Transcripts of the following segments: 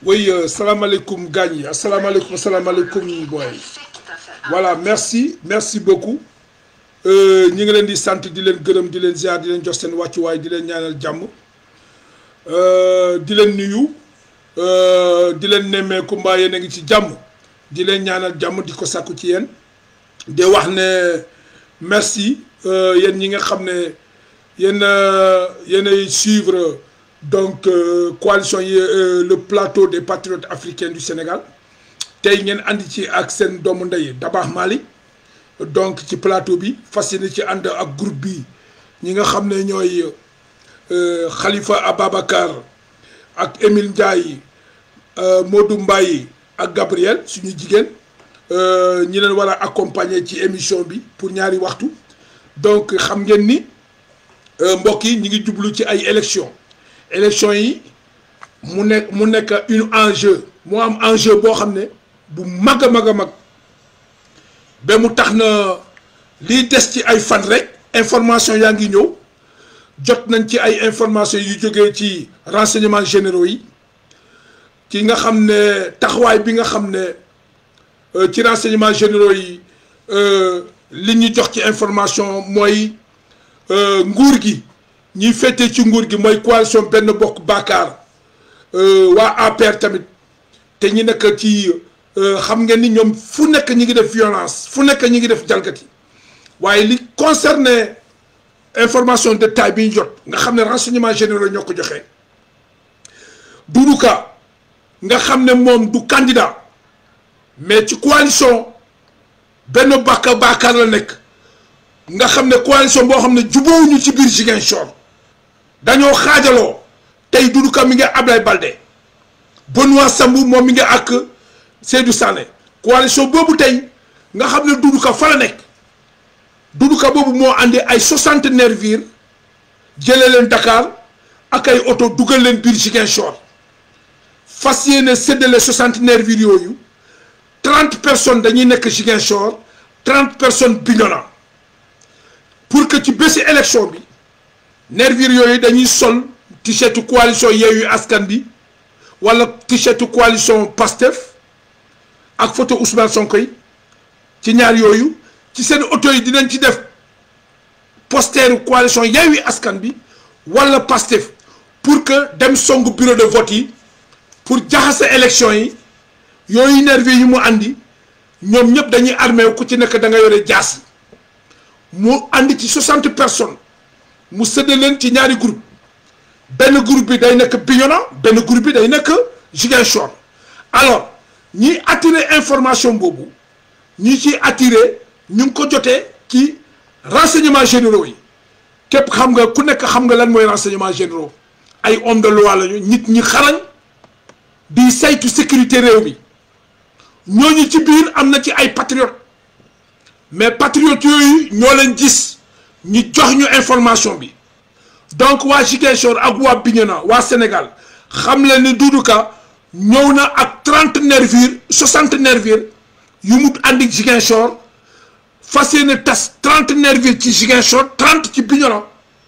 oui euh, salaamaaleykum gaañ yi asalaamaaleykum asalaamaaleykum booy voilà merci merci beaucoup ñi ngi leen di sant di leen gërëm di leen ziar di leen jox seen wàccuwaay di leen ñaanal jàmm di leen nuyu di leen nemmeeku mbaa yéen a ngi ci jàmm di leen ñaanal jàmm di ko sàkku ci yéen di wax ne merci yéen ñi nga xam ne yéen yéenay suivre donc euh, coalition yi euh, le plateau des patriotes africains du Sénégal tey ngeen andi ci ak seen doomu ndey Dabakh Mali donc ci plateau bi fas yéene ci ànd ak groupe bi ñi nga xam ne ñooy euh, Khalifa Ababacar ak Émile Ndiaye Modou Mbaye ak Gabriel suñu jigéen ñi leen war a accompagner ci émission bi pour ñaari waxtu donc xam ngeen ni mbokk yi ñi ngi jublu ci ay élections. élection yi mu nekk mu nekk une enjeu moo am enjeu boo xam ne bu mag a mag a mag ba mu tax na liy des ci ay fan rek information yaa ngi ñëw jot nañ ci ay information yu jógee ci renseignements généraux yi ci nga xam ne taxawaay bi nga xam ne ci renseignements généraux yi li ñu jox ci information mooy nguur gi ñiy féetee ci nguur gi mooy coalition benn bokk baakaar waa APR tamit te ñi nekk ci xam ngeen ni ñoom fu nekk ñi ngi def violence fu nekk ñi ngi def jalgati waaye li concerné information de taille bi ñu jot nga xam ne renseignement généraux ñoo ko joxe Doudou Ka nga xam ne moom du candidat mais ci coalition benn bokk baakaar la nekk nga xam ne coalition boo xam ne jubóowuñu ci biir Ziguinchor dañoo xaajaloo tey Doudou Ka mi ngi Ablaye Balde Benoît Sambou moom mi ngi ak Seydou Sané coalition boobu tey nga xam ne Doudou Ka fa la nekk Doudou Ka boobu moo andi ay soixante nervis jëlee leen Dakar ak ay oto dugal leen biir Ziguinchor fas yéene séddale soixante nervis yooyu trente personnes dañuy nekk Ziguinchor trente personnes Bignona pour que ci bési élection bi nervir yooyu dañuy sol t-shirt coalition Yewwi Askan Wi wala t-shirt coalition Pastef ak photo Ousmane Sonko yi ci ñaar yooyu ci seen oto yi dinañ ci def posteru coalition Yewwi Askan Wi wala Pastef pour que dem songu bureau de vote yi pour jaxase élection yi yooyu nervir yi mu andi ñoom ñëpp dañuy armé ku ci nekk da nga yore jaas mu andi ci soixante personnes mu sëdde leen ci ñaari groupe benn groupe bi day nekk Bignona benn groupe bi day nekk Ziguinchor alors ñiy attirer information boobu ñi ciy attirer ñu ngi ko jotee ci renseignements généraux yi képp xam nga ku nekk xam nga lan mooy renseignements généraux ay homme de loi lañu nit ñi xarañ di saytu sécurité réew mi ñooñu ci biir am na ci ay patriotes mais patriotes yooyu ñoo leen gis ñu jox ñu information bi donc waa Ziguinchor ak waa Bignona waa Sénégal xam leen ni Doudou Ka ñëw na ak trente nervis soixante nervis yu mu àndi Ziguinchor fas yéene tas trente nervis ci Ziguinchor trente ci Bignona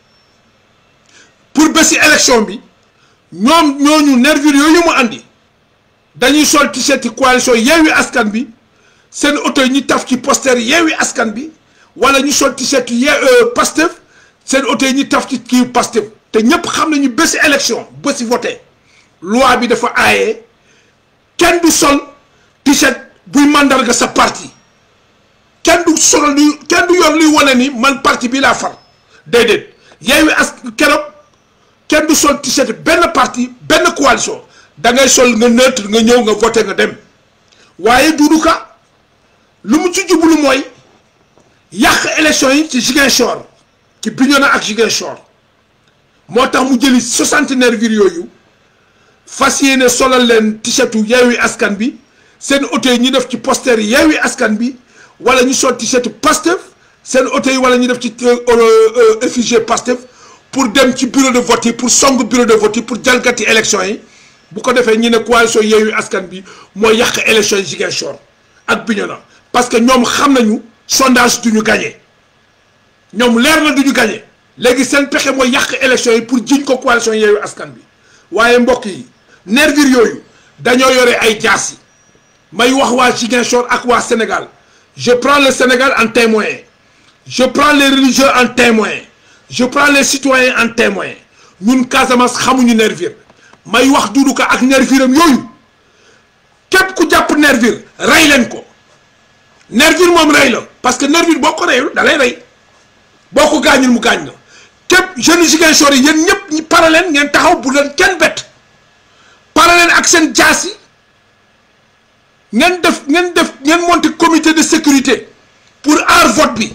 pour bési élection bi ñoom ñooñu nervis yooyu mu àndi dañuy sol t-shirt coalition Yewwi Askan Wi seen oto yi ñu taf ci poster Yewwi Askan Wi wala ñu sol t-shirt ye Pastef seen oto yi ñu taf ci kii Pastef te ñépp xam nañu bési élection bési voté loi bi dafa aaye kenn du sol t-shirt buy mandarga sa parti kenn du sol lu kenn du yor luy wane ni man parti bi laa far déedéet Yewwi as keroog kenn du sol t-shirt benn parti benn coalition da ngay sol nga neutre nga ñëw nga voté nga dem waaye Doudou Ka lu mu ci jublu mooy yàq élection yi ci Ziguinchor ci Bignona ak Ziguinchor moo tax mu jëli soixante nervis yooyu fas yéene solal leen t-shirtu Yewwi Askan Wi seen oto yi ñu def ci poster Yewwi Askan Wi wala ñu sol t-shirtu Pastef seen oto yi wala ñu def ci effigie Pastef pour dem ci bureau de vote yi pour song bureau de vote yi pour jalgati élection yi bu ko defee ñu ne coalition Yewwi Askan Wi mooy yàq élection yi Ziguinchor ak Bignona parce que ñoom xam nañu sondage du ñu gagné ñoom leer na du ñu gagné léegi seen pexe mooy yàq élection yi pour jiñ ko coalition Yewwi Askan Wi waaye mbokk yi nervir yooyu dañoo yore ay jaas yi may wax waa Ziguinchor ak waa Sénégal je prends le Sénégal en témoin je prends les religieux en témoin je prends les citoyens en témoin ñun Casamance xamuñu nervir may wax Doudou Ka ak nerviram yooyu képp ku jàpp nervir rey leen ko nervir moom rey la parce que nervir boo ko reyul da lay rey boo ko gaañul mu gaañ la képp jeune Ziguinchor yi yéen ñëpp ñi pare leen ngeen taxaw bu leen kenn bett pare leen ak seen jaas yi ngeen def ngeen def ngeen monter comité de sécurité pour aar vote bi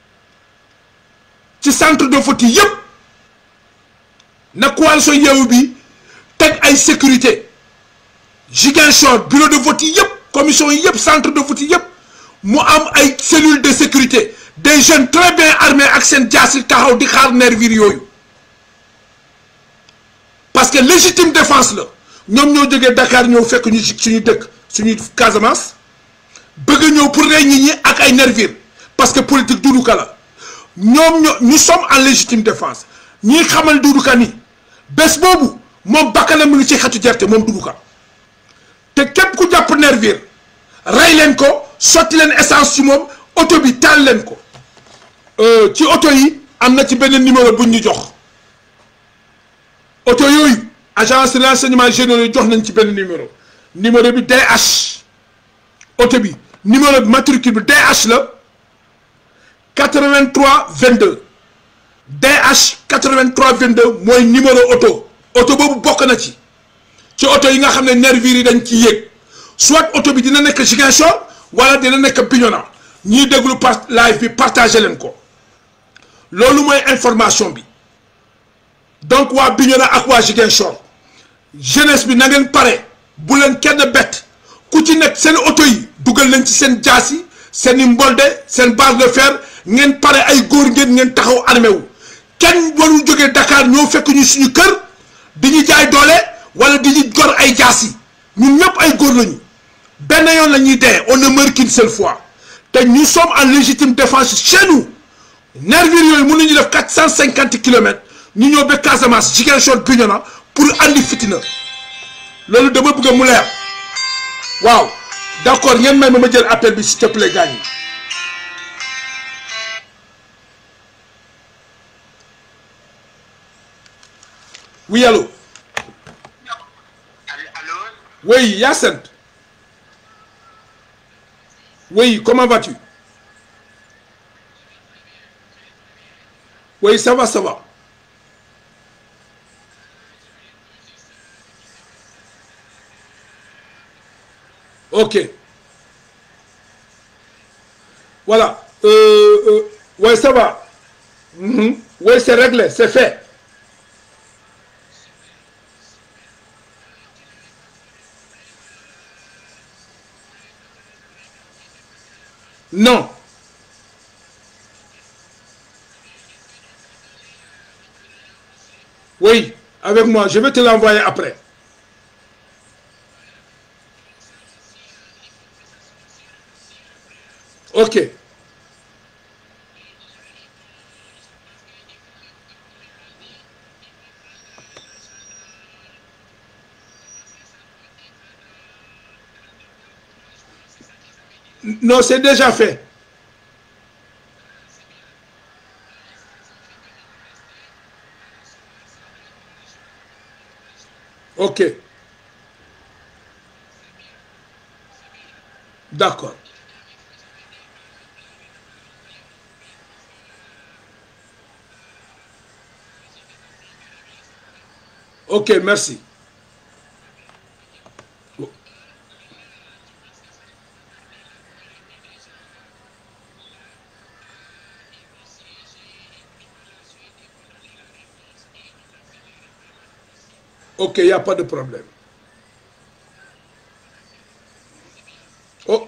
ci centre de vote yi yëpp na coalition Yewwi bi teg ay sécurité Ziguinchor bureau de vote yi yëpp commission yi yëpp centre de vote yi yëpp mu am ay cellule de sécurité des jeunes très bien armés ak seen jaas yi taxaw di xaar nervir yooyu parce que légitime défense la ñoom ñoo jógee Dakar ñëw fekk ñu suñu dëkk suñu Casamance bëgg a ñëw pour rey nit ñi ak ay nervir parce que politique Doudou Ka la ñoom ñoo ñu sommes en légitime défense ñi xamal Doudou Ka ni bés boobu moom bakkanam mu ngi ci xetu gerte moom Doudou Ka te képp ku jàpp nervir rey leen ko sotti leen essence ci moom oto bi taal leen ko ci oto yi am na ci benn numéro buñ ñu jox oto yooyu agence de renseignement généraux yi jox nañ ci benn numéro numéro bi DH oto bi numéro bi matricule bi DH la 83 22 DH 83 22 mooy numéro oto oto boobu bokk na ci ci oto yi nga xam ne nervir yi dañ ci yéeg soit oto bi dina nekk Ziguinchor wala dina nekk Bignona ñiy déglu par live bi partagé leen ko loolu mooy information bi donc waa Bignona ak waa Ziguinchor jeunesse bi na ngeen pare bu leen kenn bett ku ci nekk seen oto yi dugal nañ ci seen jaas yi seen i mbolde seen barre de fer ngeen pare ay góor ngeen ngeen taxaw armé wu kenn warul jógee Dakar ñoo fekk ñu suñu kër di ñu jaay doole wala di ñu gor ay jaas yi ñun ñëpp ay góor lañu benn yoon la ñuy dee on ne meurt qu'une seule fois te ñu sommes en légitime défense chez nous nervir yooyu mën nañu def quatre cent cinquante kilomètres ñu ñëw ba Casamance Ziguinchor Bignona pour andi fitina loolu dama bëgg mu leer waaw d'accord ngeen may ma ma jël appel bi s'il te plaît gaañ oui allô Allô oui Yacine oui comment vas-tu oui ça va ça va ok voilà euh, euh, ouais ça va Mhm. oui c'est réglé c'est fait non oui avec moi je vais te l'envoyer après ok non c'est déjà fait ok d'accord ok merci ok il n'y a pas de problème oh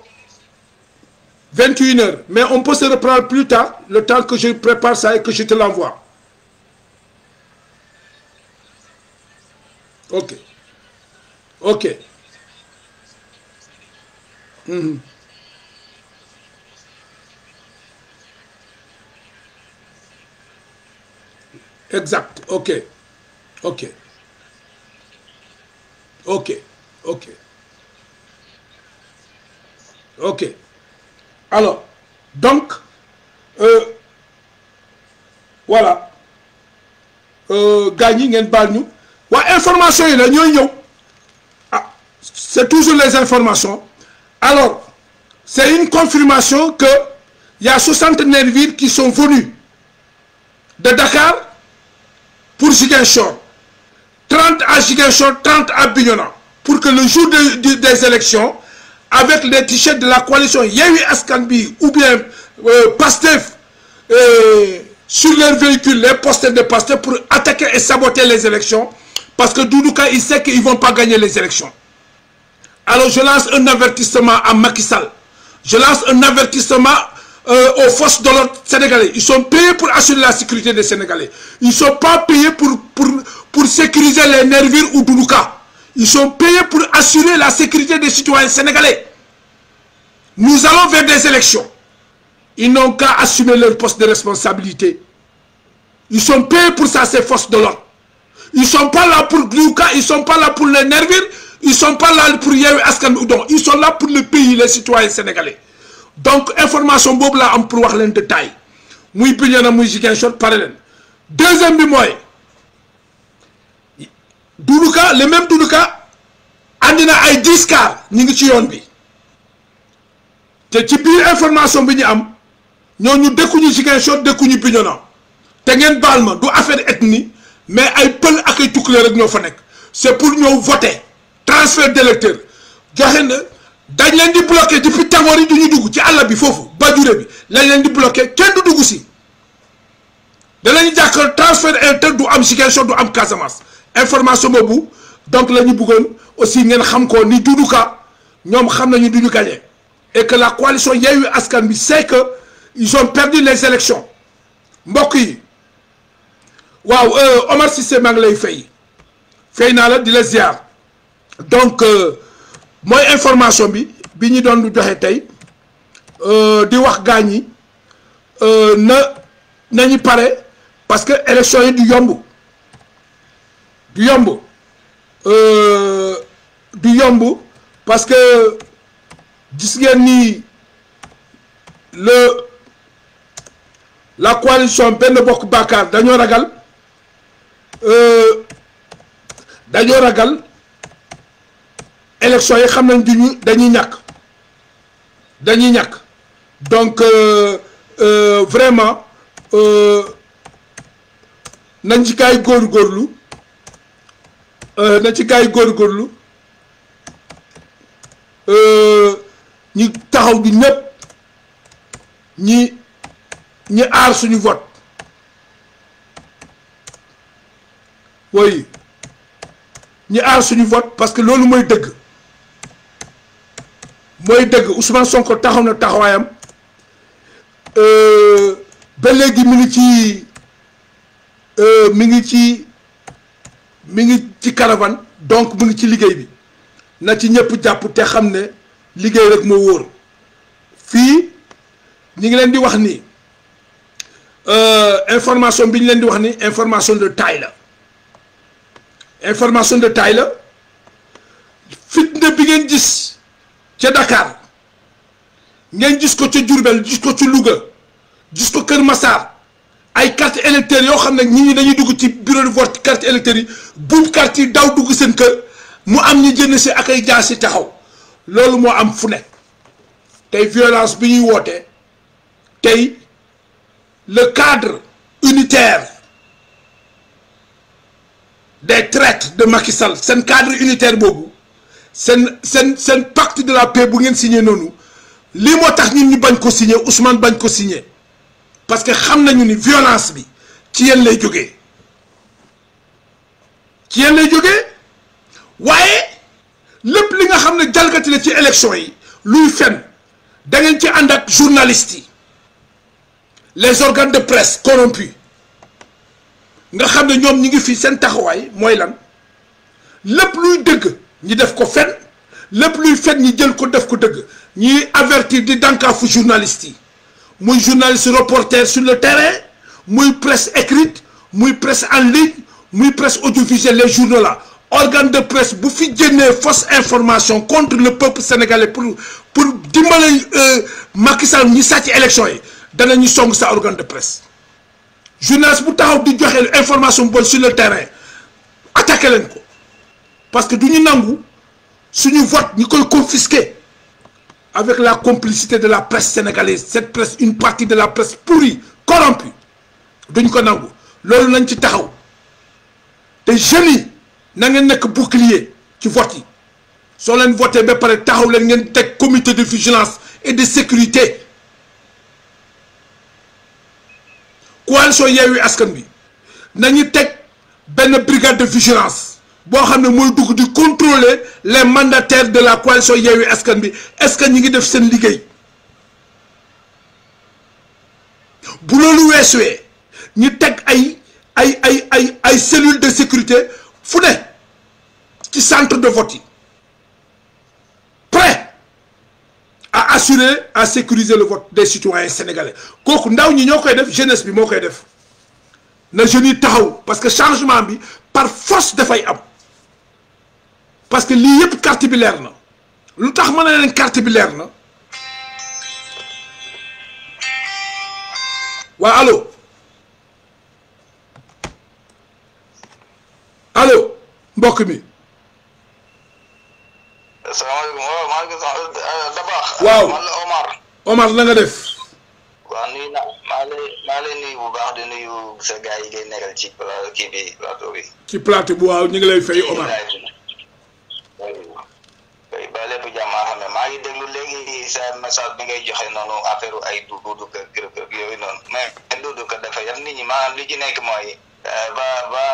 21 heures mais on peut se reprendre plus tard le temps que je prépare ça et que je te l'envoie ok ok Mhm. exact ok ok ok ok ok alors donc euh, voilà gars ñi ngeen baal ñu waa information yi la ñooy ñëw ah c'est toujours les informations alors c'est une confirmation que il y a 69 villes qui sont venues de Dakar pour Ziguinchor 30 à Ziguinchor 30 à Bignona pour que le jour de, de, des élections avec les t-shirts de la coalition Yewwi Askan Wi ou bien euh, Pastef euh, sur leurs véhicules les posters de Pastef pour attaquer et saboter les élections parce que Doudou Ka il sait qu'ils vont pas gagner les élections alors je lance un avertissement à Macky Sall je lance un avertissement euh, aux forces de l'ordre sénégalais ils sont payés pour assurer la sécurité des Sénégalais ils sont pas payés pour pour pour sécuriser les nervures ou Doudou Ka ils sont payés pour assurer la sécurité des citoyens sénégalais nous allons vers des élections ils n'ont qu'à assumer leur poste de responsabilité ils sont payés pour ça ces forces de l'ordre ils sont pas là pour Doudou Ka ils sont pas là pour les nervures ils sont pas là pour Yewwi Askan Wi donc ils sont là pour le pays les citoyens sénégalais donc information boobu laa am pour wax leen détail muy Bignona muy Ziguinchor pare leen deuxième bi mooy Doudou Ka le même Doudou Ka andi na ay 10 cars ñu ngi ci yoon bi te ci biir information bi ñu am ñooñu dëkkuñu Ziguinchor dëkkuñu Bignona te ngeen baal ma du affaire ethnie mais ay pël ak ay tukkuleer rek ñoo fa nekk c'est pour ñëw voter transfert d'électeurs joxe na dañ leen di bloqué depuis tàngoor yi du ñu dugg ci àll bi foofu bajure bi lañ leen di bloqué kenn du dugg si danañu jàkkaar transfert d'électeurs du am Ziguinchor du am Casamance information boobu donc la ñu bëggoon aussi ngeen xam ko ni Doudou Ka ñoom xam nañu du ñu gagné et que la coalition Yewwi Askan Wi sait que ils ont perdu les élections mbokk yi waaw Omar Cissé maa ngi lay fay fay naa la di la ziar donc mooy information bi bi ñu doon joxe tey di wax gaañ yi na nañu pare parce que élection yi du yomb du yomb du yomb parce que gis ngeen ni le la coalition benn bokk Bakar dañoo ragal dañoo ragal élection yi xam nañ duñu dañuy ñàkk dañuy ñàkk donc euh, euh, vraiment nañ ci kaay góorgóorlu na ci kaay góorgóorlu ñi taxaw di ñëpp ñi ñi aar suñu vote woy ñi aar suñu vote parce que loolu mooy dëgg mooy dëgg Ousmane Sonko taxaw na taxawaayam ba léegi mi ngi ci mi ngi ci mi ngi ci caravane donc mu ngi ci liggéey bi na ci ñëpp jàpp te xam ne liggéey rek moo wóor fii ñi ngi leen di wax ni information bi ñu leen di wax ni information de taille la information de taille la fitna bi ngeen gis ca Dakar ngeen gis ko ca Diourbel gis ko ci Louga gis ko Kër Massar ay carte électeurs yoo xam ne nit ñi dañuy dugg ci bureau de vote carte électeurs yi buub carte yi daw dugg seen kër mu am ñu jënd si ak ay jaas si taxaw loolu moo am fu ne tey violence bi ñuy wootee tey le cadre unitaire des traites de Macky Sall seen cadre unitaire boobu seen seen seen pacte de la paix bu ngeen signé noonu lii moo tax ñun ñu bañ ko signé Ousmane bañ ko signé parce que xam nañu ni violence bi ci yéen lay jógee ci yéen lay jógee waaye lépp li nga xam ne jalgati la ci élection yi luy fen da ngeen ci ànd ak journalistes yi les organes de presse corrompus nga xam ne ñoom ñi ngi fi seen taxawaay mooy lan lépp luy dëgg ñi def ko fen lépp luy fen ñi jël ko def ko dëgg ñiy avertir di dànkaafu journalistes yi muy journaliste reporter sur le terrain muy presse écrite muy presse en ligne muy presse audiovisuelle les journaux là organe de presse bu fi génnee fausse information contre le peuple sénégalais pour pour dimbale Macky Sall ñi sàcc élection yi danañu song sa organe de presse journaliste bu taxaw di joxe information bonne sur le terrain attaqué leen ko parce que du ñu nangu suñu vote ñu koy confisquer avec la complicité de la presse sénégalaise cette presse une partie de la presse pourrie corrompue duñ ko nangu loolu nañ ci taxaw te jeunes yi na ngeen nekk bouclier ci vote yi soo leen voté ba pare taxaw leen ngeen teg comité de vigilance et de sécurité coalition Yewwi Askan Wi nañu teg benn brigade de vigilance boo xam ne mooy dugg di contrôler les mandataires de la coalition Yewwi Askan Wi est-ce que ñi ngi def seen liggéey bu loolu weesuwee ñu teg ay ay ay ay ay cellules de sécurité fu ne ci centre de vote yi prêt à assurer à sécuriser le vote des citoyens sénégalais kooku ndaw ñi ñoo koy def jeunesse bi moo koy def na jeunes yi taxaw parce que changement bi par force dafay am parce que lii yëpp carte bi leer na lu tax mën na leen carte bi leer na waa allo allo mbokk mi. salaamaaleykum waaw maa ngi Dabax. waaw man la Omar. Omar na nga def. waaw nuyu na maa lay maa lay nuyu bu baax di nuyu sa gars yi ngay nekkal ci kii bi plateau bi. ci plateau bu waaw ñu ngi lay fay Omar. oui ba lépp jàmm maa xam ne maa ngi déglu léegi sa message bi ngay joxe noonu affaire ay duudu kër kër kër yooyu noonu mais duudu kër dafa yam nit ñi maanaam li ci nekk mooy ba ba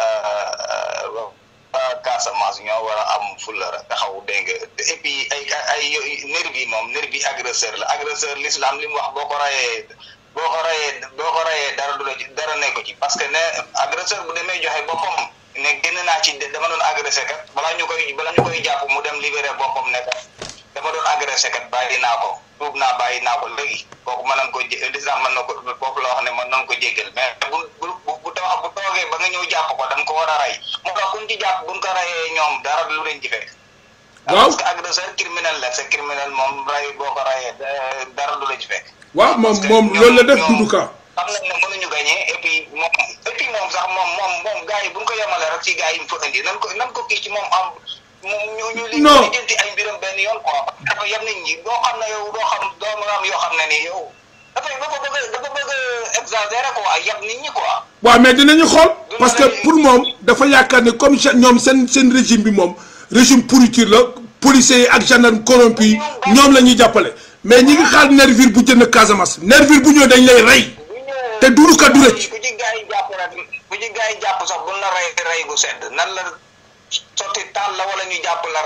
ba Casamance ñoo war a am fulla taxaw dégg nga et puis ay ay nervi moom nervi agresseur la agresseur l'islam li mu wax boo ko rayee boo ko rayee boo ko rayee dara du la ci dara nekk ci parce que ne agresseur bu demee joxe boppam ne génn naa ci dama doon agressé kat balaa ñu koy balaa ñu koy jàpp mu dem libéré boppam ne kat dama doon agressé kat bàyyi naa ko tuub naa bàyyi naa ko léegi kooku mën nañ ko jé lislam mën na ko foofu la wax ne mën nañ ko jéggal mais bu bu bu tax bu toogee ba nga ñëw jàpp ko dañ ko war a rey moo tax kuñ ci jàpp buñ ko reyee ñoom dara lu leen ci fekk waaw parce que agresseur criminel la c'est criminel moom rey boo ko reyee dara du la ci fekk waaw moom moom loolu la def Doudou Ka. xam nañ ne mënuñu gagné et puis moom et puis moom sax moom moom moom gars yi bu ñu ko yemale rek ci gars yi mu fa indi nan ko nan ko kii ci moom am moom ñu ñu li Non. ñu jënti ay mbiram benn yoon quoi dafa yem nit ñi doo xam ne yow doo xam doo mën a am yoo xam ne ni yow dafay dafa bëgg a dafa bëgg a exagérer quoi yem nit ñi quoi waaw mais dinañu xool parce que pour moom dafa yaakaar ne comme cha- ñoom seen seen régime bi moom régime pourriture la policiers yi ak gendarme corrompu yi ñoom la ñuy jàppale mais ñi ngi xaar nervure bu jënd Casamance nervure bu ñëw dañ lay rey bu ñëwee te Doudou Ka du rëcc ku ci gars yi jàpp rek ku ci gars yi jàpp sax buñ la rey rey gu sedd nan la sotti taal la wala ñu jàpp la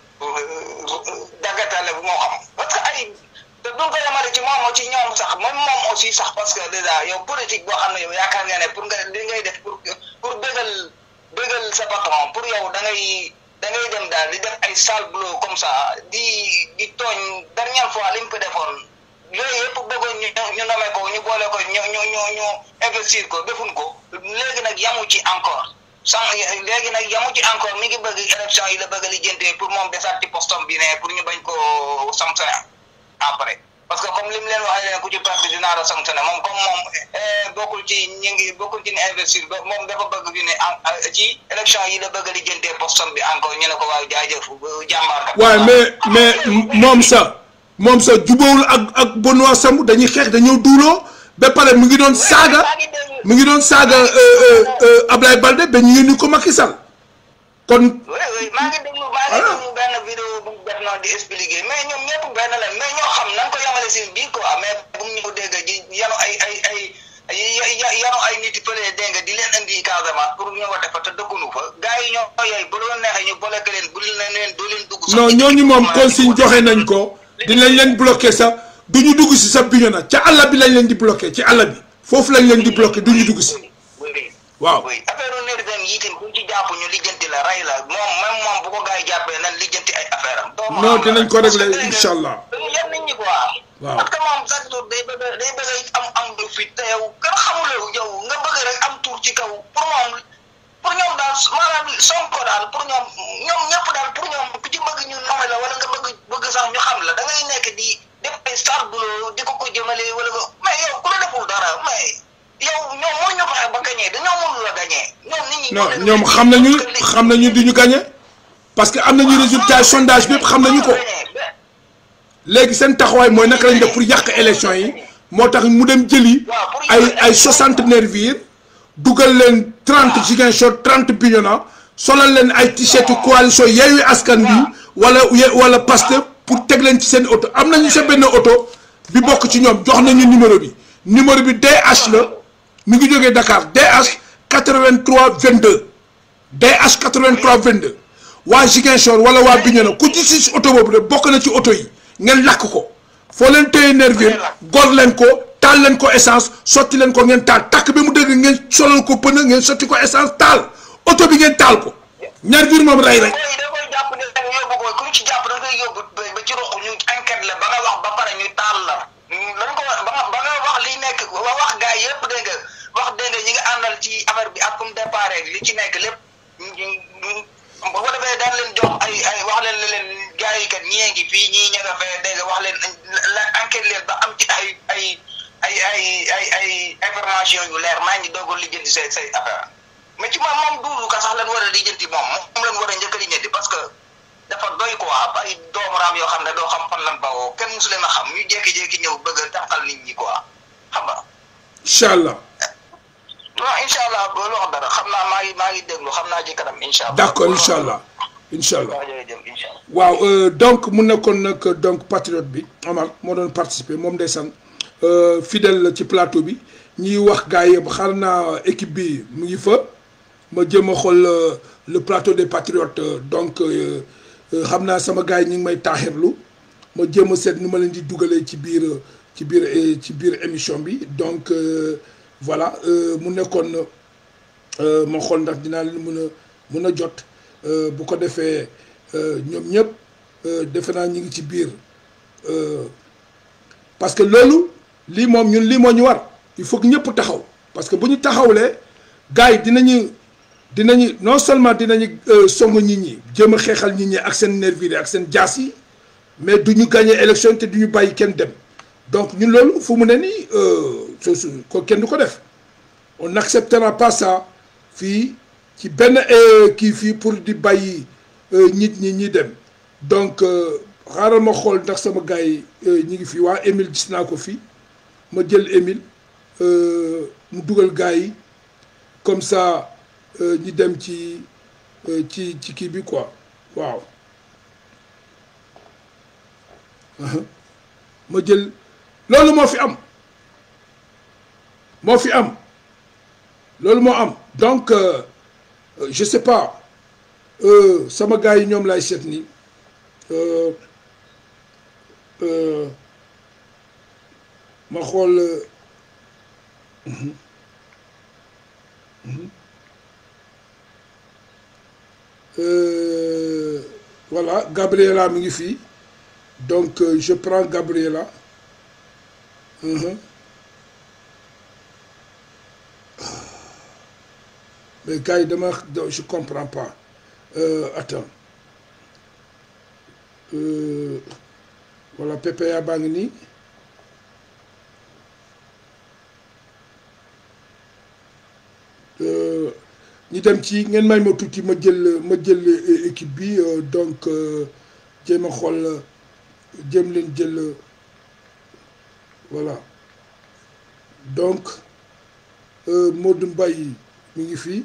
dagatale bu moo xam parce que ay te duñ ko yemale ci moom ci ñoom sax même moom aussi sax parce que déjà yow politique boo xam ne yow yaakaar nga ne pour nga li ngay def pour pour bégal bégal sa patron pour yow da ngay da ngay dem daal di def ay sale boulot comme ça di di tooñ dernière fois li mu ko defoon yooyu yëpp bëggoon ñu ñu nomee ko ñu boole ko ñu ñu ñu ñu investir ko defuñ ko léegi nag yamu ci encore sans léegi nag yamu ci encore mi ngi bëgg élection yi la bëgg a lijjantee pour moom desaat ci postom bi ne pour ñu bañ ko sanctionné après parce que comme li mu leen waxee leen ku ci perte dinaa la sanctionné moom comme moom bokkul ci ñi ngi bokkul ci ni investir ba moom dafa bëgg ñu ne en ci élection yi la bëgg a lijjantee postom bi encore ñu ne ko waaw jaajëf jàmbaar kat waaw mais mais moom sax moom sax jubóowul ak ak Benoît Sambou dañuy xeex dañoo duuloo ba pare mu ngi doon saaga mu ngi doon saaga Ablaye Balde ba ñu yónni ko Macky Sall kon oui oui maa ngi déglu maa ngi déglu benn vidéo bu mu def noonu di expliquer mais ñoom ñëpp benn la mais ñoo xam nan ko yamale si biir quoi mais bu mu ñu dégg ji yanu ay ay ay ay yanu ay nit fële dégg nga di leen indi Casamance pour ñu wote fa te dëkkunu fa gars yi ñoo yooyu bu doon neexee ñu boleke leen bu leen leen doo leen dugg. non ñooñu moom consigne joxe nañ ko dinañ leen bloqué sax du ñu dugg si sa Bignona ca àll bi lañ leen di bloqué ci àll bi foofu lañ leen di bloqué du ñu dugg si waaw. oui affaire nervi dem yi itam buñ ci jàpp ñu lijjanti la rey la moom même moom bu ko gars yi jàppee nan lijjanti ay affaire am. doo non dinañ ko réglé incha allah. dañu yem nit ñi quoi. waaw parce que moom chaque jour day bëgg day bëgg am am lu fit te yow kenn xamuloo yow nga bëgg rek am tur ci kaw pour moom pour ñoom daal maanaam Sonko daal pour ñoom ñoom ñëpp daal pour ñoom ku ci bëgg ñu nommé la wala nga bëgg bëgg sax ñu xam la da ngay nekk di def ay star boulot di ko ko jëmale wala ko mais yow ku la deful dara mais yow ñoom mënuñu fexe ba gagné dañoo mënul la gagné ñoom nit ñi. non ñoom xam nañu xam nañu duñu gagné parce que am nañu résultat sondage bépp xam nañu ko léegi seen taxawaay mooy naka lañ def pour yàq élection yi moo tax mu dem jëli ay ay soixante nervis dugal leen trente Ziguinchor trente Bignona solal leen ay t-shirt coalition Yewwi Askan Wi wala wala Pastef pour teg leen ci seen oto am nañu sa benn oto bi bokk ci ñoom jox nañu numéro bi numéro bi DH la mi ngi jógee Dakar DH 83 22 DH 83 22 waa Ziguinchor wala waa Bignona ku ci si oto boobu de bokk na ci oto yi ngeen lakk ko foo leen téye nervis gor leen ko taal leen ko essence sotti leen ko ngeen taal takk bi mu dëgg ngeen solal ko pneu ngeen sotti ko essence taal oto bi ngeen taal ko nervis moom rey rek. da koy jàpp ne da nga yóbbu ko ku ci jàpp da ngay yóbbu ba ci roq ñu enquête la ba nga wax ba pare ñu taal la dañ ko ba nga ba nga wax li nekk ba wax gars yëpp dégg nga wax dégg nga ñi nga àndal ci affaire bi ak fu mu départ li ci nekk lépp bu ko defee daan leen jox ay ay wax leen ne leen gars yi kat ñii ngi fii ñii ña nga fee dégg nga wax leen la enquête leen ba am ci ay ay ay ay ay ay information yu leer maa ngi doog a lijjanti say say affaire mais ci moom moom duudu ka sax lan war a lijjanti moom moom lan war a njëkk a lijjanti parce que dafa doy quoi ay doomu raam yoo xam ne doo xam fan lan bawoo kenn musu leen a xam ñu jékki-jékki ñëw bëgg a taxal nit ñi quoi xam nga. incha allah. non incha allah loolu wax dara xam naa maa ngi maa ngi déglu xam naa ci kanam incha allah. d' accord incha allah incha allah. waaw jërëjëf incha allah. waaw donc mu nekkoon nag donc patriote bi Omar moo doon participer moom ndeysaan fidèle la ci plateau bi ñiy wax gars yi xaar naa équipe bi mu ngi fa ma jëm a xool le plateau des patriotes donc xam naa sama gars yi ñu ngi may taaxirlu ma jéem a seet nu ma leen di dugalee ci biir ci biir ci biir émission bi donc voilà mu nekkoon ma xool ndax dinaa leen mën a mën a jot bu ko defee ñoom ñëpp defe naa ñu ngi ci biir parce que loolu lii moom ñun lii moo ñu war il faut que ñëpp taxaw parce que bu ñu taxawlee gars yi dinañu dinañu non seulement dinañu song nit ñi jéem a xeexal nit ñi ak seen nervis ak seen jaas yi mais du ñu gagné élection te du ñu bàyyi kenn dem donc ñun loolu fu mu ne nii soosu ko kenn du ko def on n'acceptera pas ça fii ci benn kii fii pour di bàyyi nit ñi ñi dem donc xaaral ma xool ndax sama gars yi ñi ngi fii waa Émile gis naa ko fii ma jël Émile mu dugal gars yi comme ça ñi dem ci ci ci kii bi quoi waaw ma jël loolu moo fi am moo fi am loolu moo am donc je sais pas sama gars yi ñoom laay seet ni ma xool voilà Gabriela mi ngi fii donc je prends Gabriela mais gars yi dama je comprends pas attends voilà PPA baa ngi nii ñu dem ci ngeen may ma tuuti ma jël ma jël équipe bi donc jéem a xool jéem leen jël voilà donc Modou Mbaye mi ngi fii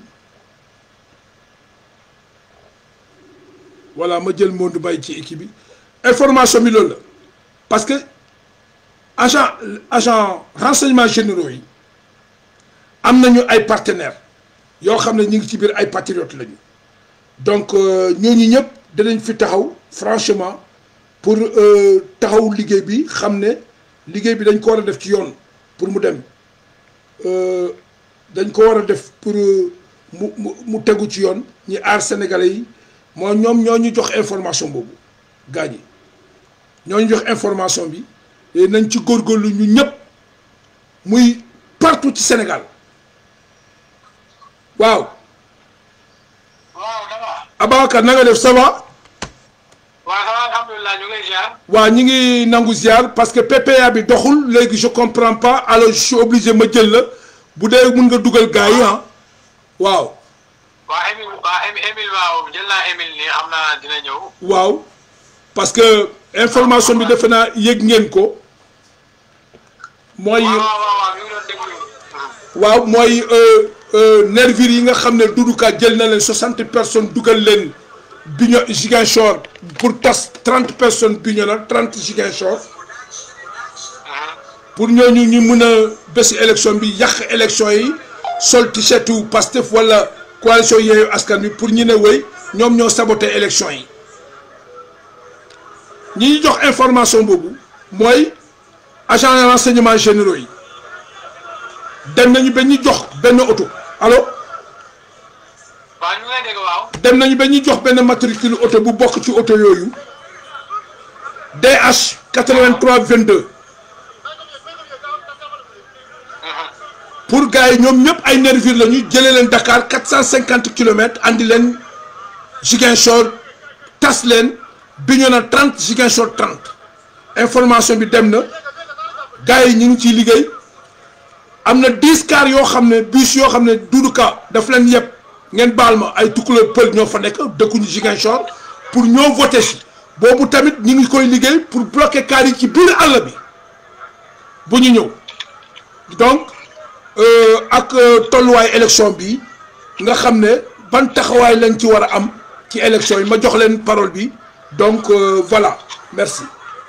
voilà ma jël Modou Mbaye ci équipe bi information bi loolu la parce que agent agent renseignement généraux yi am nañu ay partenaires yoo xam ne ñu ngi ci biir ay patriotes lañu donc ñooñu ñëpp danañ fi taxaw franchement pour taxaw liggéey bi xam ne liggéey bi dañ ko war a def ci yoon pour mu dem dañ ko war a def pour mu mu mu tegu ci yoon ñi aar sénégalais yi moo ñoom ñoo ñu jox information boobu gaa ñi ñoo ñu jox information bi nañ ci góorgóorlu ñu ñëpp muy partout ci Sénégal waaw. waaw dama. Ababacar na nga def ça va waaw ça va alhamdulilah ñu ngi lay ziar. waaw ñi ngi nangu ziar parce que PPA bi doxul léegi je comprends pas alors je suis obligé ma jël la bu dee mun nga dugal gars yi ah waaw waa Émile waa Émile waaw jël naa Émile nii xam naa dina ñëw. waaw parce que information bi defe naa yëg ngeen ko mooy waaw waaw waaw ñu ngi doon déglu. waaw mooy nervures yi nga xam ne Doudou Ka jël na leen soixante personnes dugal leen Bigno Ziguinchor pour tas trente personnes Bignona trente Ziguinchor pour ñooñu ñu mun a bési élection bi yàq élection yi sol t-shirtu Pastef wala coalition Yewwi Askan Wi pour ñu ne wéy ñoom ñoo saboté élection yi ñi ñu jox information boobu mooy agent de renseignement généraux yi dem nañu ba ñu jox benn oto allo waaw ñu ngi lay dégg waaw. dem nañu ba ñu jox benn matricule oto bu bokk ci oto yooyu DH 83 22 pour gars yi ñoom ñëpp ay nervures la ñu jëlee leen Dakar 450 kilomètres andi leen Ziguinchor tas leen Bignona 30 Ziguinchor 30 information bi dem na gars yi ñu ngi ciy liggéey am na 10 cars yoo xam ne bus yoo xam ne Doudou Ka daf leen yëpp ngeen baal ma ay tukkuloo pël ñoo fa nekk dëkkuñu Ziguinchor pour ñoo voté si boobu tamit ñu ngi koy liggéey pour bloquer cars yi ci biir àll bi bu ñu ñëw donc ak tolluwaay élection bi nga xam ne ban taxawaay lañ ci war a am ci élection yi ma jox leen parole bi donc voilà merci.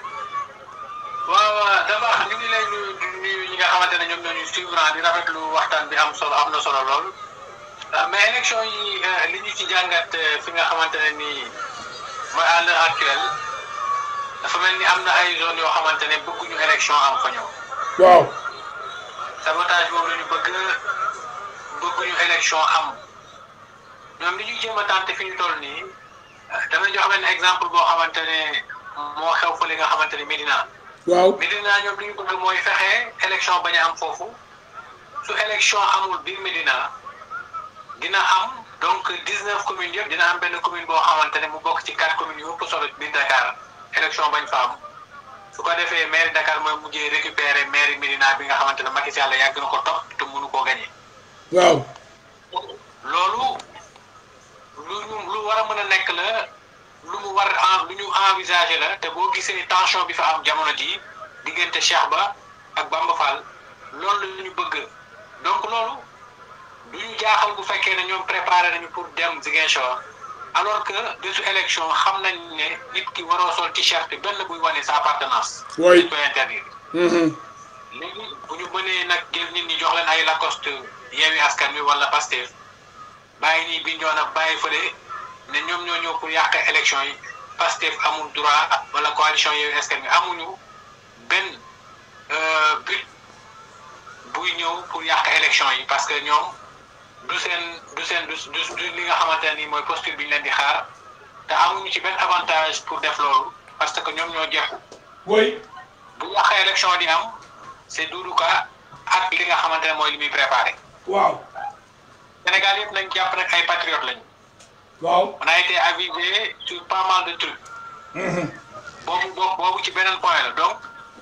waaw d'abord ñu ngi lay nuyu di nuyu ñi nga xamante ne ñoom ñoo ñu suivre di rafetlu waxtaan bi am solo am na solo lool mais élection yi li ñu ci jàngat fi nga xamante ne nii mooy à l'heure actuelle dafa mel ni am na ay zones yoo xamante ne bëgguñu élection am fa ñëw. waaw. sabotage boobu la ñu bëgg bëgguñu élection am ñoom li ñuy jéem a tànte fi ñu toll nii damay jox benn exemple boo xamante ne moo xew fa li nga xamante ne Médina. waaw Médina ñoom li ñu bëgg mooy fexe élection bañ a am foofu su élection amul biir Médina dina am donc dix neuf communes yëpp dina am benn commune boo xamante ne mu bokk ci quatre communes yu ëpp solo biir Dakar élection bañ fa am su ko defee maire Dakar mooy mujjee récupérer maire Médina bi nga xamante ne Macky Sall yàgg na ko topp te mënu koo gagné. waaw. loolu lu ñu lu war a mën a nekk la lu mu war en lu ñu envisager la te boo gisee tension bi fa am jamono ji diggante Cheikh Ba ak Bamba Fall loolu la ñu bëgg donc loolu du ñu jaaxal bu fekkee ne ñoom préparé nañu pour dem Ziguinchor alors que bésu élection xam nañ ne nit ki waroo sol t-shirt benn buy wane sa appartenance. Oui. dañ koy interdire. léegi bu ñu mënee nag jël nit ñi jox leen ay Lacoste Yewwi Askan Wi wala Pastef bàyyi nii bi ñoo nag bàyyi fële ne ñoom ñoo ñëw pour yàq élection yi Pastef amul droit wala coalition Yewwi Askan Wi amuñu benn but buy ñëw pour yàq élection yi parce que ñoom du seen du seen du du du li nga xamante ne nii mooy posture bi ñu leen di xaar te amuñu ci benn avantage pour def loolu parce que ñoom ñoo jekku oui. bu yàq élection di am c'est Doudou Ka ak li nga xamante ne mooy li muy préparé waaw. Sénégal yëpp nañ jàpp nag ay patriotes lañu. waaw. on a été avisé sur pas mal de trucs. boobu boobu boobu ci beneen point la donc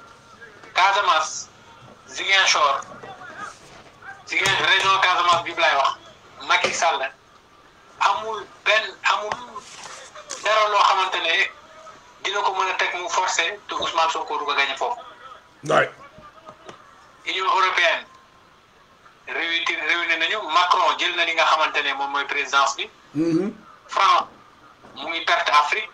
Casamance Ziguinchor Ziguinchor région Casamance bi lay wax Macky Sall amul benn amul dara loo xamante ne dina ko mën a teg mu forcé te Ousmane Sonko du ko gagné foofu. waay. Union européenne réuni réuni nañu Macron jël na li nga xamante ne moom mooy présidence bi. France mu ngi perte Afrique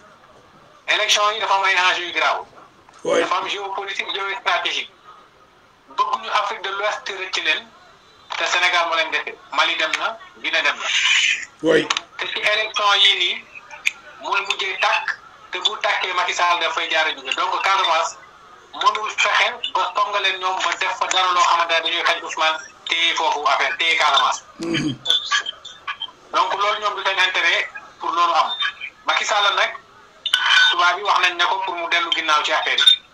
élection yi dafa am ay enjeux yu grave oui. dafa am géopolitique géostratégique bëgguñu Afrique de l'Ouest rëcc leen te Sénégal moo leen defee Mali dem na Guinée dem na oui. te ci élection yii nii mooy mujjee tàkk te bu tàkkee Macky Sall dafay jaar a jóge donc Casamance mënul fexe ba tonga leen ñoom ba def fa dara loo xamante ne dañuy xañ Ousmane téye foofu affaire téye Casamance donc loolu ñoom du seen intérêt pour loolu am Macky Sall nag tubaab bi wax nañ ne ko pour mu dellu ginnaaw ci affaire yi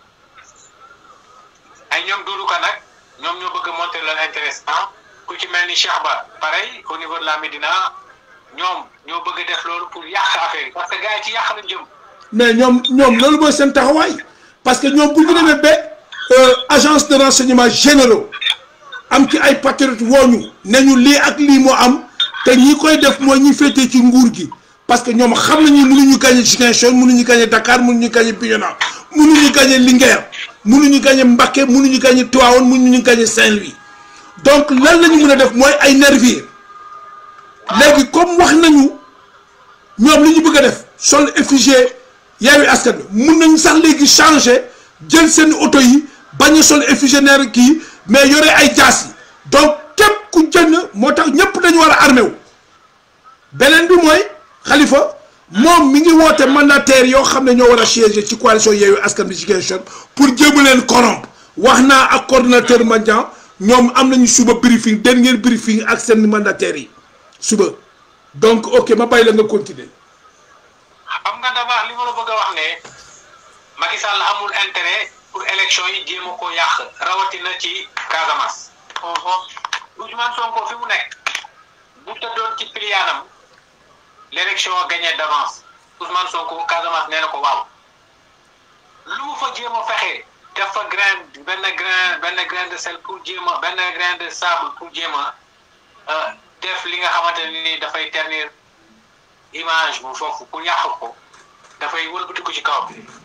ay ñoom Doudou Ka nag ñoom ñoo bëgg a monter leur intéressant ku ci mel ni Cheikh Ba pareil au niveau de la Médina ñoom ñoo bëgg a def loolu pour yàq affaire yi parce que gars yi ci yàq lañ jëm. mais ñoom ñoom loolu mooy seen taxawaay parce que ñoom bu ñu demee ba agence de renseignement généraux am ci ay patriotes wooñu ne ñu lii ak lii moo am te ñi koy def mooy ñi féetee ci nguur gi parce que ñoom xam nañu mënuñu gagné Ziguinchor mënuñu gagné Dakar mënuñu gagné Bignona mënuñu gagné Linguère mënuñu gagné Mbacké mënuñu gagné Tivaouane mënuñu gagné Saint-Louis donc lan la ñu mën a def mooy ay nervis léegi comme wax nañu ñoom li ñu bëgg a def sol effigie Yewwi Askan Wi mun nañu sax léegi changer jël seen oto yi bañ a sol effigie kii mais yore ay jaas yi donc képp ku jënd moo tax ñëpp dañu war a armé wu beneen bi mooy Khalifa moom mi ngi woote mandataire yoo xam ne ñoo war a siéger ci coalition Yewwi Askan Wi Ziguinchor pour jéem leen corrompre wax naa ak coordonnateur Mandiang ñoom am nañu suba briefing dernier briefing ak seen mandataires yi suba donc ok ma bàyyi la nga continuer. xam nga dafa li ma la bëgg a wax ne Macky Sall amul intérêt pour élection yi jéem a ko yàq rawatina ci Casamance. Ousmane Sonko fi mu nekk bu tëddoon ci piliyaanam l'élection gagnée d'avance Ousmane Sonko Casamance nee na ko waaw lu mu fa jéem a fexe def fa grain benn grain benn grain de sel pour jéem a benn grain de sable pour jéem a def li nga xamante ne ni dafay ternir image bu foofu pour yàq ko dafay wëlbati ko ci kaw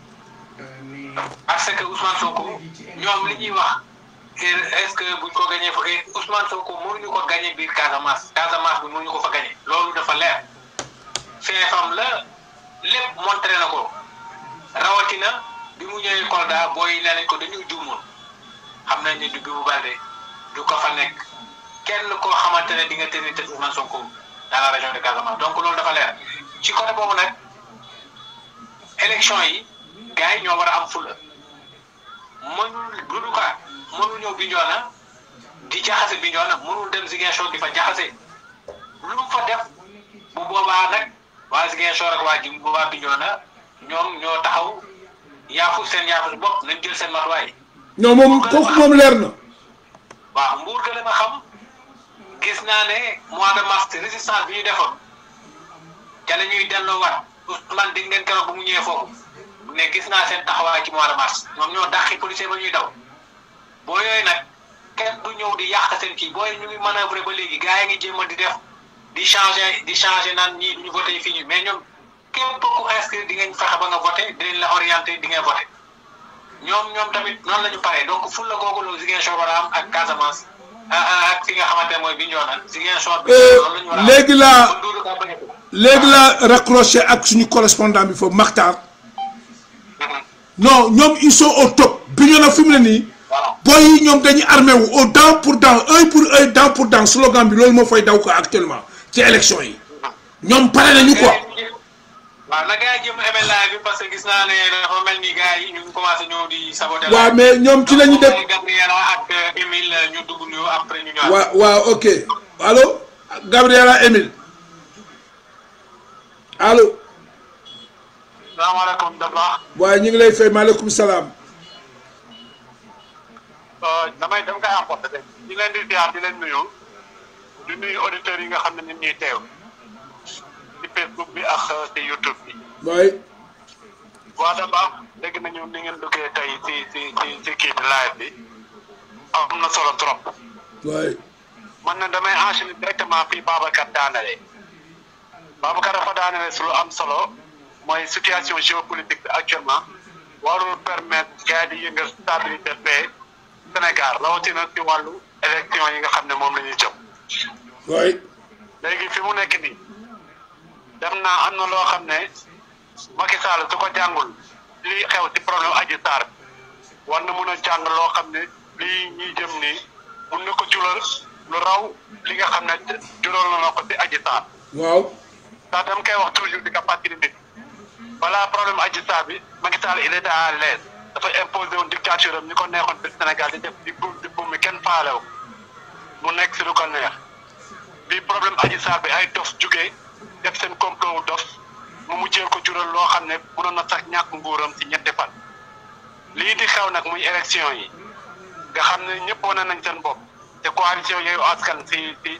parce que Ousmane Sonko ñoom li ñuy wax est-ce que buñ ko gagné fa Ousmane Sonko mënuñu ko gagné biir Casamance Casamance bi mënuñu ko fa gagné loolu dafa leer feefam la lépp montré na ko rawatina bi mu ñëwee Kolda booy nee nañ ko dañuy juumoon xam nañ ne du bi mu balde du ko fa nekk kenn koo xamante ne di nga tenir tête Ousmane Sonko dans la région de Casamance donc loolu dafa leer ci côté boobu nag élection yi gars yi ñoo war a am fula mënul Doudou Ka mënul ñëw Bignona di jaxase Bignona mënul dem Ziguinchor di fa jaxase lu mu fa def bu boobaa nag waa Ziguinchor ak waa ji bu boobaa Bignona ñoom ñoo taxaw yaafu seen yaafu bopp nañ jël seen matuwaay. non moom kooku moom leer na. waaw mbuur gën a ma xam gis naa ne mois de mars résistance bi ñu defoon ca la ñuy delloowaat Ousmane dégg ngeen keroog bu mu ñëwee foofu ne gis naa seen taxawaay ci mois de mars ñoom ñoo dàqi policier ba ñuy daw boo yooyu nag kenn du ñëw di yàq seen kii booy ñu ngi manœuvrer ba léegi gars yi ngi jéem a di def di changer di changer naan ñii duñu voté fii ñu mais ñoom képp ku inscrire di ngeen fexe ba nga voté dinañ la orienté di ngeen voté ñoom ñoom tamit noonu la ñu paree donc ful la googu la Ziguinchor war a am ak Casamance ak fi nga xamante ne mooy Bignona Ziguinchor bi loolu la ñu war a am léegi laa ba Doudou Ka bañ a ko. léegi laa raccroché ak suñu correspondant bi foofu Makhtar non ñoom ils sont au top Bignona fi mu ne nii waaw booy yi ñoom dañuy armé wu au dent pour dent œil pour œil dent pour dent slogan bi loolu moo fay daw ko actuellement ci élection yi ñoom pare nañu quoi waaw na gars yi jéem a amee live bi parce que gis naa ne dafa mel ni gars yi ñu ngi commencé ñëw di saboter. waaw mais ñoom ci la ñu def Gabriela ak Émile ñu dugg ñu après ñu ñëwaat. waaw waaw ok allo Gabriela Emile allo salaamaaleykum Dabakh. waaye ñu ngi lay fay maaleykum salaam damay dem kay emporté de di leen di ziar di leen nuyu di nuyu auditeurs yi nga xam ne nit ñuy teew ci Facebook bi ak ci YouTube bi. waaye waa Dabakh dégg nañu ni ngeen duggee tey ci ci ci ci kii bi live bi am na solo trop. waaye man na damay enchaîner directement fii Babacar daanale Babacar dafa daanale su lu am solo mooy situation géopolitique bi actuellement warul permettre gars yi di yëngal stabilité paix Sénégal rawatina ci wàllu élection yi nga xam ne moom la ñuy jëm waaye léegi fi mu nekk nii dem naa am na loo xam ne Macky Sall su ko jàngul lii xew ci problème Adji Sarr bi war na mun a jàng loo xam ne lii ñuy jëm nii mun na ko jural lu raw li nga xam ne jural na ko ci Adji Sarr waaw ndax dama koy wax toujours di ko fàttali nit balaa problème Adji Sarr bi Macky Sall il était à l'aise dafa imposé woon dictature am ni ko neexoon ci Sénégal di def di buum di buum mi kenn faalew mu nekk si lu ko neex bi problème Adji Sarr bi ay dof jugee def seen complot wu dof mu mujjee ko jural loo xam ne mënoon na sax ñàkk nguuram ci ñetti fan lii di xew nag muy élection yi nga xam ne ñëpp wane nañ seen bopp te coalition yooyu askan si si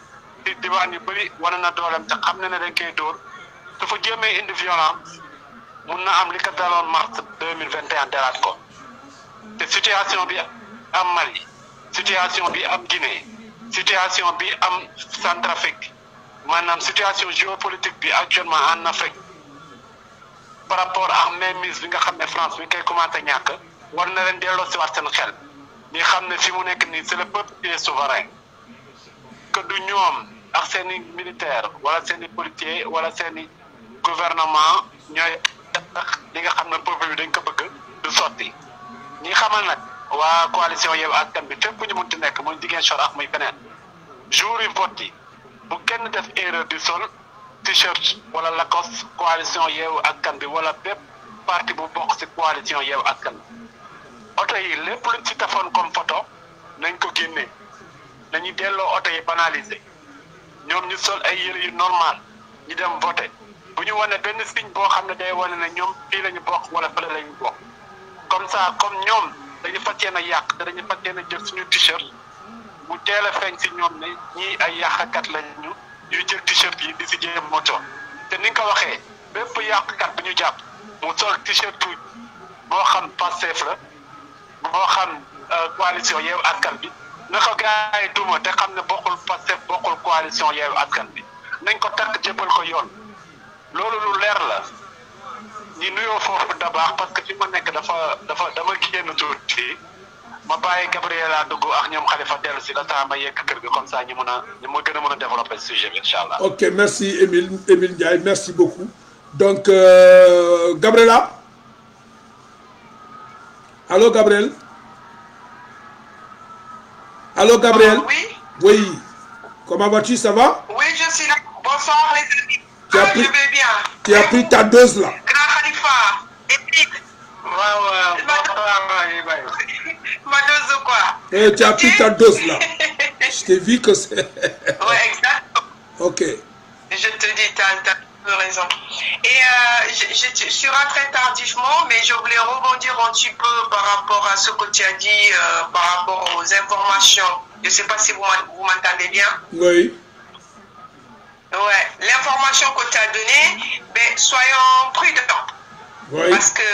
ci diwaan yu bëri wane na dooleem te xam na ne dañ koy dóor dafa jéemee indi violence mun na am li ko daloon mars deux mille vingt et un dalaat ko te situation bi am Mali situation bi am Guinée situation bi am Centrafrique maanaam situation géopolitique bi actuellement en Afrique par rapport ak mainmise bi nga xam ne France mi ngi koy commencé ñàkk war na leen delloo si waat seen xel ñi xam ne fi mu nekk nii c'est le peuple qui est souverain que du ñoom ak seen i militaire wala seen i policier wala seen i gouvernement ñooy tax li nga xam ne peuple bi dañ ko bëgg du sotti ñi xamal nag waa coalition Yewwi Askan Wi fépp ñu munti nekk muy Ziguinchor ak muy feneen jour yi vote yi bu kenn def erreur di sol t-shirt wala Lacoste coalition Yewwi Askan Wi wala bépp parti bu bokk ci coalition Yewwi Askan Wi oto yi lépp luñ ci tafoon comme photo nañ ko génnee nañu delloo oto yi banalisé ñoom ñu sol ay yëre yu normal ñu dem voté bu ñu wane benn signe boo xam ne day wane ne ñoom fii la ñu bokk wala fële la ñu bokk comme ça comme ñoom dañu fas yéene yàq te dañu fas yéene jël suñu t-shirt mu teel a feeñ si ñoom ne ñii ay yàqkat lañu ñuy jël t-shirt yi di si jéem moto te ni nga ko waxee bépp yàqkat bu ñu jàpp mu sol t-shirt boo xam Pastef la moo xam coalition Yewwi Askan Wi na ko gars yi duma te xam ne bokkul Pastef bokkul coalition Yewwi Askan Wi nañ ko takk jébbal ko yoon loolu lu leer la ñi nuyoo foofu da baax parce que fi ma nekk dafa dafa dama génn tuuti ma bàyyi Gabriela dugg ak ñoom Khalifa dellu si la temps ma yegg kër gi comme ça ñu mun a ñu ma gën a mën a développer sujet bi incha allah. ok merci Émile Émile Ndiaye merci beaucoup donc euh, Gabriela Allô, Gabriel Allô, Gabriel Oui, Oui. Comment vas-tu Ça va oui, je suis là. Bonsoir les amis. Tu as Ah, pris- je vais bien. Tu as pris ta dose là Grand Khalifa, Émile, waaw waaw ma dose de quoi Eh, Tu as pris ta dose là. Je t'ai vu que c'est... Ouais, exact. ok. Je te dis, tu as, raison. Et euh, je, je- je suis rentrée tardivement, mais je voulais rebondir un petit peu par rapport à ce que tu as dit, euh, par rapport aux informations. Je ne sais pas si vous m'en- vous m'entendez bien. Oui. Ouais, l'information que tu as donnée, ben, soyons prudents. Oui. Parce que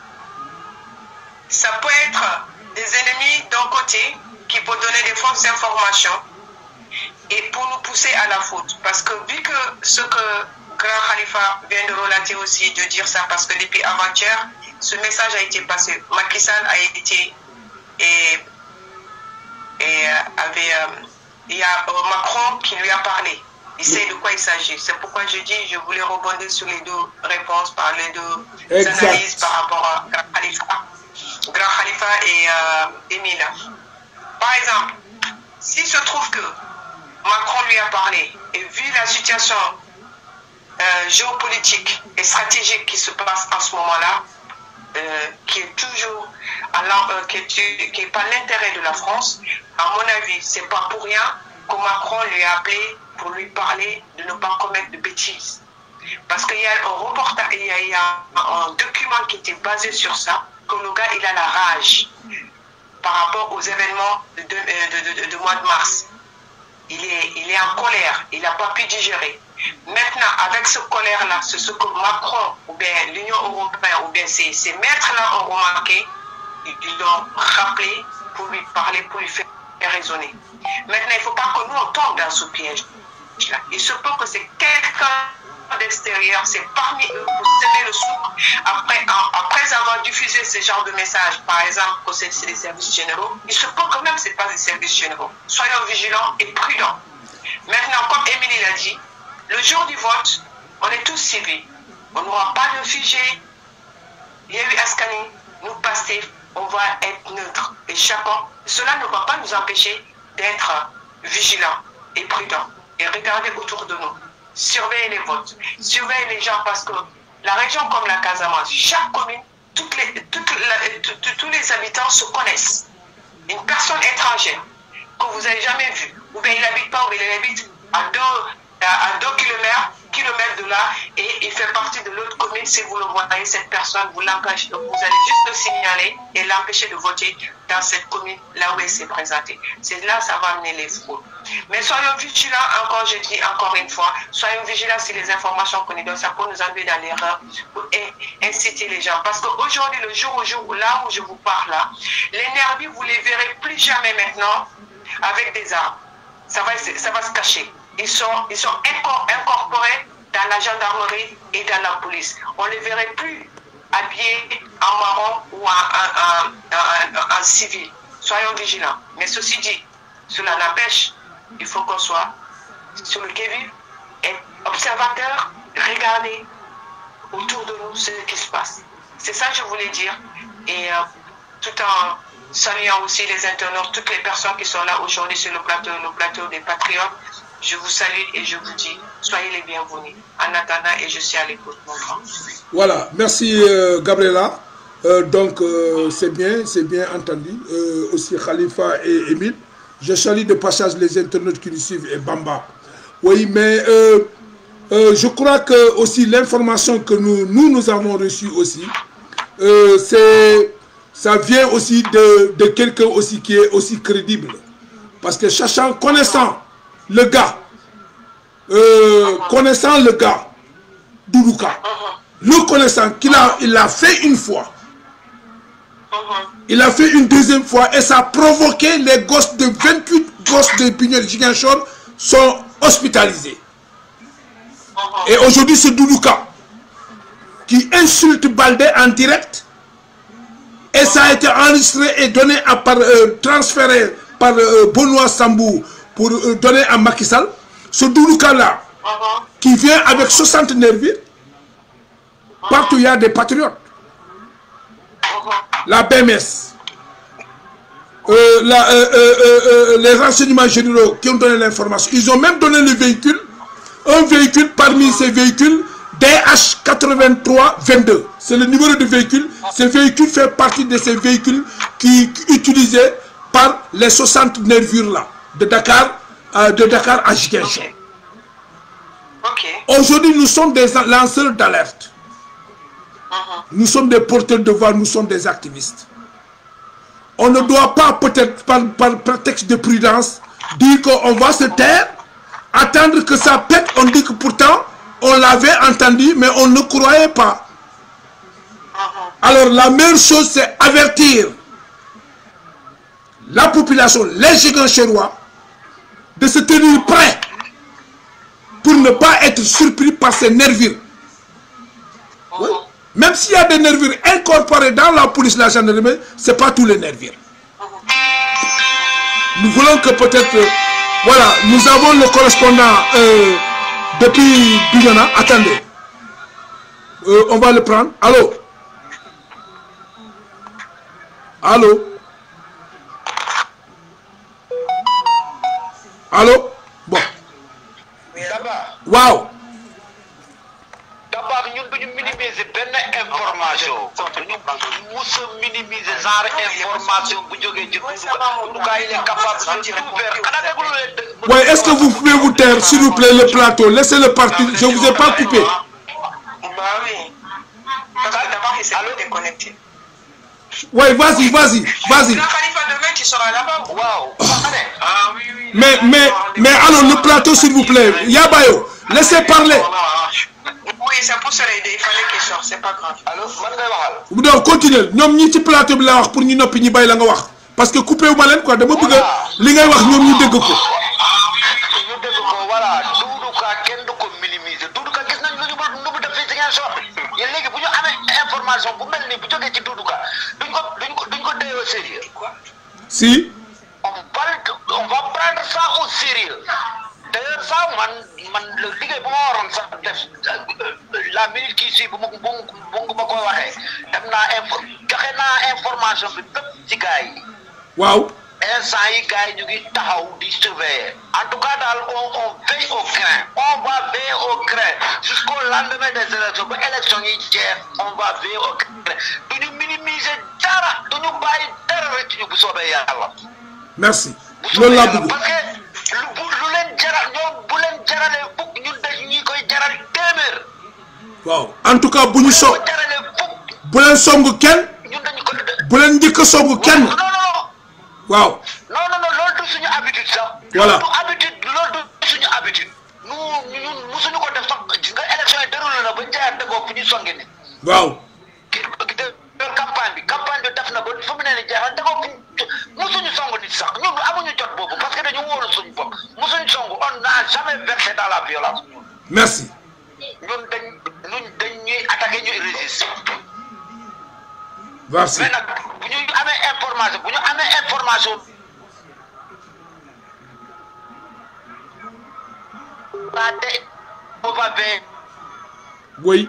ça peut être des ennemis d'un côté qui peuvent donner des fausses informations et pour nous pousser à la faute. Parce que vu que ce que Grand Khalifa vient de relater aussi, de dire ça, parce que depuis avant-hier, ce message a été passé. Macky Sall a été et, et euh, avait, euh, il y a euh, Macron qui lui a parlé. Il sait de quoi il s'agit. C'est pourquoi je dis, je voulais rebondir sur les deux réponses, par les deux Exact. analyses par rapport à Grand Khalifa, Grand Khalifa et euh, Emile. Par exemple, s'il se trouve que Macron lui a parlé et vu la situation euh, géopolitique et stratégique qui se passe en ce moment-là, euh, qui est toujours à l'en- euh, qui est, qui est pas l'intérêt de la France, à mon avis, c'est pas pour rien que Macron lui a appelé pour lui parler de ne pas commettre de bêtises. Parce qu'il y a un reportage, il y a, il y a un document qui était basé sur ça, que le gars, il a la rage par rapport aux événements de, de, de- de- de mois de mars. Il est, il est en colère, il n'a pas pu digérer. Maintenant, avec ce colère-là, c'est ce que Macron ou bien l'Union européenne ou bien ces, ces maîtres-là ont remarqué, ils ils l'ont rappelé pour lui parler, pour lui faire raisonner. Maintenant, il ne faut pas que nous on tombe dans ce piège. -là. Il se peut que c'est quelqu'un d'extérieur, c'est parmi eux pour semer le souk. Après, en- après avoir diffusé ce genre de message, par exemple, que c'est c'est des services généraux, il se peut quand même que ce n'est pas des services généraux. Soyons vigilants et prudents. Maintenant, comme Émilie l'a dit, le jour du vote, on est tous civils. On n'aura pas de figé. Il y a eu Ascani, nous passer, on va être neutre. Et chacun, cela ne va pas nous empêcher d'être vigilants et prudents. Et regarder autour de nous. Surveiller les votes. Surveiller les gens parce que la région comme la Casamance, chaque commune, toutes les, toute la- tout- tout- tous les habitants se connaissent. Une personne étrangère que vous n'avez jamais vue, ou bien il n'habite pas, ou bien il habite à deux, à, à deux kilomètres, kilomètres de là et il fait partie de l'autre commune. Si vous le voyez, cette personne, vous l'empêchez, vous allez juste le signaler et l'empêcher de voter dans cette commune là où elle s'est présentée. C'est là ça va amener les fraudes. Mais soyons vigilants, encore, je dis encore une fois, soyons vigilants sur les informations qu'on nous donne, ça peut nous enlever dans l'erreur pour inciter les gens. Parce qu'aujourd'hui, le jour au jour, là où je vous parle là, les nervis, vous les verrez plus jamais maintenant avec des armes. Ça va, ça va se cacher. Ils sont, ils sont incorporés dans la gendarmerie et dans la police. On ne les verrait plus habillés en marron ou en, en, en, en civil. Soyons vigilants. Mais ceci dit, cela n'empêche, il faut qu'on soit sur le qui-vive et observateur, regarder autour de nous ce qui se passe. C'est ça que je voulais dire. Et euh, tout en saluant aussi les internautes, toutes les personnes qui sont là aujourd'hui sur le plateau, le plateau des Patriotes, je vous salue et je vous dis, soyez les bienvenus. En attendant, et je suis à l'écoute, mon grand. Voilà, merci euh, Gabriela. Euh, donc, euh, c'est bien, c'est bien entendu. aussi Khalifa et Émile. Je salue de passage les internautes qui nous suivent et Bamba. Oui, mais je crois que aussi l'information que nous, nous, nous avons reçue aussi, c'est ça vient aussi de, de quelqu'un aussi qui est aussi crédible. Parce que sachant, connaissant le gars, euh, connaissant le gars, Doudouka, le connaissant qu'il a, il a fait une fois, il a fait une deuxième fois et ça a provoqué les gosses de 28 gosses de Pignol Giganchor sont hospitalisés. Et aujourd'hui, c'est Doudouka qui insulte Baldé en direct et ça a été enregistré et donné à par, euh, transféré par euh, Benoît Sambou pour euh, donner à Macky Sall. Ce Doudouka-là, qui vient avec 60 nervis, partout il y a des patriotes. La BMS, la, les renseignements généraux qui ont donné l'information, ils ont même donné le véhicule, un véhicule parmi ces véhicules, DH8322. C'est le numéro de véhicule. Ce véhicule fait partie de ces véhicules qui, qui utilisés par les 60 nervures là, de Dakar, euh, de Dakar à Jigencho. Okay. Aujourd'hui, nous sommes des lanceurs d'alerte. Uh -huh. Nous sommes des porteurs de voix, nous sommes des activistes. On ne doit pas, peut-être par, par prétexte de prudence, dire qu'on va se taire, attendre que ça pète, on dit que pourtant, on l'avait entendu, mais on ne croyait pas. Alors la meilleure chose, c'est avertir la population, les gigants chérois, de se tenir prêts pour ne pas être surpris par ces nervures. Oui. Même s'il y a des nervures incorporées dans la police, la gendarmerie, ce n'est pas tous les nervures. Nous voulons que peut-être, euh, voilà, nous avons le correspondant euh, depuis Bignona. Attendez. Euh, on va le prendre. Allô Allô Allô Bon. Waaw. D'abord ñun duñu minimiser benn information duñu mus a minimiser genre information bu jógee ci Doudouka il est capable de tout faire xanaa déglu leen dëgg Ouais, est-ce que vous pouvez vous taire, s'il vous plaît, le plateau Laissez-le partir. Je ne vous ai pas coupé. Bah oui. Parce que d'abord, il s'est pas déconnecté. Ouais, vas-y, vas-y, vas-y. Grand Khalifa, demain, tu seras là-bas. waaw Ah oui, oui. Mais, mais, mais alors, le plateau, s'il vous plaît. Yabayo, laissez parler. Oui, c'est pour cela il fallait qu'il sorte, c'est pas grave. allo man ngay waxal donc continuer ñoom ñi ci plateau bi la wax pour ñu noppi ñi bàyyi la nga wax parce que coupé wu ma leen quoi dama bëgg a li ngay wax ñoom ñu dégg ko. ñu dégg ko voilà Doudouka kenn du ko minimiser Doudouka gis nañ lu ñu ba nu mu def fii ci ngeen sor yéen léegi bu ñu amee information bu mel nii bu jógee ci Doudouka duñ ko duñ ko duñ ko téye au sérieux si on va on va prendre ça au sérieux d'ailleurs ça man man le liggéey bu ma waroon sax def la minute kii si bu ma bu bu ma koy waxee dem naa info joxe naa information bi bépp ci gars yi waaw instant yi gars yi ñu ngi taxaw di surveiller en tout cas daal on on veille au grain on va veiller au grain jusqu'au lendemain des élections ba élection yi jeex on va veiller au grain du ñu minimiser dara du ñu bàyyi dara rek ci ñu bu soobee yàlla. merci bu loolu soobee laa yàlla bëgg parce que lu bu lu leen jaral ñoom bu leen jaralee fukk ñun dañ ñi koy jaral waaw en tout cas bu ñu so ko jaralee fukk bu leen song kenn ñun dañu ko bu leen njëkk a song kenn non non non waaw non non non loolu du suñu habitude sax. Voilà. loolu du habitude loolu du suñu habitude. nu ñun musuñu ko def sax gis nga élection yi déroulé na ba jaayante boobu fu ñu songe ni waaw ki ki de campagne bi campagne bi def na ba fu mu ne nii jeexal dafa fu musuñu song nit sax ñun amuñu jot boobu parce que dañu wóolu suñu bopp musuñu song on n'a jamais versé dans la violence merci ñun dañ ñun dañ ñuy attaqué ñuy résister merci mais nag bu ñu amee information bu ñu amee information waa te on va ver oui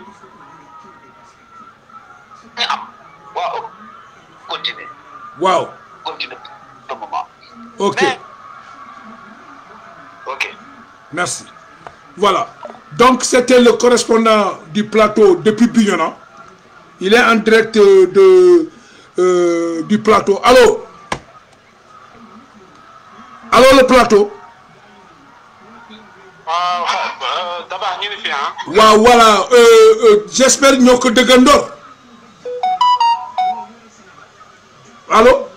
ñu am waaw continuer waaw continuer pour le moment ok mais ok merci voilà donc c'était le correspondant du plateau depuis Bignona il est en direct euh, de euh, du plateau allô allô le plateau waaw dabax ñu ngi fi ah. waaw voilà euh, euh, j'espère ñoo ko dëggandoor allô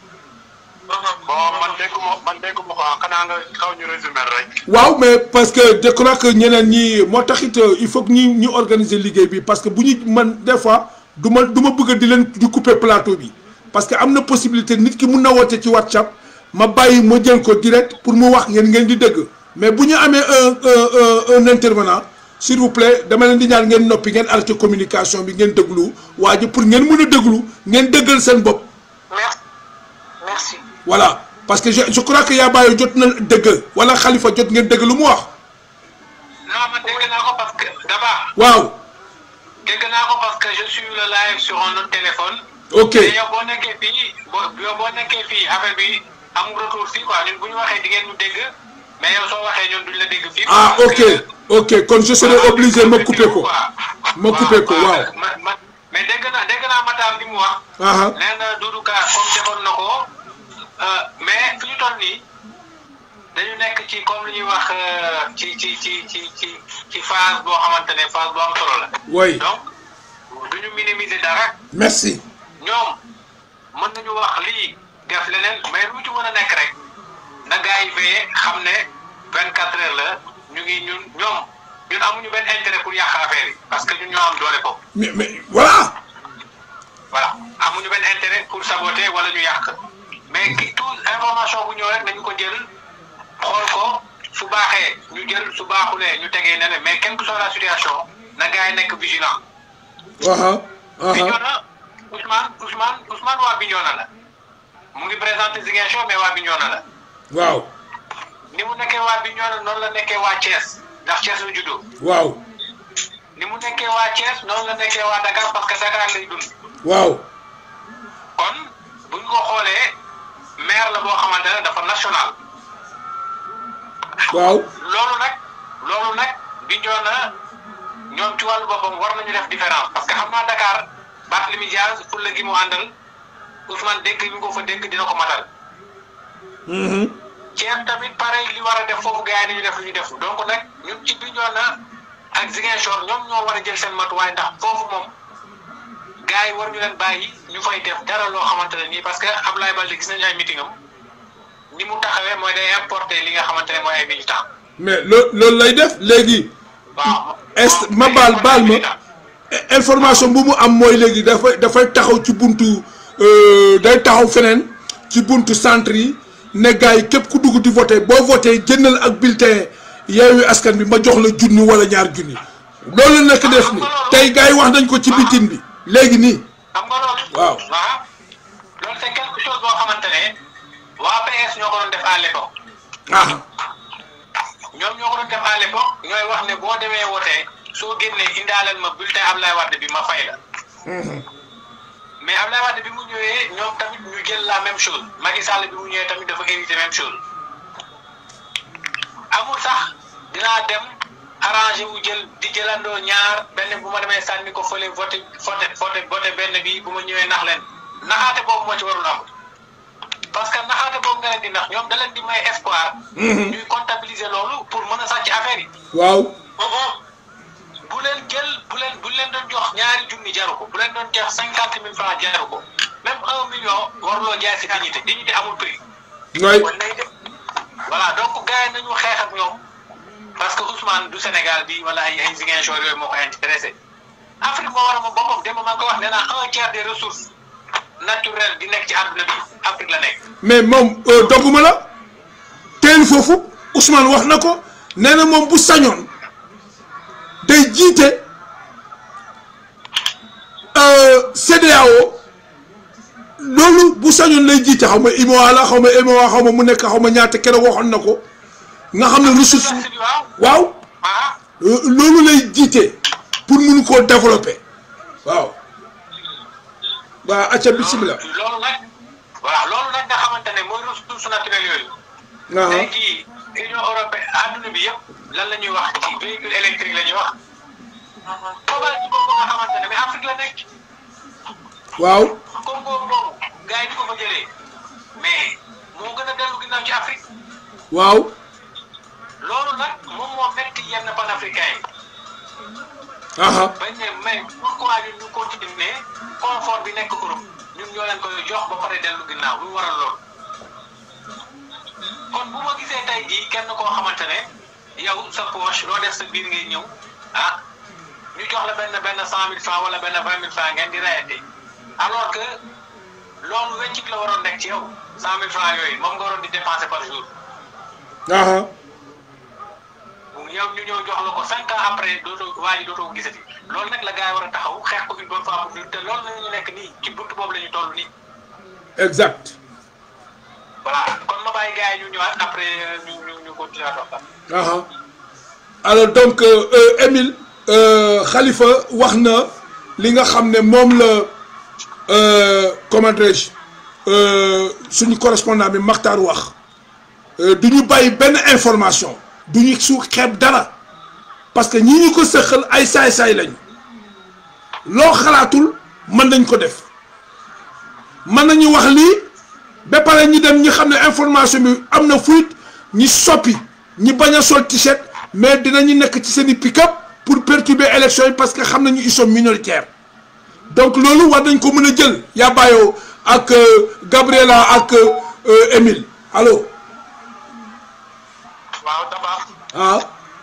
bon man dégguma man dégguma ko ah xanaa nga xaw ñu résumé rek. waaw mais parce que je crois que ñeneen ñi moo taxit euh, il faut que ñi ñu organiser liggéey bi parce que bu ñu man des fois du ma du ma bëgg di leen di couper plateau bi parce que am na possibilité nit ki mun na woote ci WhatsApp ma bàyyi ma jël ko direct pour mu wax ngeen ngeen di dëgg mais bu ñu amee un un un un intervenant s'il vous plaît dama leen di ñaan ngeen noppi ngeen arrêté communication bi ngeen déglu waa ji pour ngeen mën a déglu ngeen dëggal seen bopp Merci. Merci. voilà parce que je je crois que yaa bàyyi jot na dëgg wala xalifa jot ngeen dëgg lu mu wax non man dégg naa ko parce que dabax waaw dégg naa ko parce que je suis le live sur un autre téléphone. ok te yow boo nekkee fii boo yow boo nekkee fii affaire bi amul retour fii quoi ñun bu ñu waxee di ngeen ñu dégg mais yow soo waxee ñun duñ la dégg fii. ah parce ok que- ok kon je serai Voilà, obligé ma couper ko quoi. ma couper ko waaw ma ma mais dégg naa dégg naa Matar li mu wax. aha nee na Doudou Ka comme defoon na ko euh, mais fi ñu toll nii dañu nekk ci comme li ñuy wax euh, ci ci ci ci ci ci phase boo xamante ne phase bu am solo la. oui donc du ñu minimiser dara merci ñoom mën nañu wax lii def leneen mais lu ci mën a nekk rek na gars yi veillé xam ne vingt quatre heures la ñu ngi ñun ñoom ñun amuñu benn intérêt pour yàq affaire yi parce que ñun ñoo am doole ko mais mais voilà voilà amuñu benn intérêt pour saboter wala ñu yàq mais ki tout information bu ñëw rek nañu ko jël xool ko su baaxee ñu jël su baaxulee ñu tegee ne ne mais quelle que soit la situation na gars yi nekk vigilant aha aha Bignona Ousmane Ousmane Ousmane waa Bignona la mu ngi présenté Ziguinchor mais waa Bignona la waaw ni mu nekkee waa Bignona noonu la nekkee waa Thiès ndax Thiès la juddoo waaw ni mu nekkee waa Thiès noonu la nekkee waa Dakar parce que Dakar lay dund waaw kon bu ñu ko xoolee maire la boo xamante ne dafa national waaw loolu nag loolu nag Bignona ñoom ci wàllu boppam war nañu def différence parce que xam naa Dakar Barthélémy Dias fulla gi mu àndal Ousmane dénk bi mu ko fa dénk dina ko matal mhm Thiès tamit pareil li war a def foofu gars yi nañu def lu ñu def donc nag ñun ci Bignona ak Ziguinchor ñoom ñoo war a jël seen matuwaay ndax foofu moom gars yi war ñu leen bàyyi ñu fay def dara loo xamante ne nii parce que Abdoulaye Baldé gis nañu ay meeting am ni mu taxawee mooy day importer li nga xamante ne mooy ay militants mais loo loolu lay def léegi waaw. est ma baal baal ma information bu mu am mooy léegi dafay dafay taxaw ci buntu euh, day taxaw feneen ci buntu centre yi ne gars yi képp ku dugg di voté boo voté jëndal ak bulletin Yewwi Askan bi ma jox la junni wala ñaar junni loolu la nekk def ni tey gars yi wax nañ ko ci bitin bi léegi nii xam nga loolu. Waaw. waaw loolu c'est quelque chose boo xamante ne waa PS ñoo ko doon def à l'époque ah ñoom ñoo ko doon def à l'époque ñooy wax ne boo demee wootee soo génnee indaaleel ma bulletin Ablaye Wade bi ma fay la mais Ablaye Wade bi mu ñëwee ñoom tamit ñu jël la même chose Macky Sall bi mu ñëwee tamit dafa éviter même chose amul sax dinaa dem arrangé wu jël di jëlandoo ñaar benn bu ma demee sànni ko fële voté voté voté voté benn bi bu ma ñëwee nax leen naxaate boobu moo ci warul am parce que naxaate boobu nga leen di nax ñoom da leen di may espoir. ñuy comptabiliser loolu pour mën a sàcc affaire yi. waaw bu leen jël bu leen doon jox ñaari junni jaru ko bu leen doon jox cinquante mille francs jaru ko même un million waruloo jaay si dignité dignité amul prix. ngay kon nay def voilà donc gars yi nañu xeex ak ñoom parce que Ousmane du Sénégal bi wala ay ay Ziguinchor yooyu moo ko intéressé Afrique moo war a moom boppam démb maa ngi ko wax nee naa un tiers des ressources naturelles di nekk ci àdduna bi Afrique la nekk. mais moom dogguma la teel foofu Ousmane wax na ko nee na moom bu sañoon day jiite CEDEAO loolu bu sañoon lay jiite xaw ma IMOA la xaw ma IMOA xaw ma mu nekk xaw ma ñaata keroog waxoon na ko nga xam ne ressource waaw waaw ah loolu lay jiite pour mun koo développer waaw waaw acca bisimilah loolu nag voilà loolu nag nga xamante ne mooy ressources naturelles yooyu. aha tey jii Union européenne adduna bi yëpp lan la ñuy wax ci véhicule électrique la ñuy wax. cobalt boobu nga xamante ne mais Afrique la nekk. waaw Congo boobu gars yi di ko fa jëlee mais moo gën a dellu ginnaaw ci Afrique waaw loolu nag moom moo metti yenn panafricain yi aha bañ ne mais pourquoi ñun ñu continuer confort bi nekk Europe ñun ñoo leen koy jox ba pare dellu ginnaaw lu waral loolu kon bu ma gisee tey jii kenn koo xamante ne yow sa poche loo def sa biir ngay ñëw ah ñu jox la benn benn cent mille franc wala benn vingt mille franc ngeen di rayante alors que loolu weccit la waroon nekk ci yow cent mille franc yooyu moom nga waroon di dépenser par jour aha yow ñu ñëw jox la ko cinq ans après dootoo waa ji dootoo ko gisati loolu nag la gars yi war a taxaw xeex ko une bonne fois pour toutes te loolu la ñu nekk nii ci buntu boobu la ñu toll nii exact voilà kon ma bàyyi gars yi ñu ñëwaat après ñu ñu ñu continuer ak waxtaan. aha alors donc euh, euh, Émile euh, Khalifa wax na li nga xam ne moom la euh, comment dirais-je euh, suñu correspondant bi Makhtar wax euh, du ñu bàyyi benn information du ñu su xeeb dara parce que ñi ñu ko sëqal ay saay-saay lañu loo xalaatul mën nañ ko def mën nañu wax lii ba pare ñi dem ñi xam ne information bi am na fuite ñi soppi ñi bañ a sol t-shirt mais dinañu nekk ci seen i pick-up pour perturber élection yi parce que xam nañu ils sont minoritaires donc loolu war nañ ko mën a jël yaa bàyyoo ak euh, Gabriela ak euh, Émile allo waaw dafa ah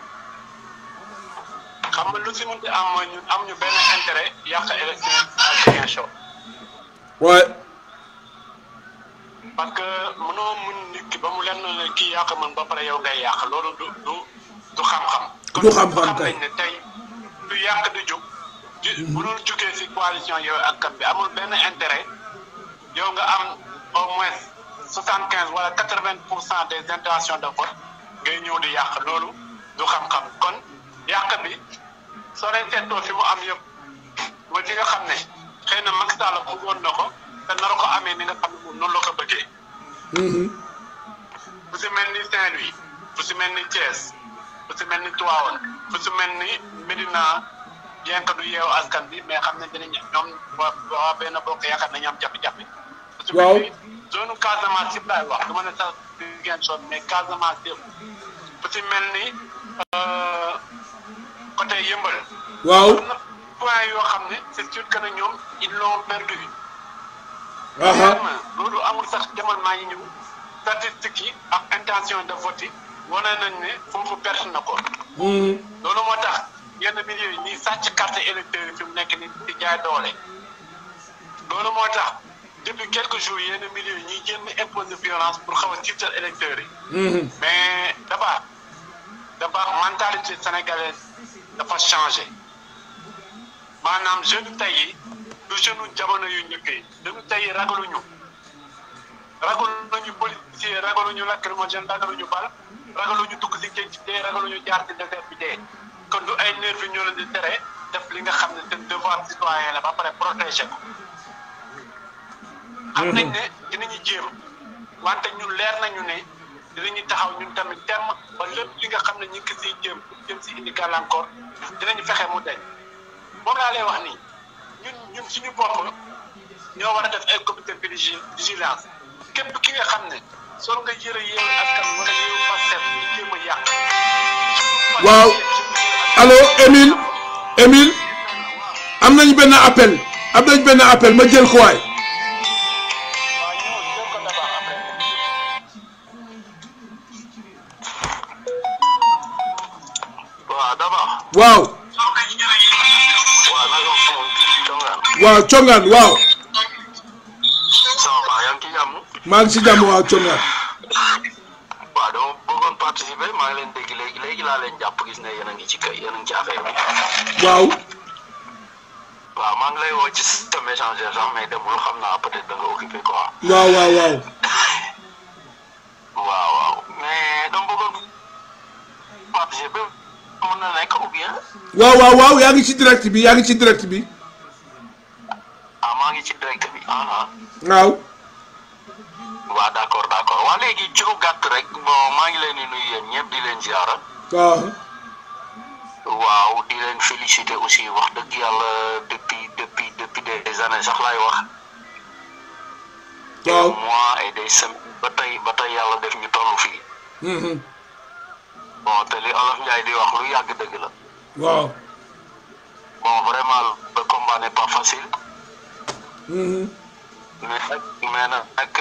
xam nga lu si mënti am mooy ñun am ñu benn intérêt yàq élection à Ziguinchor ouais parce que mënoo mun nit ki ba mu lenn ne kii yàq mën ba pare yow ngay yàq loolu du du du xam-xam. Du xam-xam kon kay. xam nañ ne tey du yàq du jug. ju bu dul jugee si coalition yow ak kan bi amul benn intérêt yow nga am au moins soixante quinze wala quatre vingt pour cent des intentions de vote ngay ñëw di yàq loolu du xam-xam kon yàq bi soo leen seetloo fi mu am yëpp mooy fi nga xam ne xëy na Macky Sall bëggoon na ko te nar ko amee ni nga xam ne moom noonu la ko bëggee. mhm fu si mel ni Saint-Louis fu si mel ni Thiès fu si mel ni Tivaouane fu si mel ni Médina bien que du yeewu askan bi mais xam ne dinañ ñoom waa waa benn bokk yaakaar nañu am jafe-jafe. fu si Waaw. mel ni zone Casamance yëpp laay wax du ma ne sax Ziguinchor mais Casamance yëpp fu si mel ni euh, côté Yëmbal. waaw am na point yoo xam ne c'est sûr que ne ñoom ils l'ont perdu. aha Vraiment, loolu amul sax demal maa ngi ñëw statistiques yi ak intention de vote yi wane nañ ne foofu perte na ko mhm loolu moo tax yenn milieu yi ñuy sàcc carte électeur yi fi mu nekk ni di jaay doole loolu moo tax depuis quelques jours yenn milieu yi ñuy jéem a imposer violence pour xaw a tiital électeurs yi mhm mais dafa dafa mentalité sénégalaise dafa changé maanaam jeune tey yi du jeune jamono yu njëkk yi jeune tey yi ragaluñu ragaluñu policier ragaluñu lacrymogène ragaluñu bal ragaluñu dugg si géej gi dee ragaluñu jaar ci désert bi dee kon du ay nervi ñoo leen di tere def li nga xam ne seen devoir citoyen la ba pare protéger ko xam nañ ne dinañu jéem wante ñun leer nañu ne dinañu taxaw ñun tamit temm ba lépp li nga xam ne ñu ngi ko siy jéem pour jëm si indi gàllankoor dinañu fexe mu deñ moom laa lay wax nii ñun ñun suñu bopp ñoo war a def ay comité de vigi- vigilance képp ki nga xam ne sol nga yëre yeewu askan wala yeewu Pastef ñu jéem a yàq. Waaw. allo Émile Émile am nañu benn appel am nañu benn appel ma jël ko waay waaw ñëw jël ko d'abord après waaw d'abord waaw waaw naka moom congaan waaw congaan waaw sama baax yaa ngi ci jàmm maa ngi si jàmm waaw congaan waaw dama bëggoon participer maa ngi leen dégg léegi léegi laa leen jàpp gis ne yéen a ngi ci kay yéen a ngi ci affaire bi waaw waaw maa ngi lay woo ci système échangeur sax mais demul xam naa peut-être da nga occupé quoi waaw waaw waaw waaw waaw mais dama bëggoon participer mën na nekk ou bien waaw waaw waaw yaa ngi ci direct bi yaa ngi ci direct bi ah maa ngi ci direct bi ah ah waaw waaw d'accord d'accord waa léegi ci lu gàtt rek bon maa ngi leen di nuyu yéen ñëpp di leen ziara waaw waaw di leen féliciter aussi wax dëgg yàlla depuis depuis depuis des années sax laay wax des waaw mois et des semaines ba tey ba tey yàlla def ñu toll fii mhm, bon te li olof Njaay di wax lu yàgg dëgg la waaw bon vraiment le combat n'est pas facile mhm, mais nag mais nag nag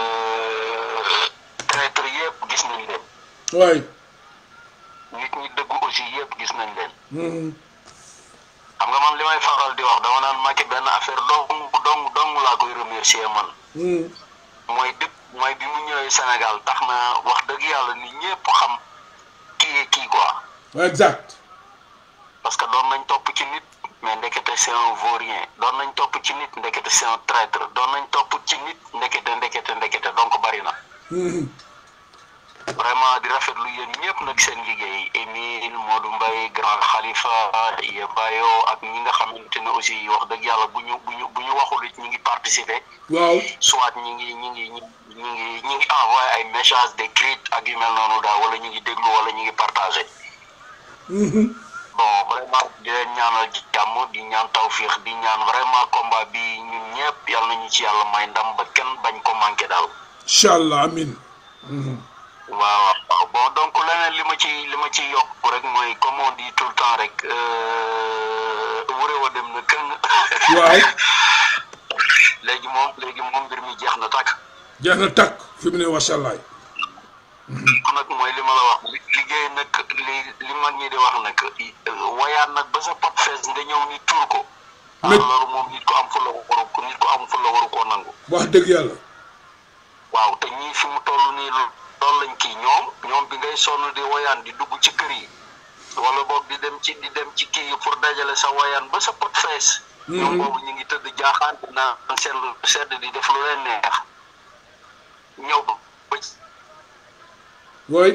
traître yëpp gis nañ leen waay nit ñi dëggu aussi yëpp gis nañ leen mhm, xam nga man li may faral di wax dama naan Macky benn affaire dong dong dong laa koy remercier man mhm, mooy dëpp mooy bi mu ñëwee Sénégal tax na wax dëgg yàlla ni ñëpp xam kii kii quoi exact parce que doon nañ topp ci nit mais ndekete c'est un vaurien doon nañ topp ci nit ndekete c'est un traître doon nañ topp ci nit ndekete ndekete ndekete donc bari na mhm, vraiment di rafetlu yéen ñëpp nag seen liggéey Émile Modou Mbaye Grand Khalifa Yebayo ak ñi nga xamante ne aussi wax dëgg yàlla bu ñu bu ñu bu ñu waxul it ñi ngi participer waaw soit ñi ngi ñi ngi ñi ñi ngi ñi ngi envoyé ay messages d'écrit ak yu mel noonu daal wala ñi ngi déglu wala ñi ngi partagé mhm, bon vraiment di leen ñaanal jàmm di ñaan tawfiix di ñaan vraiment combat bi ñun ñëpp yal nañu ci yàlla may ndam ba kenn bañ ko manqué daal incha allah amin mhm, waaw waaw bon donc leneen li ma ci li ma ci yokk rek mooy comme on dit tout le temps rek wure wa dem na këng waaw léegi moom léegi moom mbir mi jeex na tàkk jeex na takk fi mu ne macha allah nag mooy li ma la wax li- liggéey nag li li mag ñi di wax nag wayaat nag ba sa pot fees nga ñëw ni tuur ko ah Mais- loolu moom nit ko am fu la waru ko nit ko am fu la waru koo nangu wax dëgg yàlla waaw te ñii fi mu toll nii loolu lañ kii ñoom ñoom bi ngay sonn di woyaan di dugg ci kër yi wala boog di dem ci di dem ci kii yi pour dajale sa woyaan ba sa pot fees ñoom boobu ñu ngi tëdd jaaxaan naan seen lu sedd di def lu leen neex ñëw ba ci wooy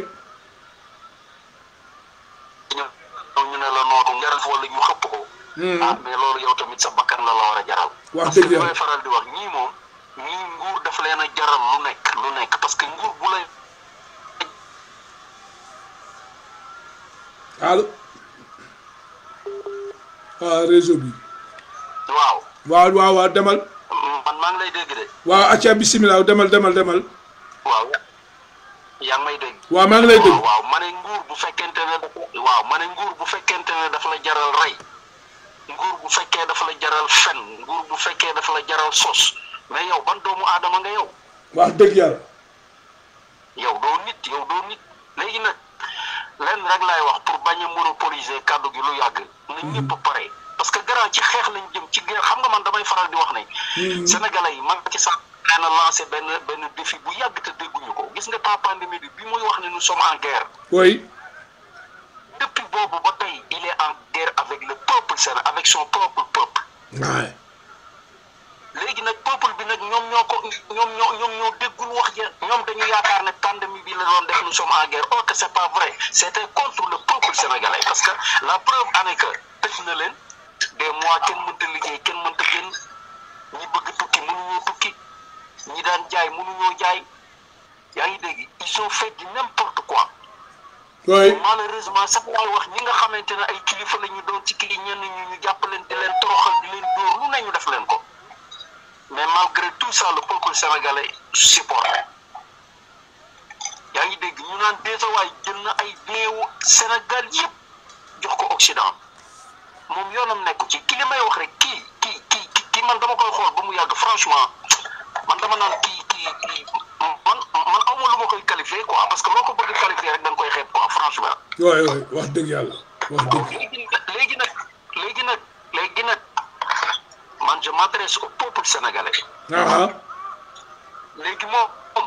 ñëw ñu ne la noonu jaral wala ñu xëpp ko ah mais loolu yow tamit sa bakkan la la war a jaral Wax parce que dëgg li yàlla. may faral di wax ñii moom ñii nguur daf leen a jaral lu nekk lu nekk parce que nguur bu lay allo ah réseau bi waaw waaw waaw waaw demal man maa ngi lay dégg de waaw acca bisimilah demal demal demal waaw yaa ngi may dégg waaw maa ngi lay dégg waaw waaw ma ne nguur bu fekkente ne daf waaw ma ne nguur bu fekkente ne daf la jaral rey nguur bu fekkee dafa la jaral fen nguur bu fekkee dafa la jaral sos mais yow ban doomu aadama nga yow wax dëgg yàlla yow doo nit yow doo nit léegi nag lenn rek laay wax pour bañ a monopoliser kàddu gi lu yàgg na ñëpp pare parce que grand ci xeex lañ jëm ci guerre xam nga man damay faral di wax ne sénégalais yi man ci sax na lancé benn benn défi bu yàgg te dégguñu ko gis nga temps pandémie bi bi muy wax ne nous sommes en guerre oui depuis boobu ba tey il est en guerre avec le peuple séné avec son propre peuple waay léegi nag peuple bi nag ñoom ñoo ko ñoom ñoo ñoom ñoo déggul wax ja ñoom dañu yaakaar ne pandémie bi la doon def nous sommes en guerre or que c'est pas vrai c'était contre le peuple sénégalais parce que la preuve en est que tëj na leen des mois kenn mënta liggéey kenn mënta génn ñi bëgg tukki mënuñoo tukki ñi daan jaay mënuñoo jaay yaa ngi dégg ils ont fait du n'importe quoi oui malheureusement sax laay wax ñi nga xamante ne ay kilifa la ñu doon ci kii ñenn ñu ñu jàpp leen di leen toroxal di leen dóor lu ne ñu def leen ko mais malgré tout ça le peuple sénégalais supporte yaa ngi dégg ñu naan déetawaay jël na ay néewu Sénégal yëpp jox ko Occident moom yoonam nekku ci ki li may wax rek kii kii kii kii man dama koy xool ba mu yàgg franchement man dama naan kii kii kii man man aw ma lu ma koy qualifier quoi parce que loo ko bëgg qualifier rek da nga koy xeeb quoi franchement. waay waay wax dëgg yàlla wax dëgg. léegi léegi nag léegi nag léegi nag man je m'adresse au peuple sénégalais. ah léegi moom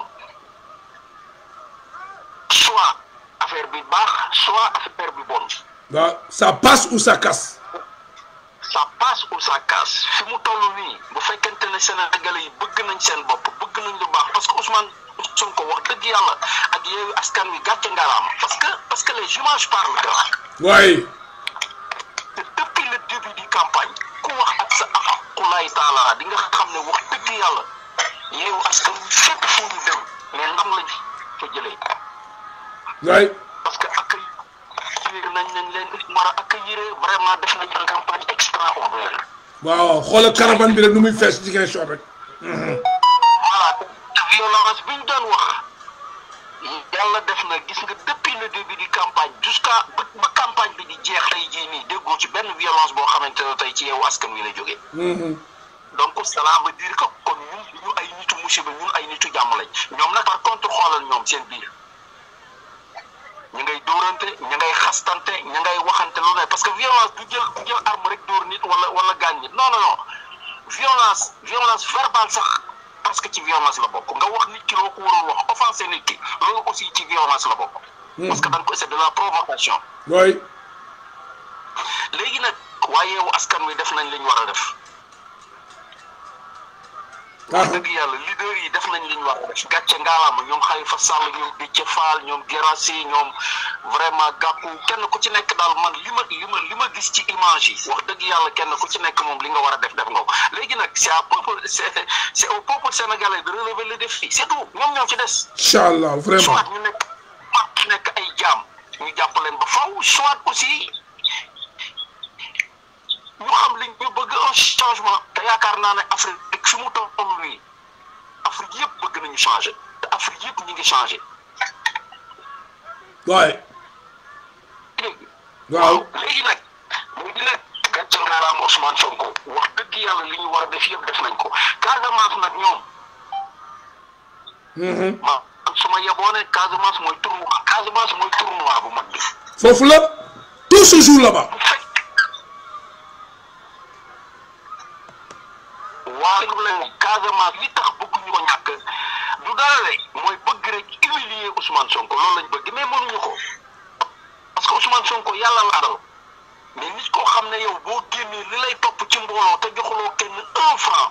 soit affaire bi baax soit affaire bi bon. waaw ça passe ou ça casse. ça passe ou ça casse fi mu toll nii bu fekkente ne Sénégalais yi bëgg nañ seen bopp bëgg nañ lu baax parce que Ousmane Sonko wax dëgg yàlla ak yooyu askan wi gàcce ngalaama parce que parce que les images parlent grand. waay. te depuis le début du campagne ku wax ak sa aqulaay taala di nga xam ne wax dëgg yàlla yeewu askan wi fépp fu ñu dem mais ndam lañ fa jëlee. waay. parce que accueillir nañ nañ leen war a accueillir vraiment def nañ une campagne extraordinaire. waaw xoolal caravane bi rek nu muy fees ci ngeen rek. voilà te violence bi ñu doon wax yàlla def na gis nga depuis le début du campagne jusqu'à ba ba campagne bi di jeex tey jii nii déggoo ci benn violence boo xamante ne tey ci yow askan wi la jógee. donc cela veut dire que kon ñun ñu ay nitu musiba ñun ay nitu jàmm lañ ñoom nag par contre xoolal ñoom seen biir. ñu ngay dóorante ñu ngay xastante ñu ngay waxante lu ne parce que violence du jël du jël arme rek dóor nit wala wala gaañ nit non non non violence violence verbale sax parce que ci violence la bokk nga wax nit ki loo ko warul wax offensé nit ki loolu aussi ci violence la bokk. parce que da nga ko c'est de la provocation. waay. léegi nag waaye yow askan wi def nañ li ñu war a def. wax dëgg yàlla leader yi def nañ li ñu war a def gàcce ngaalaama ñoom Khalifa Sall ñoom Déthié Fall ñoom Guirassy ñoom vraiment gàkku kenn ku ci nekk daal man li ma li ma li ma gis ci image yi wax dëgg yàlla kenn ku ci nekk moom li nga war a def def nga ko léegi nag c'est à peuple c'est c'est au peuple sénégalais de relever le défi c'est tout ñoom ñoo ci des. incha allah vraiment soit ñu nekk ñu nekk ay jaam ñu jàpp leen ba faw soit aussi ñu xam li ñu bëgg un changement te yaakaar naa ne Afrique fi mu toll nii Afrique yëpp bëgg nañu changer te Afrique yëpp ñu ngi changer. waay. léegi. waaw léegi nag léegi nag gàcce ngalaama Ousmane Sonko wax dëgg yàlla li ñu war a def yëpp def nañ ko Casamance nag ñoom. ma su ma yeboo ne Casamance mooy tournoi Casamance mooy tournoi bu mag bi. foofu la tout se joue là-bas. bu fekk waaye leen Casamance li tax bëgguñu ko ñàkk du dara rek mooy bëgg rek humilier Ousmane Sonko loolu lañ bëgg mais mënuñu ko parce que Ousmane Sonko yàlla la dal mais nit koo xam ne yow boo génnee li lay topp ci mbooloo te joxuloo kenn un franc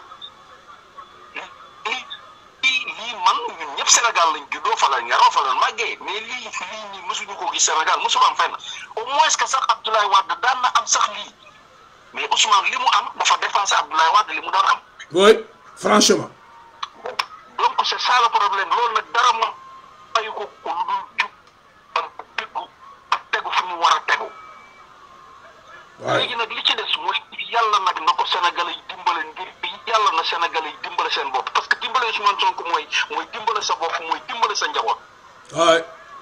lii lii lii man ñun ñëpp Sénégal lañ juddoo fa lañ yaroo fa lañ màggee mais lii lii nii mësuñu ko gis Sénégal mësul am fenn au moins que sax Abdoulaye Wade daan na am sax lii mais Ousmane li mu am dafa dépassé Abdoulaye Wade li mu daan am. oui franchement. donc c'est ça le problème loolu nag dara moom ayu ko ko lu dul jub ak déggu ak tegu fi mu war a tegu. waay léegi nag li ci des mooy yàlla nag na ko Sénégalais yi dimbale ngir yàlla na Sénégalais yi dimbale seen bopp parce que dimbale Ousmane Sonko mooy mooy dimbale sa bopp mooy dimbale sa njaboot. waay.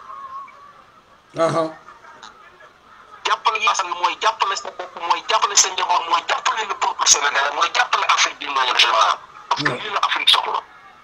aha jàppale askan wi mooy jàppale sa bopp mooy jàppale sa njaboot mooy jàppale le peuple sénégalais mooy jàppale Afrique d'une manière générale. parce que lii la Afrique soxla.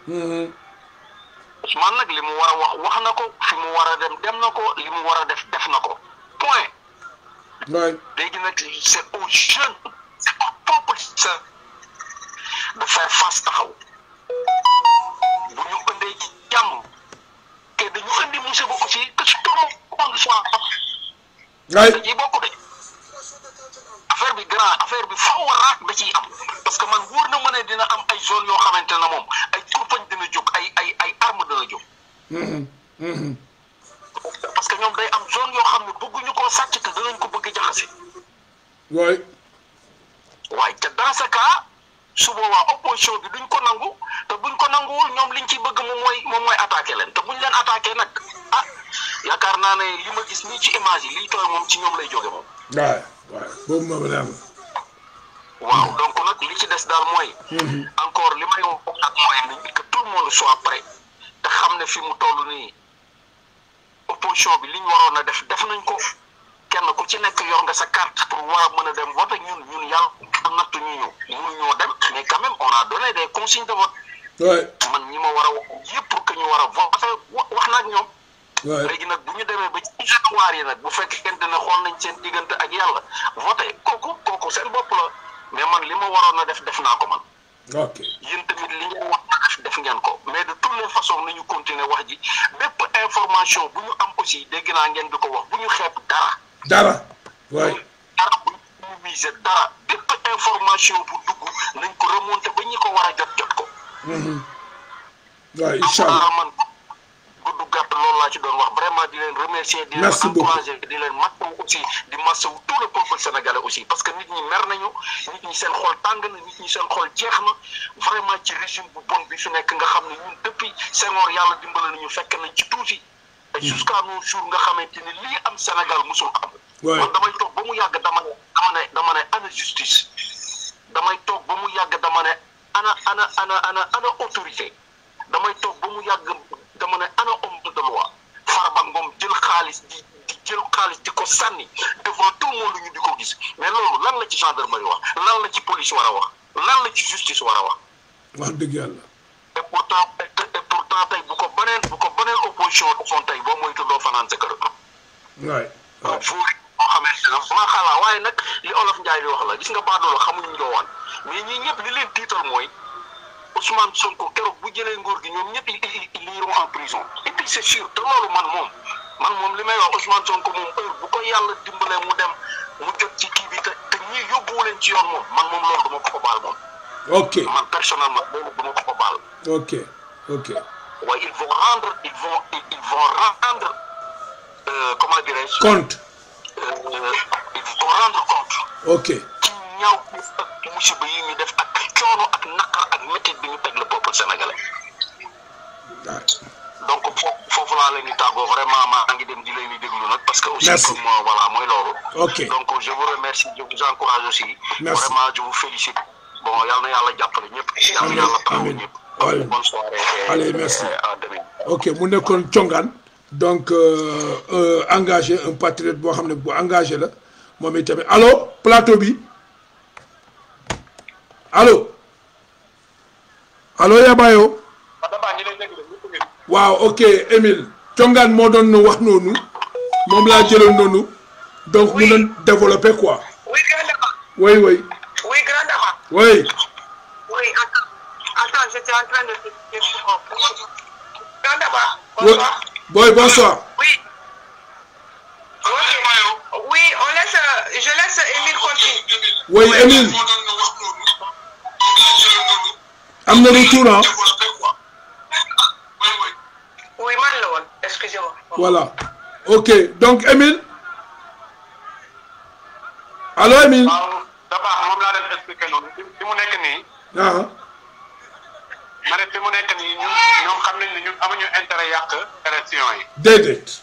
Ousmane nag li mu war a wax wax na ko fi mu war a dem dem na ko li mu war a def def na ko point. waay. léegi nag c'est aux jeunes c'est au peuple sa de faire face taxaw bu ñu indee ci jàmm te dañu indi musiba aussi que tout le monde soit waay. da ciy bokk de affaire bi grand affaire bi faw raak da ciy am parce que man wóor na ma ne dina am ay zone yoo xamante ne moom ay kurpañ dina jóg ay ay ay arme dina jóg parce que ñoom day am zone yoo xam ne bëgguñu koo sàcc te danañ ko bëgg jaxase waay. waaye te dans ce cas su boobaa opposition bi duñ ko nangu te buñ ko nanguwul ñoom liñ ci bëgg moom mooy moom mooy attaqué leen te buñ leen attaqué nag ah yaakaar naa ne li ma gis nii ci image yi liy tooy moom ci ñoom lay jóge moom. waay waay boobu moom la am. waaw donc nag li ci des daal mooy. encore li may wax nag mooy ni que tout le monde soit prêt te xam ne fi mu toll nii opposition bi li ñu waroon a def def nañ ko kenn ku ci nekk yor nga sa carte pour war a mën a dem vote ñun ñun yàlla nattu ñu ñu mënuñoo dem mais quand même on a donné des consignes de vote ouais man ñi ma war a wax yëpp pour que ñu war a vote wax na ak ñoom ouais léegi nag bu ñu demee ba ci janvier yi nag bu fekkente ne xool nañ seen diggante ak yàlla voté kooku kooku seen bopp la mais man li ma waroon a def def naa ko man ok yéen tamit li ngeen wax na def def ngeen ko mais de toutes les façons nañu continuer wax ji bépp information bu ñu am aussi dégg naa ngeen di ko wax bu ñu xeeb dara dara ouais dara bu ñu miser dara bépp information bu dugg nañ ko remonter ba ñi ko war a jot jot ko ouais incha allah man gudd gàtt loolu laa ci doon wax vraiment di leen remercier di leen Merci beaucoup. encourager di leen masawu aussi di masawu tout le peuple sénégalais aussi parce que nit ñi mer nañu nit ñi seen xol tàng na nit ñi seen xol jeex na vraiment ci régime bu bon bi fi nekk nga xam ne ñun depuis Senghor yàlla dimbale nañu fekk nañ ci tuuti et jusqu'à nos jours nga xamante ni lii am Sénégal musul am Ouais. man damay toog ba mu yàgg dama ne dama ne dama ne ana justice damay toog ba mu yàgg dama ne ana ana ana ana ana autorité damay toog ba mu yàgg dama ne ana homme de loi Farba Ngom jël xaalis di di jël xaalis di ko sànni devant tout le monde ñu di ko gis mais loolu lan la ci gendarmerie wax lan la ci police war a wax lan la ci justice war a wax wax dëgg yàlla et pourtant et et pourtant tey bu ko beneen bu ko beneen opposition defoon tey boo moytu doo fanaan sa kër ouais donc foofu boo xamante ne maa xalaa waaye nag li olof Njaay di wax la gis nga baadoola xamuñu njoowaan mais ñii ñëpp li leen tiital mooy Ousmane Sonko keroog bu jëlee nguur gi ñoom ñëpp ils ils ils iront en prison et puis c'est sûr te loolu man moom man moom li may wax Ousmane Sonko moom heure bu ko yàlla dimbalee mu dem mu jot ci kii bi te te ñii yóbbuwu leen ci yoon moom man moom loolu duma ko ko baal moom ok man personnellement loolu duma ko ko baal ok ok waaye ils vont rendre ils vont ils ils vont rendre euh, comment dirais-je compte euh, ils vont rendre compte ok ci ñaaw ak musiba yi ñu def ak coono ak naqar ak métit bi ñu teg le peuple sénégalais ah donc foofu foofu laa leen di tàggoo vraiment maa ngi dem di leen di déglu nag parce que aussi Merci. comme euh, voilà mooy loolu ok donc je vous remercie je vous encourage aussi Merci. vraiment je vous félicite bon yal na yàlla jàppale ñëpp yal na Amiin, yàlla taxawu amiin. ñëpp Amiin. bonne soirée et- Allez, merci. et à demain ok mu nekkoon congaan donc euh, euh, engagé un patriote boo xam ne bu engagé la moom itamit allo plateau bi allo allo Yabayo Madaba ñi lay déglu ñëpp ngi waaw ok Émile congaan moo doon wax noonu moom laa jëloon noonu donc mu doon développé quoi Oui, grand dama. oui oui Oui, grand dama. oui Oui, attends. Attends, j'étais en train de te dire. Grand dama. oui Bonsoir. boy bonsoir Oui. Ok. Oui, on laisse, euh, je laisse Émile continuer. oui Émile am na retour ah Oui, man la woon. Excusez-moi. voilà ok donc Émile allo Émile waaw d'abord moom laa leen expliqué noonu fi fi mu nekk nii ah ma ne fi mu nekk nii ñun ñoom xam nañ ne ñun amuñu intérêt yàq élection yi déedéet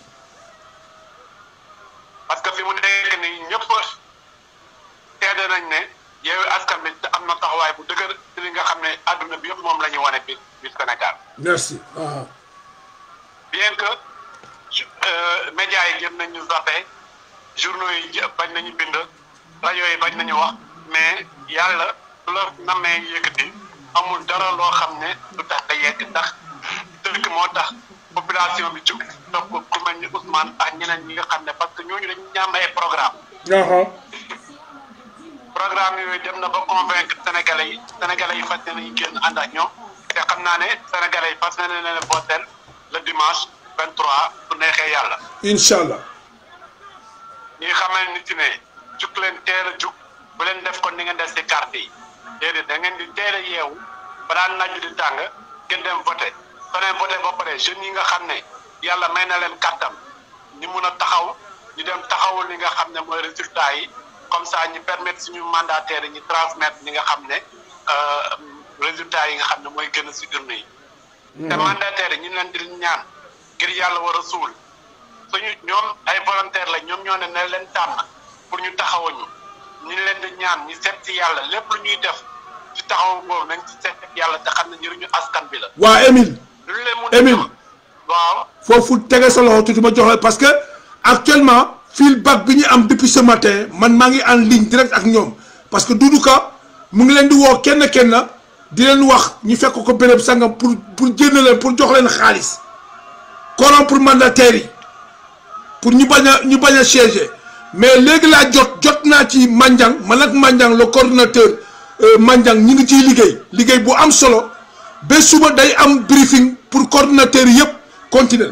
parce que fi mu nekk nii ñëpp seede nañ ne Yewwi Askan Wi am na taxawaay bu dëgër ci li nga xam ne adduna bi yëpp moom la ñu wane bi bi Sénégal merci ah bien que euh, médias yi jëm nañ ñu zappé journaux yi jë- bañ nañu bind rajo yi bañ nañu wax mais yàlla su la namee yëkkati amul dara loo xam ne du tax a yegg ndax dëkk moo tax population bi jóg topp ku mel ni Ousmane ak ñeneen ñi nga xam ne parce que ñooñu dañu ñaan ay programme ah programme yooyu dem na ba convaincre sénégalais yi sénégalais yi fas yéene ñu génn ànd ak ñoom te xam naa ne sénégalais yi fas yéene leen voter le dimanche 23 bu neexee yàlla incha allah ñi xamal nit ne jug leen teel a jug bu leen def kon ni ngeen def si carte yi déedéet da ngeen di teel a yeewu ba daan naaj di tàng ngeen dem voté soo leen voté ba pare jeunes yi nga xam ne yàlla may na leen kàttam ñu mun a taxaw ñu dem taxawul li nga xam ne mooy résultat yi comme ça ñu permettre suñu mandataires yi ñu transmettre li nga xam ne euh, résultat yi nga xam ne mooy gën a si urne yi. te mandataires yi ñu leen di ñaan ngir yàlla war a suul suñu ñoom ay volontaire la ñoom ñoo ne ne leen tànn pour ñu taxawuñu ñu leen di ñaan ñu seet ci yàlla lépp lu ñuy def ci taxawu boobu nañ ci seet yàlla te xam ne njëriñu askan bi la. waa Émile lu leen mun a Émile jox waaw foofu tege sa loxo tuuti ma jox la parce que actuellement feedback bi ñu am depuis ce matin man maa ngi en ligne direct ak ñoom parce que Doudou Ka mu ngi leen di woo kenn kenn di leen wax ñu fekk ko béréb sangam pour pour jënd leen pour jox leen xaalis corrompre mandataires yi pour ñu bañ a ñu bañ a siéger mais léegi laa jot jot naa ci Mandiang man ak Mandiang le coordonnateur Mandiang ñu ngi ciy liggéey liggéey bu am solo ba suba day am briefing pour coordonnateur yëpp continuer.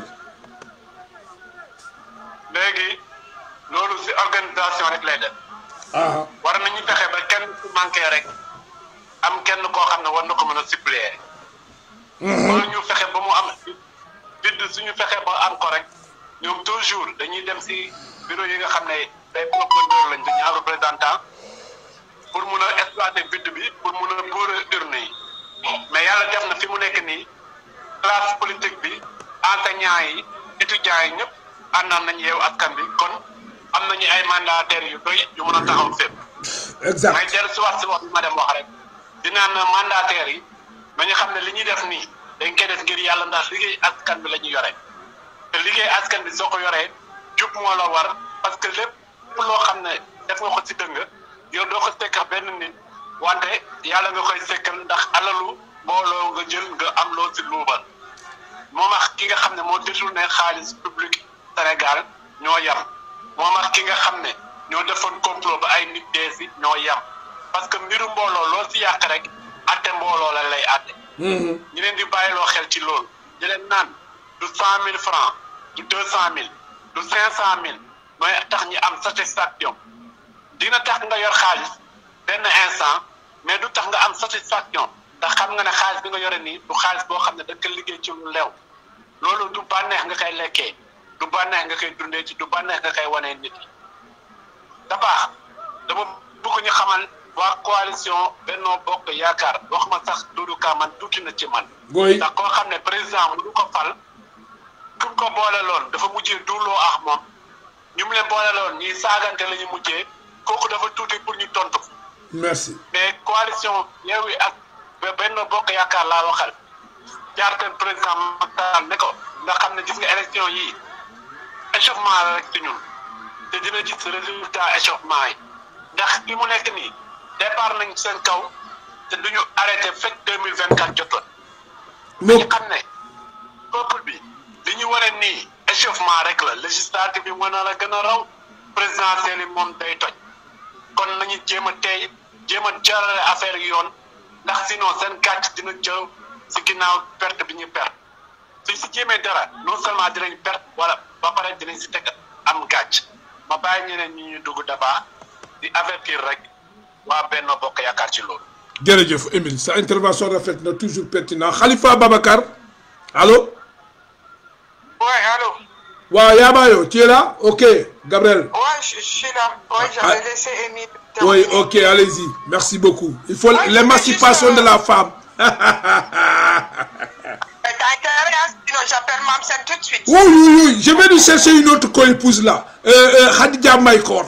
léegi loolu si organisation rek lay def. ah war nañu fexe ba kenn ku manqué rek am kenn koo xam ne war na ko mën a suppléer. wala ñu fexe ba mu am vide suñu fexe ba am ko rek ñoom toujours dañuy dem si bureau yi nga xam ne day proposeur lañ dañuy am représentant pour mun a exploiter vide bi pour mun a boole urne yi mais yàlla def na fi mu nekk nii classe politique bi enseignants yi étudiants yi ñëpp àndaan nañ yeewu askan bi kon am nañu ay mandataires yu doy yu mën a taxaw fépp. exact may dellu si wax si wax bi ma dem wax rek dinaan mandataires yi nañu xam ne li ñuy def nii dañ koy def ngir yàlla ndax liggéey askan bi la ñu yore te liggéey askan bi soo ko yoree jub moo la war parce que lépp loo xam ne def nga ko si dëng yow doo ko sekk benn nit wante yàlla nga koy sekkal ndax alalu mbooloo nga jël nga am loo si luubal moom ak ki nga xam ne moo détourné xaalis public Sénégal ñoo yam moom ak ki nga xam ne ñoo defoon complot ba ay nit dee si ñoo yam parce que mbiru mbooloo loo si yàq rek atte mbooloo la lay atte ñu leen di bàyyiloo xel ci loolu di leen naan du cent mille francs du deux cent mille du cinq cent mille mooy tax ñi am satisfaction dina tax nga yor xaalis benn instant mais du tax nga am satisfaction ndax xam nga ne xaalis bi nga yore nii du xaalis boo xam ne da nga ko liggéey ci lu lew loolu du bànneex nga koy lekkee du bànneex nga koy dundee ci du bànneex nga koy wanee nit yi da baax dama bëgg ñu xamal waa coalition Benno Bokk Yaakaar wax ma sax Doudou Ka man tuuti na ci man gooy ndax koo xam ne président mu du ko fal ku ko boole loon dafa mujjee duuloo ak moom ñu mu leen boole loon ñuy saagante la ñu mujjee kooku dafa tuuti pour ñu tontu merci mais coalition Yewwi ak Benno Bokk Yaakaar laa waxal jaarteen président Macky Sall ne ko nga xam ne gis nga élection yi échauffement la rek ci ñun te dina gis résultat échauffement yi ndax fi mu nekk nii départ nañ seen kaw te duñu arrêté fekk deux mille vingt quatre jotoon mo ñu xam ne peuple bi li ñu wane nii échauffement rek la législative bi mën na la gën a raw présidentielle yi moom day toj kon nañu jéem a tey jéem a jaarale affaire yi yoon ndax sinon seen gàcc dina jëw si ginnaaw perte bi ñu perte suñ si jéemee dara non seulement dinañ perte wala ba pare dinañ si teg am gàcc ma bàyyi ñeneen ñi ñu dugg d'abord di avertir rek waa Benno Bokk Yaakaar ci loolu. jërëjëf Émile sa intervention rafet na toujours pertinent Khalifa Babacar allo Ouais, allô waaw Yabayo tu es là ok Gabriel Ouais, je, je suis là. Ouais, j'avais Ah. laissé Émile. oui terminer. ok allez-y merci beaucoup il faut Ouais, l'émancipation juste, de euh, la femme Euh, T'as intérêt, hein, sinon j'appelle Mamsen tout de suite. oui oui oui je vais lui chercher une autre co-épouse là euh, euh, Khadija Maïkor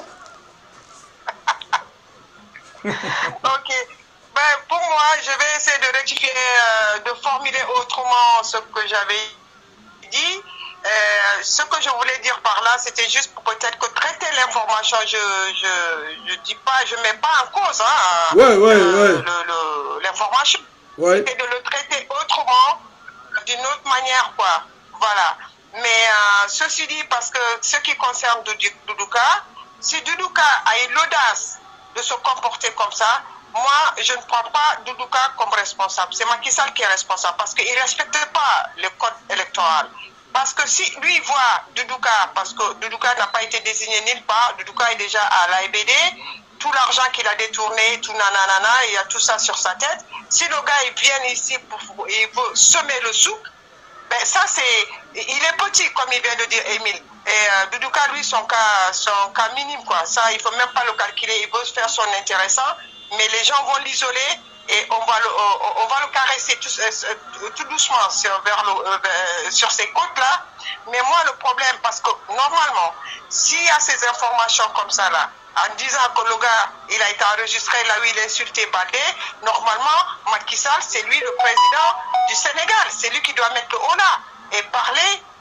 Ok. Ben, pour moi, je vais essayer de rectifier, euh, de formuler autrement ce que j'avais dit. Euh, ce que je voulais dire par là, c'était juste pour peut-être que traiter l'information, je je je dis pas, je mets pas en cause hein, Ouais, ouais, le- ouais. le- le- l'information, ouais et de le traiter autrement, d'une autre manière, quoi. Voilà. Mais euh, ceci dit, parce que ce qui concerne Doudou- Doudouka, si Doudouka a eu l'audace de se comporter comme ça, moi, je ne prends pas Doudouka comme responsable. C'est Macky Sall qui est responsable parce qu'il ne respecte pas le code électoral. Parce que si lui voit Doudouka, parce que Doudouka n'a pas été désigné nulle part, Doudouka est déjà à l'AEBD, tout l'argent qu'il a détourné, tout nanana, il y a tout ça sur sa tête. Si le gars il vient ici pour il veut semer le souk, ben ça c'est il est petit comme il vient de dire Émile. Et euh, Doudouka lui son cas son cas minime quoi. Ça il faut même pas le calculer. Il veut faire son intéressant, mais les gens vont l'isoler et on va le on, on va le caresser tout, euh, tout doucement sur vers le, euh, vers- sur ces côtes là. Mais moi le problème parce que normalement s'il y a ces informations comme ça là en disant que le gars, il a été enregistré là où il a insulté Badé, normalement, Macky Sall, c'est lui le président du Sénégal. C'est lui qui doit mettre le haut là et parler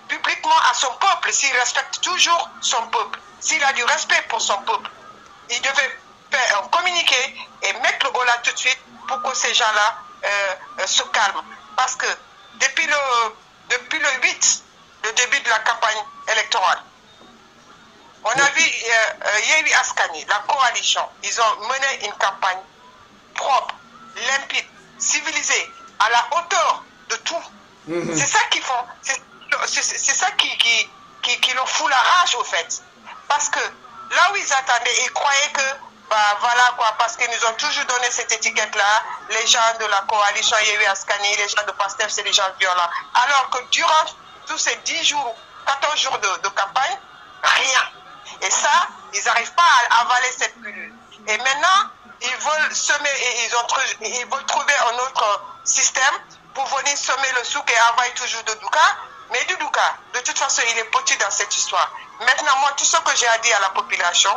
publiquement à son peuple, s'il respecte toujours son peuple, s'il a du respect pour son peuple, il devait faire un communiqué et mettre le holà tout de suite pour que ces gens-là euh, euh, se calment. Parce que depuis le, depuis le 8, le début de la campagne électorale, on a vu euh, euh, Yewi Askani, la coalition, ils ont mené une campagne propre, limpide, civilisée, à la hauteur de tout. C'est ça qu'ils font. C'est c'est- c'est ça qui, qui, qui, qui leur fout la rage, au fait. Parce que là où ils attendaient, ils croyaient que, bah voilà quoi, parce qu'ils nous ont toujours donné cette étiquette-là, les gens de la coalition Yewi Askani, les gens de Pasteur, c'est des gens violents. Alors que durant tous ces 10 jours, 14 jours de, de campagne, rien. Et ça, ils n'arrivent pas à avaler cette pilule. Et maintenant, ils veulent semer, et ils, ont, tru- ils veulent trouver un autre système pour venir semer le souk et envoyer toujours de Douka. Mais du Douka, de toute façon, il est petit dans cette histoire. Maintenant, moi, tout ce que j'ai à dire à la population,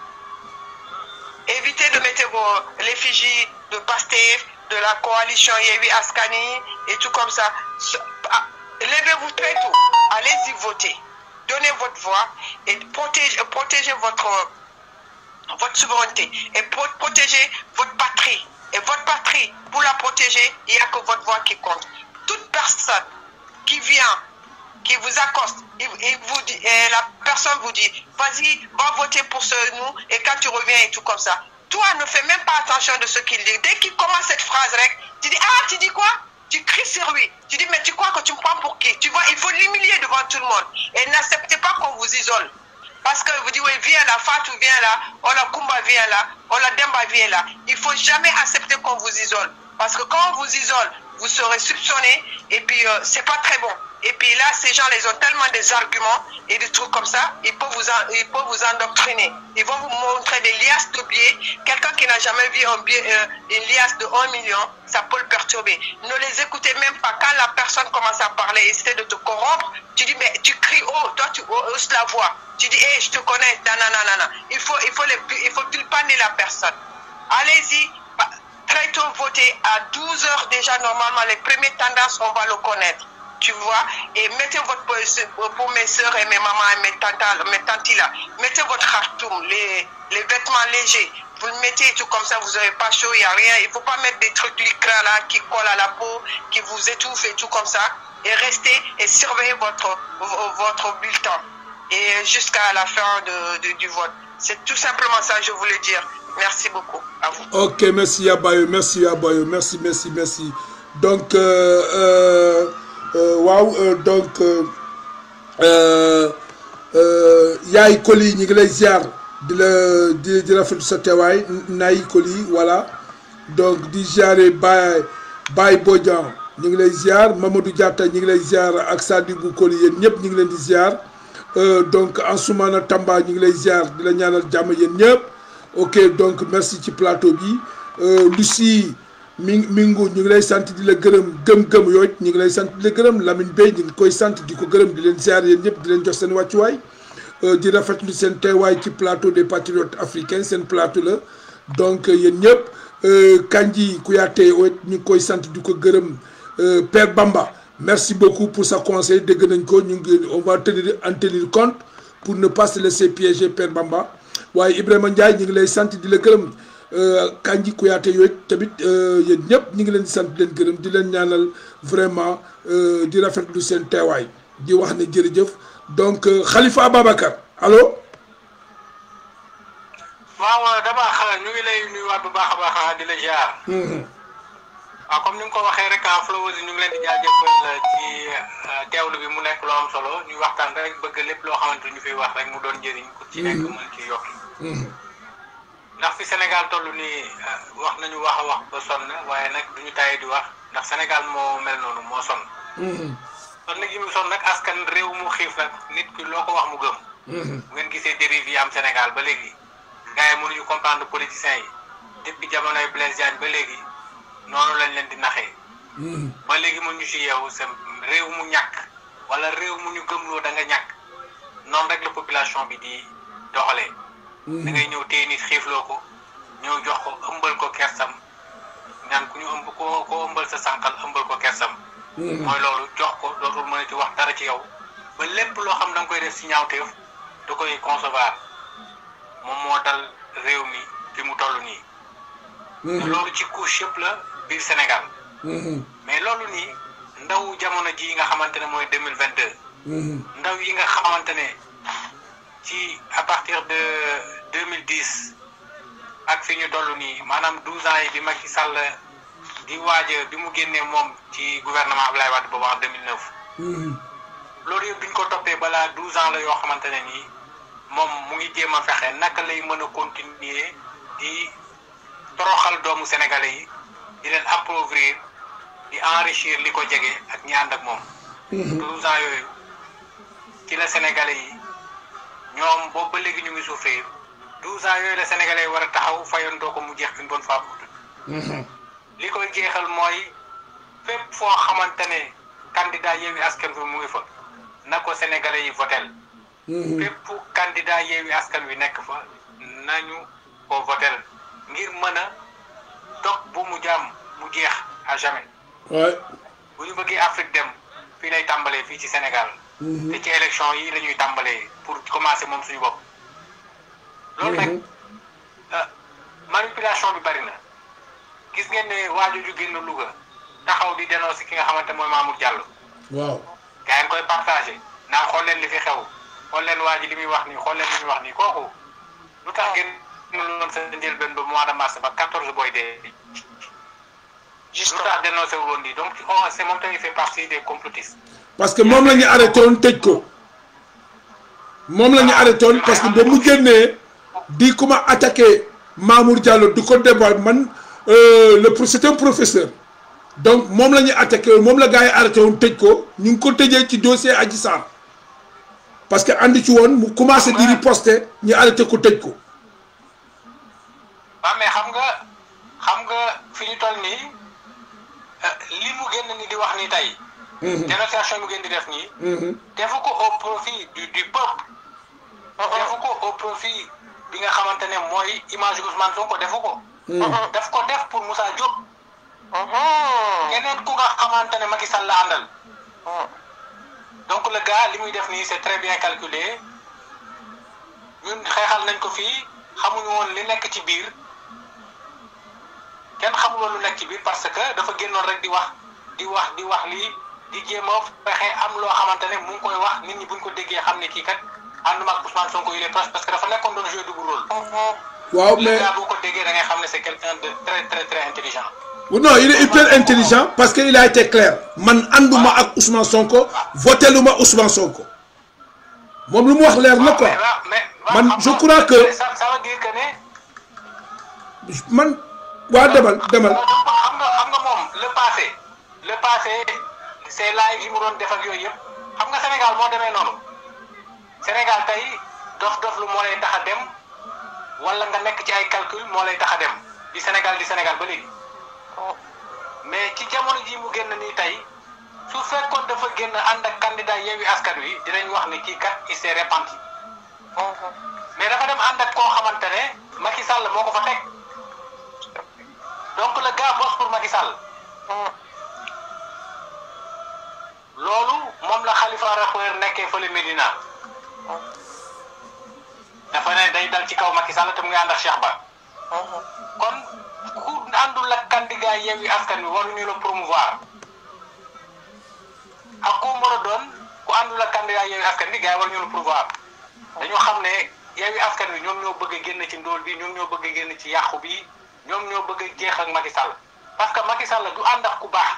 évitez de mettre vos l'effigie de Pastef, de la coalition Yewi Askani et tout comme ça. Ce- ah, Levez-vous très tôt, allez-y voter, donnez votre voix et protégez, protégez votre, votre souveraineté et pro- protégez votre patrie. Et votre patrie, pour la protéger, il n'y a que votre voix qui compte. Toute personne qui vient qui vous accoste, il, il vous dit, et la personne vous dit, vas-y, va voter pour ce nous, et quand tu reviens et tout comme ça. Toi, ne fais même pas attention de ce qu'il dit. Dès qu'il commence cette phrase, rec, tu dis, ah, tu dis quoi Tu cries sur lui. Tu dis, mais tu crois que tu me prends pour qui Tu vois, il faut l'humilier devant tout le monde. Et n'acceptez pas qu'on vous isole. Parce que vous dites, oui, viens là, Fatou vient là, Ola Kumba vient là, Ola Demba vient là. Il faut jamais accepter qu'on vous isole. Parce que quand on vous isole, vous serez soupçonné et puis euh, c'est pas très bon. Et puis là, ces gens, ils ont tellement des arguments et des trucs comme ça, ils peuvent vous, en- ils peuvent vous endoctriner. Ils vont vous montrer des liasses de billets. Quelqu'un qui n'a jamais vu un billet, euh, une liasse de 1 million, ça peut le perturber. Ne les écoutez même pas. Quand la personne commence à parler, essaie de te corrompre, tu dis, mais tu cries haut, toi tu hausses la voix. Tu dis, hé, je te connais, nanana. Il faut, il faut, les, il faut tulpaner la personne. Allez-y, bah, très tôt voter à 12 heures déjà normalement les premières tendances on va le connaître tu vois et mettez votre pour mes soeurs et mes mamans et mes tantas mes tantis là mettez votre khartoum les, les vêtements légers vous le mettez et tout comme ça vous n'aurez pas chaud il n'y a rien il faut pas mettre des trucs lycra là qui collent à la peau qui vous étouffent et tout comme ça et restez et surveillez votre votre bulletin et jusqu'à la fin de, de- du vote c'est tout simplement ça que je voulais dire merci beaucoup à vous Ok, merci Yabayo, merci Yabayo, merci, merci, merci. Donc, euh, euh, euh, waaw, euh, donc, euh, euh, euh, Yaay Koli, ñu ngi lay ziar di la di di rafetlu sa teewaay Nayi Koli, voilà. Donc, di ziare Baye Baye Bodian, ñu ngi lay ziar Mamadou Diatta, ñu ngi lay ziar ak Sadibou Koli, yéen ñëpp ñu ngi leen di ziar. Euh, donc, Ansoumana Tamba, ñu ngi lay ziar di la ñaanal jàmm yéen ñëpp. ok donc merci ci plateau bi euh, Lucie mi Mingu ñu ngi lay sant di la gërëm gëm-gëm yooyu ñu ngi lay sant di la gërëm Lamine Bey ñu ngi koy sant di ko gërëm di leen ziar yéen ñëpp di leen jox seen wàccuwaay euh, di rafetlu seen teewaay ci plateau des patriotes africains seen plateau la donc euh, yéen ñëpp euh, Kandji Kouyaté yooyu ñu ngi koy sant di ko gërëm euh, Père Bamba merci beaucoup pour sa conseil dégg nañ ko ñu ngi on va tenir en tenir compte pour ne pas se laisser piéger Père Bamba waaye Ibrahima Ndiaye ñu ngi lay sant di la gërëm Kandji Kouyaté yooyu tamit yéen ñëpp ñu ngi leen di sant di leen gërëm di leen ñaanal vraiment euh, di rafetlu seen teewaay di wax ne jërëjëf donc euh, Khalifa Ababacar allo waaw dabaax ñu ngi lay nuyuwaat bu baax a baax di la ziar. waaw comme ni nga ko waxee rek ah Flowers ñu ngi leen di jaajëfal ci teewlu bi mu nekk loo am solo ñu waxtaan rek bëgg lépp loo xamante ñu fiy wax rek mu doon njëriñ ku ci nekk mën ci yokki ndax fi Sénégal toll nii wax nañu wax a wax ba sonn waaye nag duñu tàyyi di wax ndax Sénégal moo mel noonu moo sonn son nag yi mu sonn nag askan réew mu xiif nag nit ki loo ko wax mu gëm bu ngeen gisee dérive yi am Sénégal ba léegi gars yi mënuñu comprendre politiciens yi depuis jamonoy Blaise Diagne ba léegi noonu lañ leen di naxee ba léegi mun ñu si yeewu sa réew mu ñàkk wala réew mu ñu gëmloo da nga ñàkk noonu rek la population bi di doxalee da ngay ñëw téye nit xiifloo ko ñëw jox ko ëmbal ko kersam ñaan ku ñu ëmb koo koo ëmbal sa sànqal ëmbal ko kersam mooy loolu jox ko dootul mën ci wax dara ci yow ba lépp loo xam da nga koy def si ñaawteef da koy concevoir moom moo dal réew mi fi mu toll nii. te loolu ci couche yëpp la biir Sénégal. mais loolu nii ndaw jamono ji nga xamante ne mooy deux mille vingt deux. ndaw yi nga xamante ne ci à partir de deux mille dix ak fi ñu toll nii maanaam douze ans yi bi Macky Sall di waaj bi mu génnee moom ci gouvernement Abdoulaye Wade boobu en deux mille neuf. loolu yëpp bi ñu ko toppee balaa douze ans la yoo xamante ne nii moom mu ngi jéem a fexe naka lay mën a continuer di toroxal doomu sénégalais yi di leen appauvrir di enrichir li ko jege ak ñi ànd ak moom. douze ans yooyu ci la sénégalais yi ñoom boobu ba léegi ñu ngi souffrir douze ans yooyu la sénégalais yi war a taxaw fayandoo ko mu jeex une bonne fois pour toutes. li koy jeexal mooy fépp foo xamante ne candidat Yewwi Askan Wi mu ngi fa na ko sénégalais yi votel fépp candidat Yewwi Askan Wi nekk fa nañu ko votel ngir mën a dog bu mu jaam mu jeex à jamais. Ouais. bu ñu bëggee Afrique dem fii lay tàmbalee fii ci Sénégal. te ci élection yi la ñuy tàmbalee pour commencer moom suñu bopp. loolu nag manipulation bi bari na gis ngeen ne waaju ju génn Louga taxaw di dénoncer ki nga xamante mooy Mamour Diallo. waaw. gaa yi koy partagé naan xool leen li fi xew xool leen waa ji li muy wax nii xool leen li muy wax nii kooku lu tax génn loon sa njëlbeen ba mois de mars ba 14 booy dee. lu tax dénoncé wu woon nii donc oh c'est moom tamit fait partie des complotistes. parce que moom la ñu arrêté woon tëj ko moom la ñu arrêté woon parce que ba mu génnee di ku ma attaqué Mamour Diallo du ko débat man le pro c'est un professeur donc moom la ñu attaqué woon moom la gars yi arrêté woon tëj ko ñu ngi ko tëjee ci dossier Adji Sarr parce que andi ci woon mu commencé di riposter ñu arrêté ko tëj ko. waaw mais xam nga xam nga fi ñu toll nii li mu génn ni di wax ni tey. dénonciation mu génn di def nii. defu ko au profit du du peuple. defu ko au profit bi nga xamante ne mooy image Ousmane Sonko defu ko. daf ko def pour Moussa Diop. keneen ku nga xamante ne Macky Sall la àndal. donc le gars li muy def nii c'est très bien calculé ñun xeexal nañ ko fii xamuñu woon li nekk ci biir kenn xamul woon lu nekk ci biir parce que dafa génnoon rek di wax di wax di wax lii di jéem a fexe am loo xamante ne mu ngi koy wax nit ñi buñ ko déggee xam ne kii kat ànduma ak Ousmane Sonko il est proche parce que dafa nekkoon doon jouer double rôle. waaw le mais gars boo ko déggee da ngay xam ne c'est quelqu'un de très très très intelligent. non il est hyper intelligent parce que il a été clair man ànduma ak Ousmane Sonko voté lu ma Ousmane Sonko moom lu mu wax leer na quoi mais waaw mais man xam je nga- crois que- ça ça veut dire que ne. man waa demal demal xam nga xam nga moom le passé le passé c'est live yi mu doon def ak yooyu yëpp xam nga Sénégal moo demee noonu Sénégal tey dof dof lu moo lay tax a dem wala nga nekk ci ay calcul moo lay tax a dem di Sénégal di Sénégal ba léegi mais ci jamono ji mu génn nii tey su fekkoon dafa génn ànd ak candidat Yewwi Askan Wi dinañ wax ne kii kat il s'est repenti mais dafa dem ànd ak koo xamante ne Macky Sall moo ko fa teg donc le gars bosse pour Macky Sall loolu moom la Khalifa Rappeur nekkee fële Medina dafa ne day dal ci kaw Macky Sall te mu ngi ànd ak Cheikh Ba kon ku àndul ak candidat Yewwi Askan Wi waruñu la promouvoir ak ku mën a doon ku àndul ak candidat Yewwi Askan Wi gars yi waruñu la promouvoir dañoo xam ne Yewwi Askan Wi ñoom ñoo bëgg a génn ci ndóol bi ñoom ñoo bëgg a génn ci yàqu bi ñoom ñoo bëgg a jeex ak Macky Sall parce que Macky Sall du ànd ak ku baax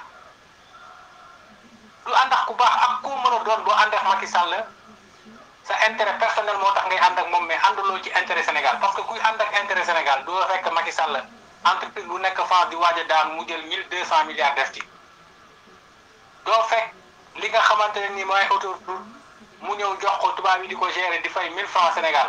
du ànd ak ku baax ak ku mën a doon boo ànd ak Macky Sall sa intérêt personnel moo tax ngay ànd ak moom mais ànduloo ci intérêt Sénégal parce que kuy ànd ak intérêt Sénégal doo fekk Macky Sall entreprise bu nekk France di waaj a daan mu jël mille deux cent milliards def ci doo fekk li nga xamante ne nii mooy autoroute mu ñëw jox ko tubaab yi di ko gérer di fay mille francs Sénégal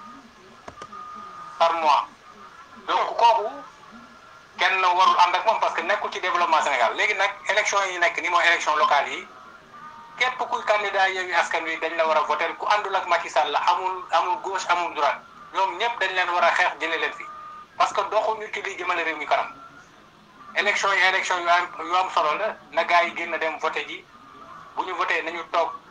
par mois donc kooku kenn warul ànd ak moom parce que nekkul ci développement Sénégal léegi nag élection yi nekk ni mooy élection locale yi képp kuy candidat Yewwi Askan Wi dañ la war a voter ku àndul ak Macky Sall la amul amul gauche amul droite ñoom ñëpp dañ leen war a xeex jëlee leen fi parce que doxuñu ci li jëmale réew mi kanam élection yi élection yu am yu am solo la na gars yi génn dem voté ji bu ñu voté nañu toog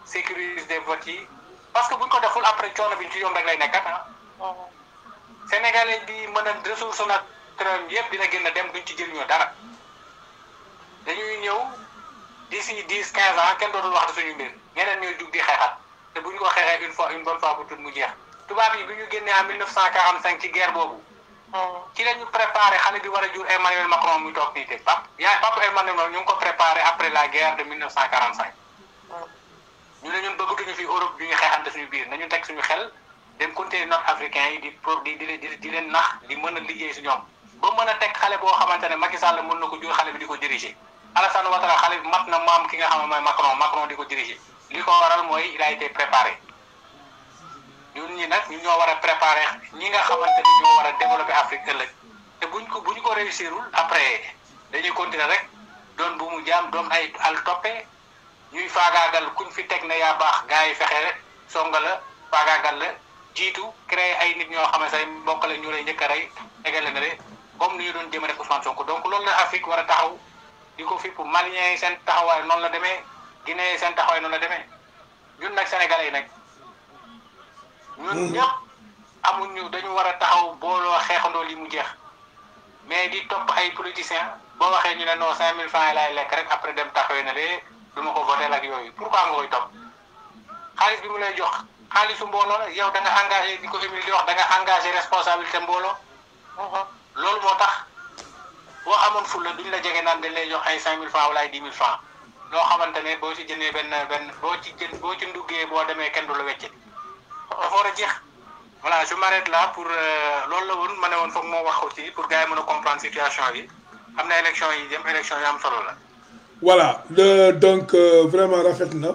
sécuriser vote yi parce que buñ ko deful après coono bi ci yoon rek lay nekkat ah sénégalais bi mën a ressource naturelle yëpp dina gën a dem duñ ci jëriñoo dara dañuy ñëw d'ici dix quinze ans kenn dootul wax suñu mbir ñeneen ñooy jug di xeexat te buñ ko xeexee une fois une bonne fois bu tout mu jeex tubaab yi bi ñu génnee en 1945 ci guerre boobu ci la ñu préparé xale bi war a jur Emmanuel Macron muy toog nii te pap yaa papa Emmanuel Macron ñu ngi ko préparé après la guerre de 1945 ñu ne ñun bëggatuñu fi Europe bi ñu xeexante suñu biir nañu teg suñu xel dem continuer nord africain yi di pour di di di di leen nax di mën a liggéey si ñoom ba mën a teg xale boo xamante ne Macky Sall mën na ko jur xale bi di ko diriger Alassane Ouattara xale bi mat na maam ki nga xam ne mooy Macron Macron di ko diriger li ko waral mooy il a été préparé ñun ñi nag ñu ñoo war a préparé ñi nga xamante ni ñoo war a développer Afrique ëllëg te buñ ko buñ ko réussirul après dañuy continuer rek doon bu mu jaam doon ay al toppe ñuy faagaagal kuñ fi teg ne yaa baax gars yi fexe rek songa la faagaagal la jiitu créer ay nit ñoo xam ne say mbokk la ñu lay njëkk a rey tegale na de comme ni ñu doon jëmale Ousmane Sonko donc loolu la Afrique war a taxaw di ko fi pour Maliens yi seen taxawaay noonu la demee Guinée yi seen taxawaay noonu la demee ñun nag Sénégalais yi nag ñun ñëpp amuñu dañu war a taxaw booloo xeexandoo li mu jeex mais di topp ay politiciens boo waxee ñu ne non 5000 francs yi laay lekk rek après dem taxawee na de du ma ko voté ak yooyu pourquoi nga koy topp xaalis bi mu lay jox xaalisu mbooloo la yow da nga engagé di ko Émile di wax da nga engagé responsabilité mbooloo loolu moo tax boo amoon fulla duñ la jege naan dañ lay jox ay 5000 francs wala ay 10 000 francs loo xamante ne boo ci jëndee benn benn boo ci jën boo ci nduggee boo demee kenn du la wecce dafa war a jeex voilà je m'arrête là pour loolu la woon ma ne woon foog moo wax aussi pour gars yi mën a comprendre situation yi am na élection yi jëm élection yi am solo la. voilà le donc euh, vraiment rafet na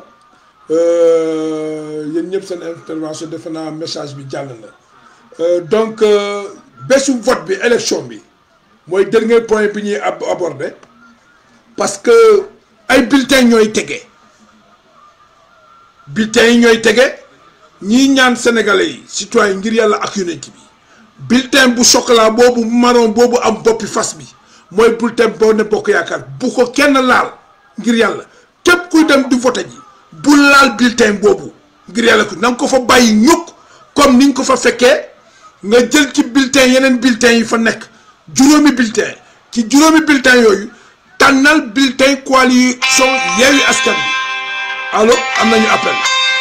euh, yéen ñëpp seen intervention defe naa message bi jàll na euh, donc bésu vote bi élection bi mooy dernier point bi ñuy ab aborder parce que ay bulletins ñooy tege bulletins yi ñooy tege. ñii ñaan sénégalais yi citoyen ngir yàlla ak yonent bi bulletin bu chocolat boobu marron boobu am boppi fas bi mooy bulletin boo ne bokk yaakaar bu ko kenn laal ngir yàlla képp kuy dem di vote ji bu laal bulletin boobu ngir yàlla ko na nga ko fa bàyyi ñukk comme ni nga ko fa fekkee nga jël ci bulletin yeneen bulletin yi fa nekk juróomi bulletin ci juróomi bulletin yooyu tànnal bulletin coalition Yewwi Askan Wi allo am nañu appel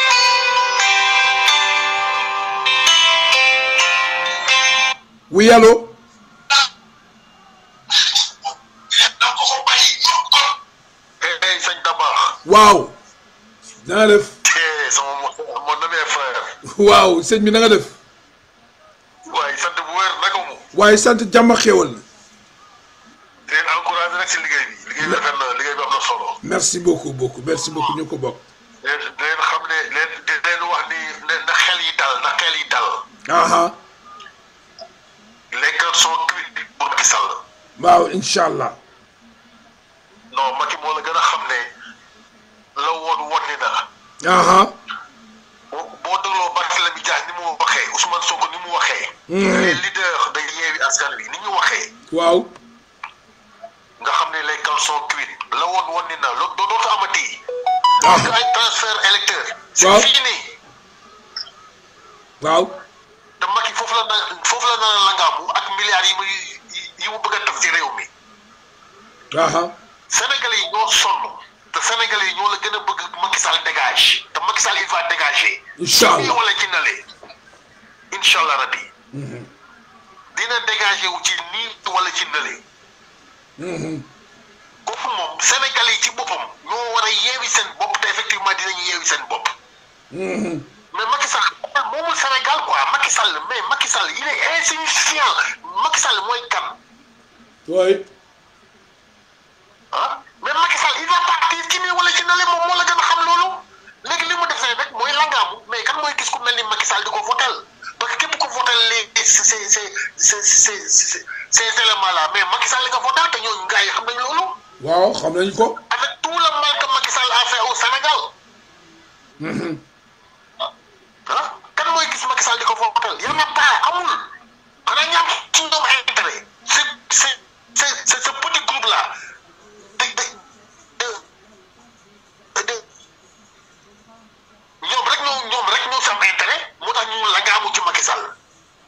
oui allo hey sëñ Dabakh. waaw na nga def sama mon ami frère. waaw sëñ bi na nga def waaye sant bu wér naka mu. waaye sant jàmm ak xéwal na di leen encouragé rek si liggéey bi liggéey bi rafet na liggéey bi am na solo. merci beaucoup beaucoup merci beaucoup ñu ko bokk di leen di leen xam ne leen di leen wax ni ne na xel yi dal na xel yi dal. aha les cœurs sont cuits pour Macky Sall. waaw incha allah non Macky moo la gën a xam ne la woon woon ni na. aha boo boo dégloo Barthélémy Dias ni mu waxee Ousmane Sonko ni mu waxee. les leaders de Yewwi Askan Wi ni ñu waxee. waaw nga xam ne les cœurs sont cuits la woon woon ni na loolu dootu amati. parce que ay transfert électeur. waaw c'est fini. waaw te Macky foofu la na foofu la na langaamu ak milliards yi muy yi mu bëgg a def ci réew mi. aha Sénégalais yi ñoo sonn te Sénégalais yi ñoo la gën a bëgg Macky Sall dégage te Macky Sall il va dégager. incha fii allah wala ci nale incha allah rabbi dina dégager wu ci nii wala ci nale kooku moom Sénégalais yi ci boppam ñoo war a yeewi seen bopp te effectivement dinañu yeewi seen bopp mais Macky Sall moomul Sénégal quoi Macky Sall mais Macky Sall il est insignifiant Macky Sall mooy kan oui ah mais Macky Sall il va partir ci nii wala ci nale moom moo la gën a xam loolu léegi li mu defee rek mooy langaamu mais kan mooy gis ku mel ni Macky Sall di ko votel parce que képp ko votel les ces ces ces ces ces éléments là mais Macky Sall nga votel te ñooñu gars yi xam nañ loolu waaw xam nañ ko avec tout le mal que Macky Sall a fait au Sénégal ah kan mooy gis Macky Sall di ko votel y en a pas amul xanaa ñaam ci ñoom intérêt c'est c'est c'est c'est ce petit groupe là de de de de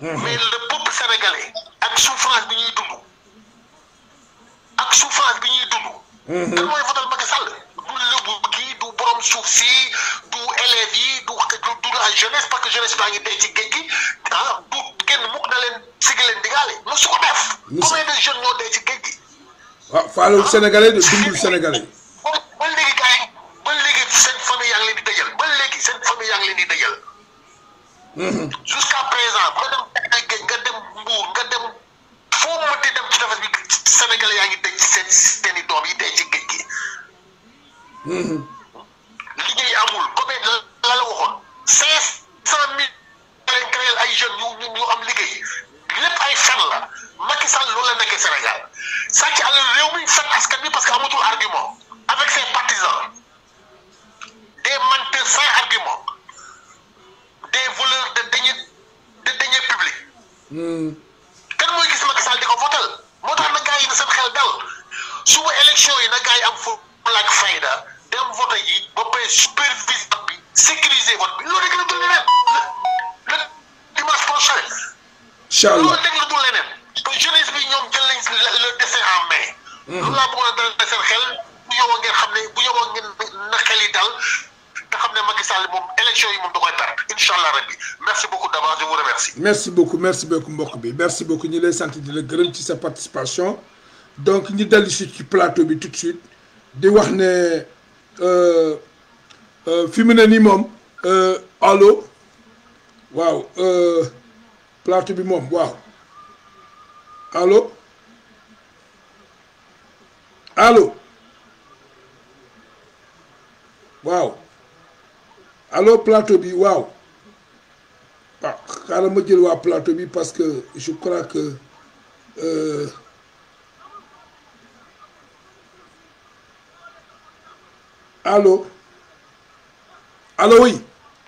mais le peuple sénégalais ak souffrance bi ñuy dund ak souffrance bi ñuy dund kan mooy votal Macky Sall du lëbu kii du borom suuf si du élèves yi du du la jeunesse parce que jeunesse baa ngi dee ci géej gi ah du génn mukk na leen sigi leen digaale mu su ko def combien de jeunes ñoo dee ci géej gi waaw faalewul sénégalais de dundul sénégalais ba ba léegi gars yi ba léegi seen famille yaa ngi leen di dëjal ba léegi seen famille yaa ngi leen di dëjal jusqu'à présent nga dem ay géej nga dem Mbour nga dem foo mënti dem ci tefes bi sénégalais yaa ngi dëj ci seen seen i doom yi dee ci géej gi liggéey amul comme la la waxoon cinq cent mille leen créé ay jeunes yu ñu am liggéey lépp ay fen la Macky Sall loolu la nekkee Sénégal sàcc alal réew mi fen askan bi parce que amatul argument avec ses partisans des menteurs sans argument des voleurs de deniers de deniers publics kan mooy gis Macky Sall di ko votal moo tax na gars yi na seen xel dal suba élection yi na gars yi am fulla ak fayda dem vote yi ba pare supervise vote bi sécuriser vote bi loolu rek la dul leneen le dimanche prochain incha allah loolu rek la dul leneen te jeunesse bi ñoom jël nañ le dessin en main loolu laa bëggoon a dal seen xel bu yoboo ngeen xam ne bu yoboo ngeen na xel yi dal te xam ne Macky Sall moom élection yi moom da koy perte incha allah rabbi merci beaucoup d'avance je vous remercie merci beaucoup merci beaucoup mbokk bi merci beaucoup ñi lay sant di la gërëm ci sa participation donc ñi dellu si ci plateau bi tout de suite di wax ne fi mu ne nii moom allo waaw plateau bi moom waaw allo allo waaw allo plateau bi waaw ah xaaral ma jël waa plateau bi parce que je crois que euh, allo allo oui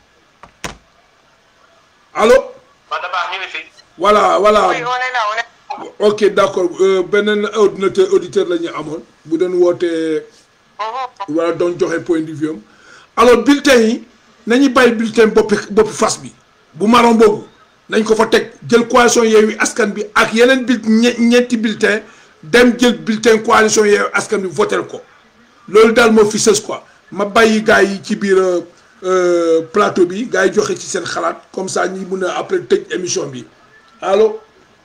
allo wax da baax ñu ngi fi. voilà voilà Oui, on est là, on est là. ok d'accord euh, beneen ordinateur auditeur la ñu amoon bu doon wootee Mhm. wala doon joxe point de vue am alors bulletin yi nañu bàyyi bulletin boppi boppi fas bi bu marron boobu nañ ko fa teg jël coalition Yewwi Askan bi ak yeneen bil ñe- ñeenti bulletin dem jël bulletin coalition Yewwi Askan bi votel ko loolu daal moo fi sës quoi ma bàyyi gars yi ci biir euh, euh, plateau bi gars yi joxe ci seen xalaat comme ça ñi mun a après tëj émission bi allo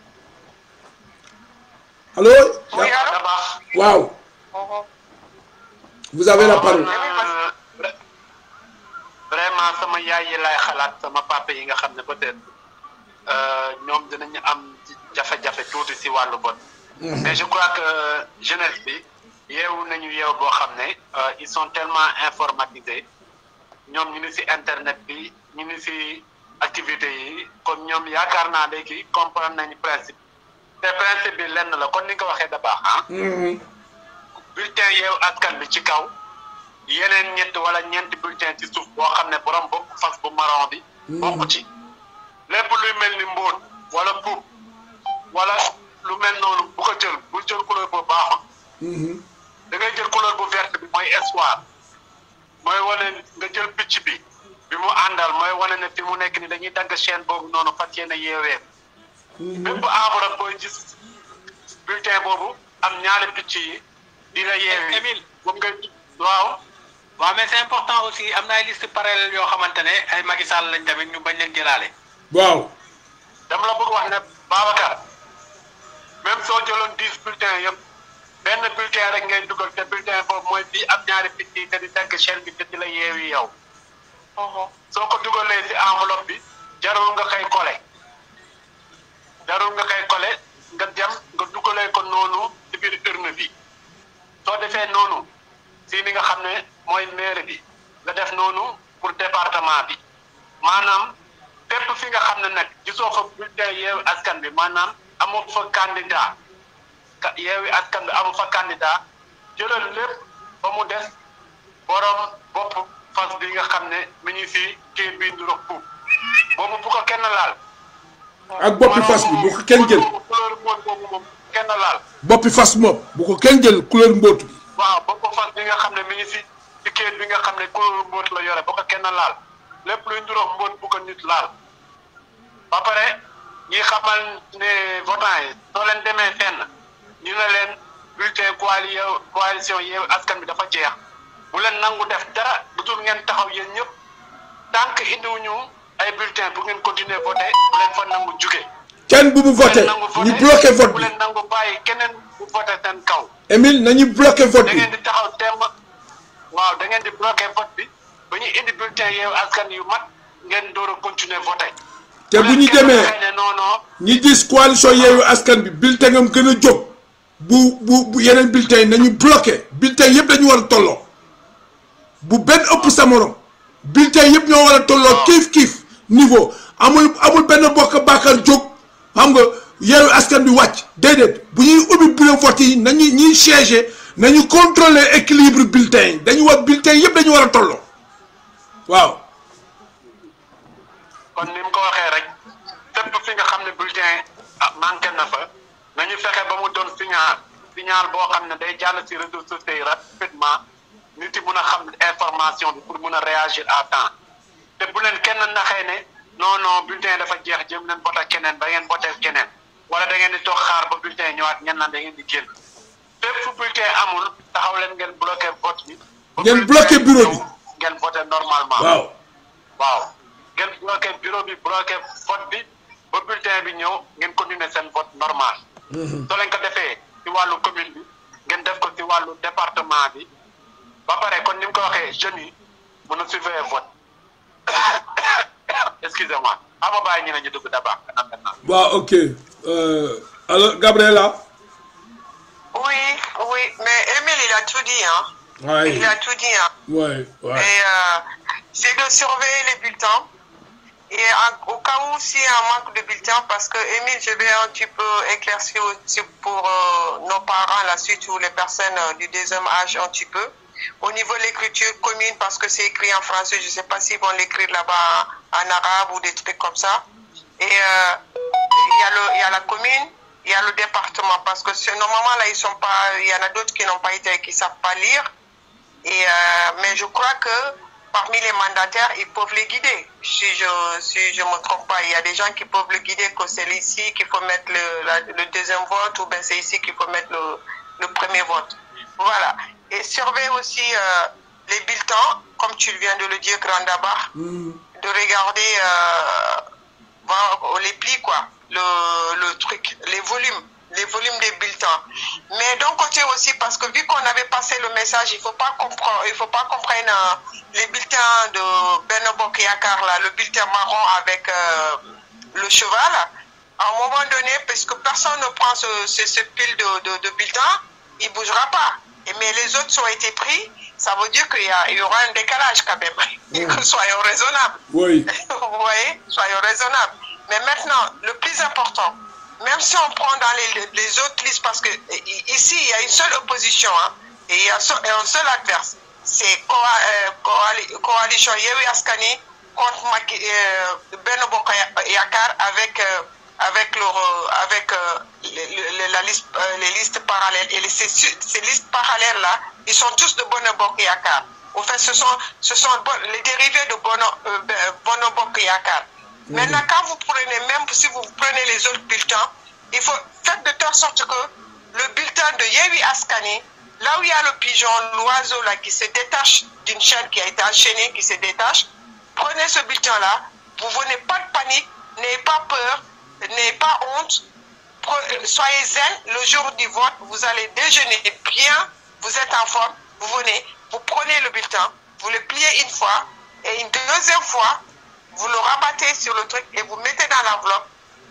allo Oui, allô? da baax. waaw Mhm. vous avez la parole Euh, vraiment sama yaay yi laay xalaat sama papa yi nga xam ne peut-être euh, ñoom dinañu am jafe-jafe tuuti si wàllu vote mais je crois que jeunesse bi yeewu nañu yeew boo xam ne euh, ils sont tellement informatisés ñoom ñu ngi si internet bi ñu ngi si activité yi kon ñoom yaakaar naa léegi comprendre nañu principe te principe bi lenn la kon ni nga ko waxee da baax ah Mhm. bulletin yeewu askan bi ci kaw yeneen ñett wala ñeenti bulletin ci suuf boo xam ne borom bopp fas bu marron bi bokk ci lépp luy mel ni mbóot wala puub wala lu mel noonu bu ko jël bu jël couleur bu baaxul Mhm. da ngay jël couleur bu verte bi mooy espoir mooy wane nga jël picc bi bi mu àndal mooy wane ne fi mu nekk ni dañuy dagg chaîne boobu noonu fas yéene yeewee bépp enveloppe booy gis bulletin boobu am ñaari picc yi di la yeewee Émile. moom nga waaw waaw mais c'est important aussi am na ay liste parallèle yoo xamante ne ay Macky Sall lañ tamit ñu bañ leen jëlaale. waaw dama la bëgg wax ne Babacar même soo jëloon dix bulletins yëpp benn bulletin rek ngay dugal te bulletin boobu mooy bii am ñaari picc yi te di dagg chaîne bi te di la yeewi yow Mhm. soo ko dugalee ci enveloppe bi jarul nga koy kole jarul nga koy kole nga dem nga dugalee ko noonu ci biir urne bi soo defee noonu si li nga xam ne mooy maire bi nga def noonu pour département bi maanaam fépp fi nga xam ne nag gisoo fa bulletin yeewi askan bi maanaam amoo fa candidat ka yeewi askan bi amu fa candidat jëlal lépp ba mu des borom bopp fas bi nga xam ne mi ngi si kii bi ndu rox puub boobu bu ko kenn laal ak boppi fas bi bu ko kenn jël couleur moom boobu moom kenn laal boppi fas moom bu ko kenn jël couleur mbóot bi waaw bopp fas bi nga xam ne mi ngi si si kayit bi nga xam ne couleur mbóot la yore bu ko kenn laal lépp luy nduroog mbóot bu ko nit laal ba pare ñi xamal ne votant yi soo leen demee fenn ñu ne leen bulletin coali coalition Yewwi Askan Wi dafa jeex bu leen nangu def dara bu dul ngeen taxaw yéen ñëpp tant que indiwuñu ay bulletin bu ngeen continuer voté bu leen fa nangu juge kenn bu mu voté ñu bloqué vote bu bi leen nangu bàyyi keneen bu voté seen kaw Émile nañu bloqué vote da bi ngeen di taxaw temm waaw da ngeen di bloqué vote bi ba ñu indi bulletin Yewwi Askan yu mat ngeen door a continuer voté te bu ñu kenn demee waxee ne non non ñi gis coalition Yewwi Askan bi bulletin am gën a jóg bu bu bu yeneen bulletin yi nañu bloqué bulletin yëpp dañu war a tolloo bu benn ëpp sa morom bulletin yëpp ñoo war a tolloo kiif kiif niveau amul amul benn bokk bàkkar jóg xam nga Yewwi Askan bi wàcc déedéet bu ñuy ubbi bureau vote yi nañu ñuy siégé nañu contrôler équilibre bulletin yi dañu war bulletin yëpp dañu war a tolloo waaw kon ni mu ko waxee rek fépp fi nga xam ne bulletin ah manqué na fa nañu fexe ba mu doon signal signal boo xam ne day jàll ci réseaux sociaux yi rapidement nit yi mun a xam information bi pour mun a réagir à temps te bu leen kenn naxee ne non non bulletin dafa jeex jëm leen voté keneen ba ngeen voté keneen wala da ngeen di toog xaar ba bulletin ñëwaat ngeen naan da ngeen di génn fépp fu bulletin amul taxaw leen ngeen bloqué vote bi. ba Ngeen bulletin bloqué bureau bi. ñëw, ngeen voté normalement. waaw waaw ngeen bloqué bureau bi bloqué vote bi ba bulletin bi ñëw ngeen continuer seen vote normal. soo leen ko defee ci wàllu commune bi ngeen def ko ci wàllu département bi ba pare kon ni mu ko waxee jeunes yi mën a surveiller vote excusez-moi ama bàyyi ñu ne ñu dugg d'abord kanam maintenant. waaw ok euh, alors Gabriela Oui, oui, mais Emile, il a tout dit, hein. ouais Il a tout dit, hein. ouais ouais Et euh, c'est de surveiller les bulletins. Et en- au cas où s'il y a un manque de bulletins, parce que Emile, je vais un petit peu éclaircir aussi pour euh, nos parents, la suite ou les personnes euh, du deuxième âge un petit peu. Au niveau de l'écriture commune, parce que c'est écrit en français, je ne sais pas s'ils vont l'écrire là-bas en arabe ou des trucs comme ça. Et euh, il y, a le- il y a la commune, il y a le département, parce que ce- normalement là, ils sont pas, il y en a d'autres qui n'ont pas été, qui savent pas lire. Et, euh, mais je crois que parmi les mandataires, ils peuvent les guider. Si je si je me trompe pas, il y a des gens qui peuvent le guider que c'est ici qu'il faut mettre le, la- le deuxième vote ou bien c'est ici qu'il faut mettre le, le premier vote. Voilà. Et surveiller aussi euh, les bulletins, comme tu viens de le dire, Grand Dabar, de regarder euh, voir les plis, quoi, le, le truc, les volumes, les volumes des bulletins. Mais d'un côté aussi, parce que vu qu'on avait passé le message, il faut pas comprendre, il faut pas comprendre euh, les bulletins de Benobok Yakar, là, le bulletin marron avec euh, le cheval. À un moment donné, parce que personne ne prend ce, ce, ce pile de, de, de bulletins, il bougera pas. Et, mais les autres ont été pris, ça veut dire qu'il y, a- il y aura un décalage quand même. Soyons raisonnables. oui Vous voyez, soyons raisonnables. Mais maintenant, le plus important, même si on prend dans les, les autres listes, parce que i- ici, il y a une seule opposition, hein, et il y a so- et un seul adverse, c'est Coa- euh, Coali- Coalition Yewi Askani contre Maki- euh, Benno Bokk Yakar avec, euh, avec, le, re- avec euh, les, les- la liste, euh, les listes parallèles. Et les- ces, ces listes parallèles-là, ils sont tous de Benno Bokk Yakar. Au fait, ce sont, ce sont bon- les dérivés de Bono, euh, Ben- Bono Bokk Yakar. Maintenant, quand vous prenez, même si vous prenez les autres bulletins, il faut faire de telle sorte que le bulletin de Yewi Askani, là où il y a le pigeon, l'oiseau là qui se détache d'une chaîne qui a été enchaînée, qui se détache, prenez ce bulletin-là, vous venez pas de panique, n'ayez pas peur, n'ayez pas honte, Pre- euh, soyez zen le jour du vote, vous allez déjeuner bien, vous êtes en forme, vous venez, vous prenez le bulletin, vous le pliez une fois, et une deuxième fois, vous le rabattez sur le truc et vous mettez dans l'enveloppe.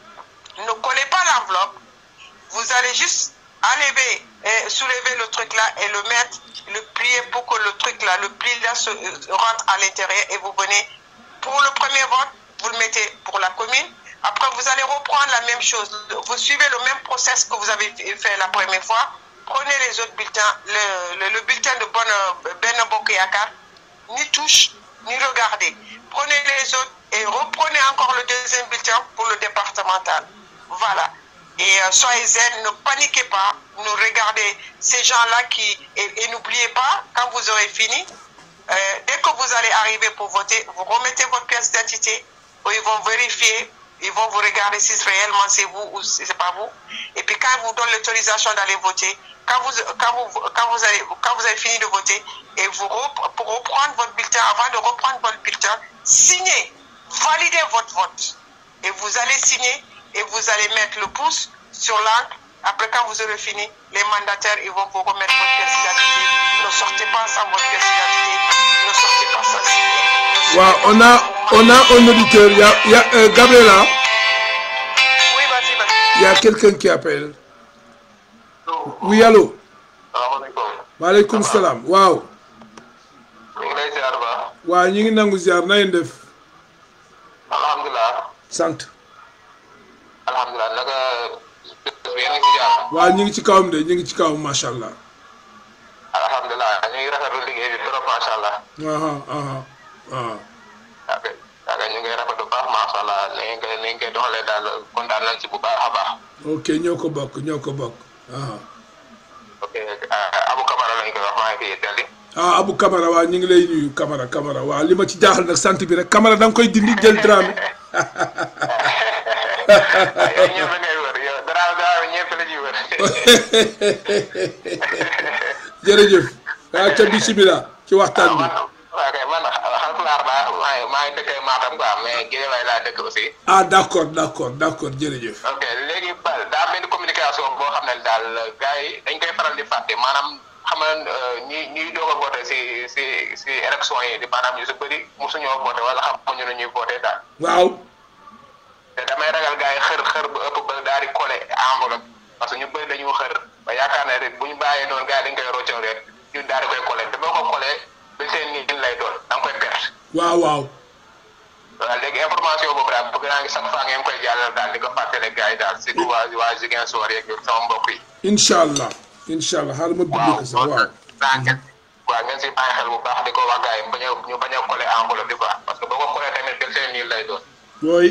Ne collez pas l'enveloppe, vous allez juste enlever, et soulever le truc là et le mettre, le plier pour que le truc là, le pli là se euh, rentre à l'intérieur et vous venez pour le premier vote, vous le mettez pour la commune. Après, vous allez reprendre la même chose. Vous suivez le même process que vous avez fait la première fois. Prenez les autres bulletins, le, le- le bulletin de Bonne- Ben Yakar, ni touche, ni regardez. Prenez les autres et reprenez encore le deuxième bulletin pour le départemental. Voilà. Et euh, soyez zen, ne paniquez pas, ne regardez ces gens-là qui... Et, et n'oubliez pas, quand vous aurez fini, euh, dès que vous allez arriver pour voter, vous remettez votre pièce d'identité, où ils vont vérifier ils vont vous regarder si réellement c'est vous ou si c'est pas vous. Et puis quand ils vous donnent l'autorisation d'aller voter, quand vous, quand, vous, quand, vous avez, quand vous avez fini de voter, et vous rep- pour reprendre votre bulletin, avant de reprendre votre bulletin, signez, validez votre vote. Et vous allez signer et vous allez mettre le pouce sur l'encre. Après, quand vous aurez fini, les mandataires, ils vont vous remettre votre pièce d'identité. Ne sortez pas sans votre pièce d'identité. Ne sortez pas sans signer. Ne waaw sortez on pas a sans- on a un auditeur il y a il y a euh, Gabriela Oui, vas-y, vas-y. il y a quelqu'un qui appelle oui allô salaamaaleykum. maaleykum salaam waaw ñu ngi lay ziar ba. waaw ñu ngi nangu ziar na ngeen def alhamdulilah. sant alhamdulilah naka bés bi yéen a ngi si jàmm. waaw ñu ngi ci kawam de ñu ngi ci kawam macha allah alhamdulilah ñu ngi rafetlu liggéey bi trop macha allah. aha aha aha ok ok ñu ngi rafetlu bu baax macha allah ni ngeen koy ni ngeen koy doxalee daal kontaan nañ ci bu baax a baax. ok ñoo ko bokk ñoo ko bokk aha ok Abu Kamara lañ koy wax maa ngi fi Italie. ah Abu Camara waaw ñu ngi lay nuyu Camara Camara waaw li ma ci jaaxal nag sant bi rek Camara da nga koy dindi jël Dramé yow ñëpp la ngay wër yow dara dara ñëpp la ñuy wër. jërëjëf waaw ca bisimilah ci waxtaan bi waaw kay man xalpulaar laa maa ngi maa ngi dëkkee Matam quoi mais Guédiawaye laa dëkk aussi. ah d' accord d' accord d' accord jërëjëf ok léegi ba daa benn communication boo xam ne daal gars yi dañ koy faral di fàtte maanaam xam nga ñi ñuy doog a voté si si si élection yi di maanaam ñu si bëri mosuñoo voté wala xamuñu ne ñuy voté daal waaw te damay ragal gars yi xër xër bu ëpp ba daal di collé enveloppe parce que ñu bëri dañu xër ba yaakaar ne rek bu ñu bàyyee noonu gars yi dañ koy roccoo rek ñu daal di koy collé te boo ko collé ba seen nii lay doon da nga koy perte. waaw waaw waaw léegi information boobu daal bëgg naa ngi chaque fois ngeen koy jàllale daal di ko fàttali gars yi daal surtout waa waa Ziguinchor yeeg sama mbokk yi. incha allah incha allah xaaral ma bind ko sax waaw daa ngeen waaw ngeen si bàyyi xel bu baax di ko wax gars yi bañ a ñu bañ a collé enveloppe bi quoi parce que boo ko collé tamit benn seen nii lay doon. booy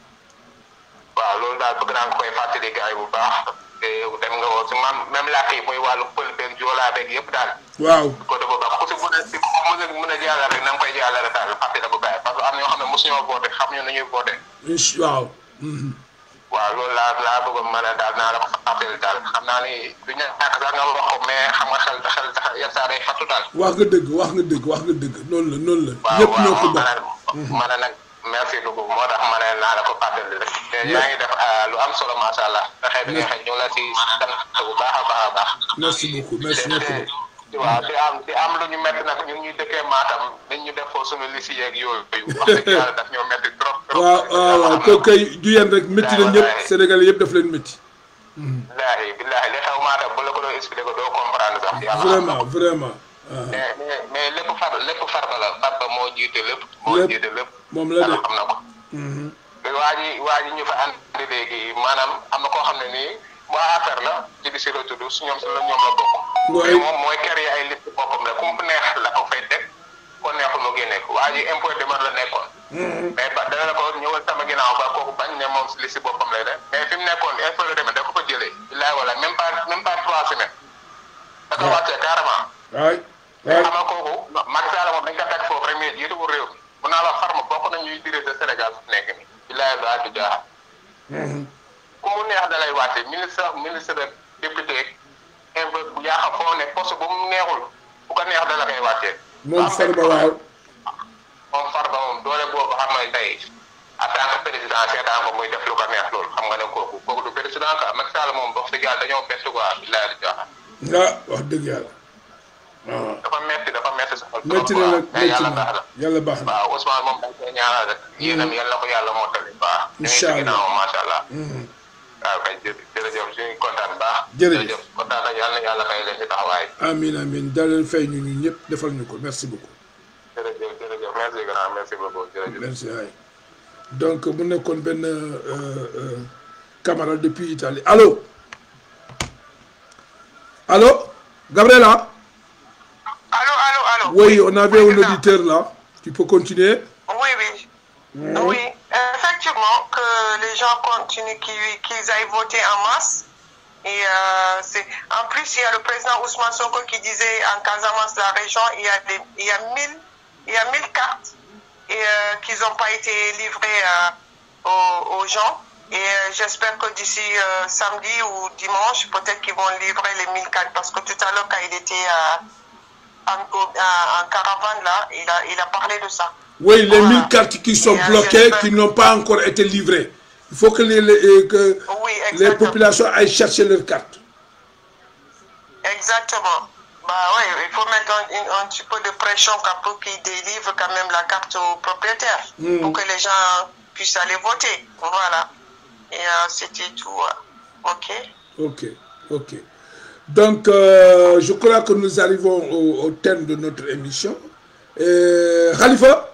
waaw loolu daal bëgg naa nga koy fàttali gars yi bu baax te dem nga woo si man même làkk yi muy wàllu pël beeg joolaa beeg yëpp daal. waaw côté boobu ak ku si mën a si ku mën a mën a jàllale rek na nga koy jàllale daal fàttali ko gars yi parce que am na ñoo xam ne mosuñoo voté xamuñu nu ñuy voté. incha waaw mhm. waaw loolu laa laa bëggoon mën a daal naa la ko fàttali daal xam naa ni du ñàkk sax nga wax ko mais xam nga xel xel tax yenn saa day fattu daal. wax nga dëgg wax nga dëgg wax nga dëgg noonu la noonu la waaw ñëpp ñoo ko waaw bokk ma ne nag merci beaucoup moo tax ma ne naa la ko fàttali rek. te yaa ngi def lu am solo macha allah. fexe bi nga xëy ñu la si sant bu baax a baax a baax. merci beaucoup merci ñoo ko bokk waaw di am di am lu ñu métti nag ñun ñuy dëkkee Matam dañ ñu def foofu suñu lisi yeeg yooyu. wax dëgg yàlla daf ñoo métti trop trop. waaw waaw waaw kooku kay du yéen rek métti na ñëpp Sénégalais yëpp daf leen métti billaahi billaahi li xew Matam bu la ko doon expliqué ko doo comprendre sax. yàlla xam na vraiment vraiment ah mais mais mais lépp far lépp farba la farba moo jiite lépp. moo Lépp. jiite lépp. moom la de yàlla xam na ko. mhm. te waa ji waa ji ñu fa andi léegi maanaam am na koo xam ne nii waa affaire la ci di si la tudd su ñoom si la ñoom la bokk. Mooy- mais moom mooy kër yi ay liste boppam la ku mu neex la ko fay teg ko neexul mu génne ko waa ji impôt demande la nekkoon. mais ba dana la ko ñëwal sama ginnaaw ba kooku bañ ne moom si liste boppam lay def mais fi mu nekkoon impôt demande da ko fa jëlee. billaay wala même pas même pas trois semaines. da ko wàccee carrément. waay mais waay xam nga kooku Macky Sall moom dañ ko teg foofu rek mais jiituwul réew mi mun naa la farma bokk na ñuy diriger Sénégal su nekk nii billaay laa du jaaxal ku mu neex da lay wàcce ministre ministre de député inve bu yaa xam foo ne poste bu mu neexul bu ko neex da la koy wàccee moom Farba waaw moom Farba moom doole boobu xam nga tey en tant que président seetaan ko muy def lu ko neex loolu xam nga ne kooku kooku du président quoi Macky Sall moom wax dëgg yàlla dañoo bett quoi billaay du jaaxal ah wax dëgg yàlla waaw dafa metti dafa metti sa xol trop métti na nag mais métti yàlla na baax na yàlla baax na waaw Ousmane moom dañ koy ñaanal rek yéenam yal na ko yàlla mottali baax ñu ngi Incha ci allah. ginnaaw macha allah Mhm. waaw kay jë- jërëjëf suñu kontaan baax Jërëjëf. kontaan na yàlla yàlla fay leen ci taxawaay amin amin daal leen fay ñu ñu ñëpp defal ñu ko merci beaucoup jërëjëf jërëjëf merci grand merci beaucoup jërëjëf merci waay donc mu nekkoon benn euh, euh, camarade depuis Italie allô allô Gabriela Allô, allô, allô. oui on avait un président. auditeur là tu peux continuer Oui, oui. Oui, effectivement, que les gens continuent, qu'ils qu'ils aillent voter en masse. Et euh, c'est en plus, il y a le président Ousmane Sonko qui disait en Casamance, la région, il y a, des, il y a, 1000, il y a 1000 cartes et, euh, qui n'ont pas été livrées euh, aux, aux gens. Et euh, j'espère que d'ici euh, samedi ou dimanche, peut-être qu'ils vont livrer les 1000 cannes. Parce que tout à l'heure, quand il était euh, en, en- en caravane, là, il a, il a parlé de ça. Oui, les Voilà. 1000 cartes qui sont Et, euh, bloquées, j'espère- qui n'ont pas encore été livrées. Il faut que les, les- que Oui, les exactement. populations aillent chercher leurs cartes. Exactement. Bah ouais, il faut mettre un, un- un petit peu de pression quand- pour qu'ils délivrent quand même la carte aux propriétaires. Mm. Pour que les gens puissent aller voter. Voilà. Et euh, c'était tout. euh. Ok. Ok, ok. Donc, euh, je crois que nous arrivons au, au terme de notre émission. Euh, Khalifa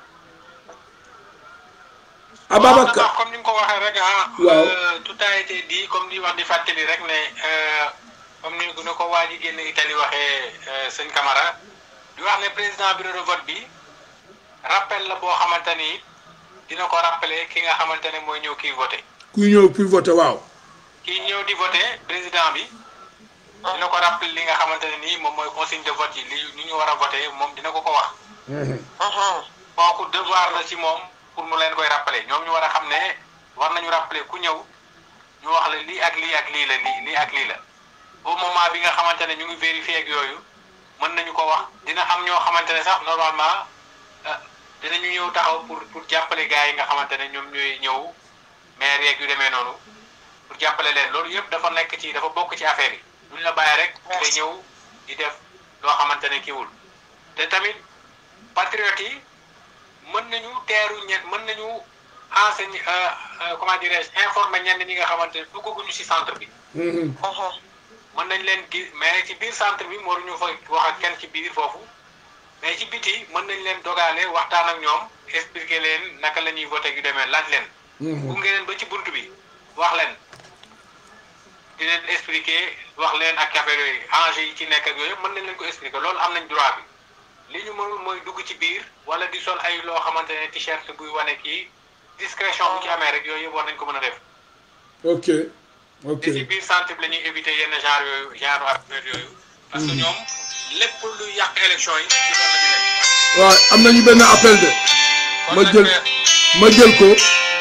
waaw Ababacar ndax comme ni nga ko waxee rek ah. Waaw. euh, tout a été dit comme di wax di fàttali rek ne euh, comme ni ni ko waa ji génn Italie waxee euh, sëñ Camara di wax ne président bureau de vote bi rappel la boo xamante ni dina ko rappeler ki nga xamante ne mooy ñëw kii voté kuy ñëw puis voter waaw. kii ñëw di voté président bi dina ko rappeler li nga xamante ne nii moom mooy consigne de vote yi li ni ñu war a voté moom dina ko ko wax. Mhm. kooku devoir la ci moom pour mu leen koy rappeler ñoom ñu war a xam ne war nañu rappeler ku ñëw ñu wax la lii ak lii ak lii la lii lii ak lii la au moment bi nga xamante ne ñu ngi vérifier ak yooyu mën nañu ko wax dina am ñoo xamante ne sax normalement ah, dinañu ñëw taxaw pour pour jàppale gars yi nga xamante ne ñoom ñooy ñëw maire yeeg yu demee noonu pour jàppale leen loolu yëpp dafa nekk ci dafa bokk ci affaire yi duñ la bàyyi rek nga Merci. ñëw di def loo xamante ne kiwul te tamit patriotes yi mën nañu teeru ñen mën nañu enseigner euh, euh, comment dirais-je informer ñenn ñi nga xamante ne duggaguñu ci centre bi Mhm. Mhm. mën nañ leen gis mais ci biir centre bi waruñu fa wax ak kenn ci biir foofu mais ci biti mën nañ leen dogaale waxtaan ak ñoom expliquer leen naka la ñuy voté yu demee laaj leen. Mhm. gunge leen ba ci bunt bi wax leen di leen expliquer wax leen ak affaire yooyu enjeu yi ci nekk ak yooyu yëpp mën nañ leen ko expliquer loolu am nañ droit bi li ñu mënul mooy dugg ci biir wala di sol ay loo xamante ne t-shirt buy wane kii discrétion bu ci amee rek yooyu yëpp war nañ ko mën a def. ok ok te ci biir centre bi la ñuy éviter yenn genre yooyu genre affaire yooyu. parce que ñoom lépp lu yàq élection yi ci loolu la ñu nekk. waaw am nañu benn appel de kon ma nag, jël euh, ma jël ko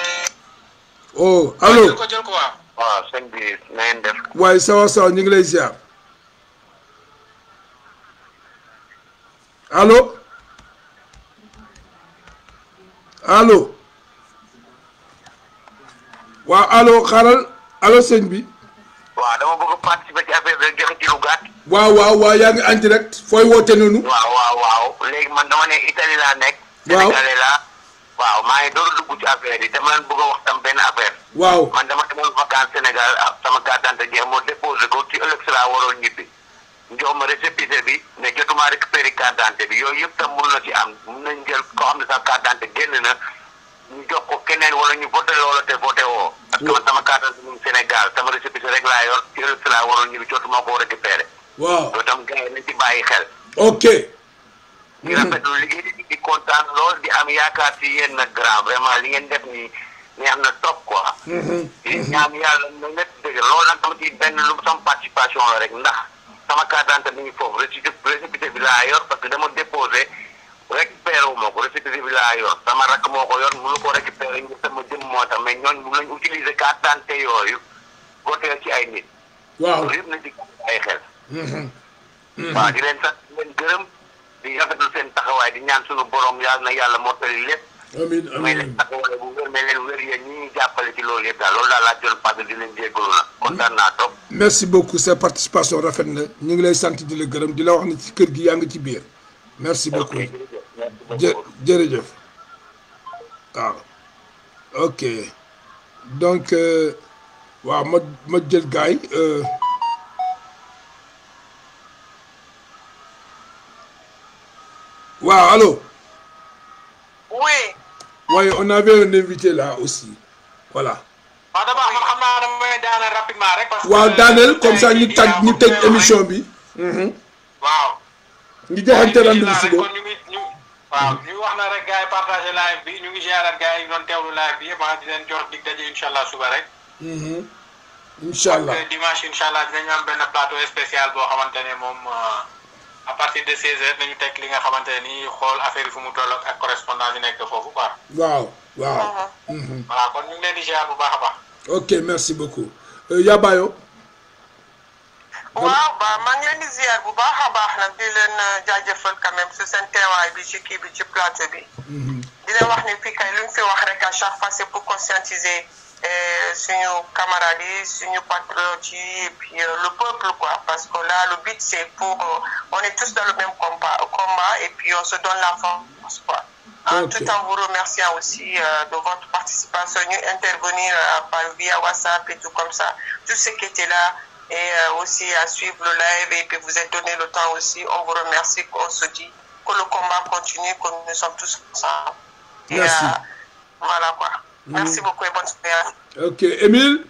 oh allo jël ko jël ko waaw. waaw sëñ bi na ngeen def waaye sawa sawa ñu ngi lay ziar allo allo waaw allo xaaral allo sëñ bi waaw dama bëgg a participer ci affaire bi rek joxe ci lu gàtt waaw waaw waaw yaa ngi en direct fooy woote noonu waaw waaw waaw léegi man dama ne Italie laa nekk Waaw. Sénégalais laa waaw maa ngi door a dugg ci affaire yi dama leen bëgg a wax tam benn affaire waaw man dama demoon vacance Sénégal ah, sama carte d'identité jeex moo déposé ko ci ëllëg si laa waroon ñibbi jox ma récépissé bi ne jotuma récupéré carte d'identité bi yooyu yëpp tam mun na ci am mun nañ jël koo xam ne sa carte d'identité génn na ñu jox ko keneen wala ñu voté loola te voté woo parce que man sama carte d'identité mu ngi Sénégal sama récépissé rek laa yor ci ëllëg si laa waroon ñibbi jotuma koo récupéré waaw loolu tam gars yi nañ ci bàyyi xel ok di rafetlu liggéey bi di kontaan lool di am yaakaar ci yéen nag grand vraiment li ngeen def nii neex na trop quoi. di ñaan yàlla na lépp dëgg loolu nag dama ci benn lu sama participation la rek ndax sama carte d'identité mi ngi foofu récépissé récépissé bi laa yor parce que dama déposé récupéré wu ma ko récépissé bi laa yor sama rakk moo ko yor mënu ko récupéré ngir sama jëm moo tax mais ñooñu mun nañu utiliser carte d'identité yooyu voté ci ay nit. waaw loolu yëpp nañ ci ay xel. waaw di leen sant di leen gërëm di rafetlu seen taxawaay di ñaan suñu borom yàlla na yàlla mottali lépp amiin may amiin leen taxawaay bu wér may leen wér yéen ñi ñuy jàppale ci loolu yëpp daal loolu daal laa doon parce di leen jéggalu na kontaan naa trop merci beaucoup sa participation rafet na ñu ngi lay sant di la gërëm di la wax ne ci kër gi yaa ngi ci biir merci beaucoup jë jërëjëf waaw ok donc euh, waaw ma ma jël gaay euh, waaw allo Oui. waaye on avait un invité là aussi voilà waaw dama man xam naa dama may daaneel rapidement rek. parce que waaw daaneel comme ça ñu tag ñu tëj émission bi waaw. ñu joxante rendez-vous rek suba kon ñu ngi ñu. waaw ñu wax na rek gars yi partagé live bi ñu ngi géraat gars yi doon teewlu live bi yëpp ah di leen jox dig daje incha allah suba rek. incha allah te dimanche incha allah dinañu am benn plateau spécial boo xamante ne moom à partir de 16 heures nañu teg li nga xamante ne nii xool affaire yi fu mu toll ak correspondant yi nekk foofu quoi. waaw waaw Mhm. voilà kon ñu ngi leen di ziar bu baax a baax. ok merci beaucoup Euh, Yabayo waaw ba maa ngi leen di ziar bu baax a baax nag di leen euh, jaajëfal quand même si seen teewaay bi ci kii bi ci plateau bi. di leen wax ni fii kay lu ñu fi wax rek à chaque fois c'est pour conscientiser euh, suñu camarades yi suñu patriotes yi et puis euh, le peuple quoi parce que là le but c'est pour euh, on est tous dans le même combat combat et puis on se donne la force quoi. En Ok. tout en vous remerciant aussi euh, de votre participation, nous intervenir euh, par via WhatsApp et tout comme ça, tous ceux qui étaient là et euh, aussi à suivre le live et puis vous êtes donné le temps aussi. On vous remercie, qu'on se dit que le combat continue, que nous sommes tous ensemble. Et, Merci. euh, voilà quoi. Merci beaucoup et bonne soirée. ok Émile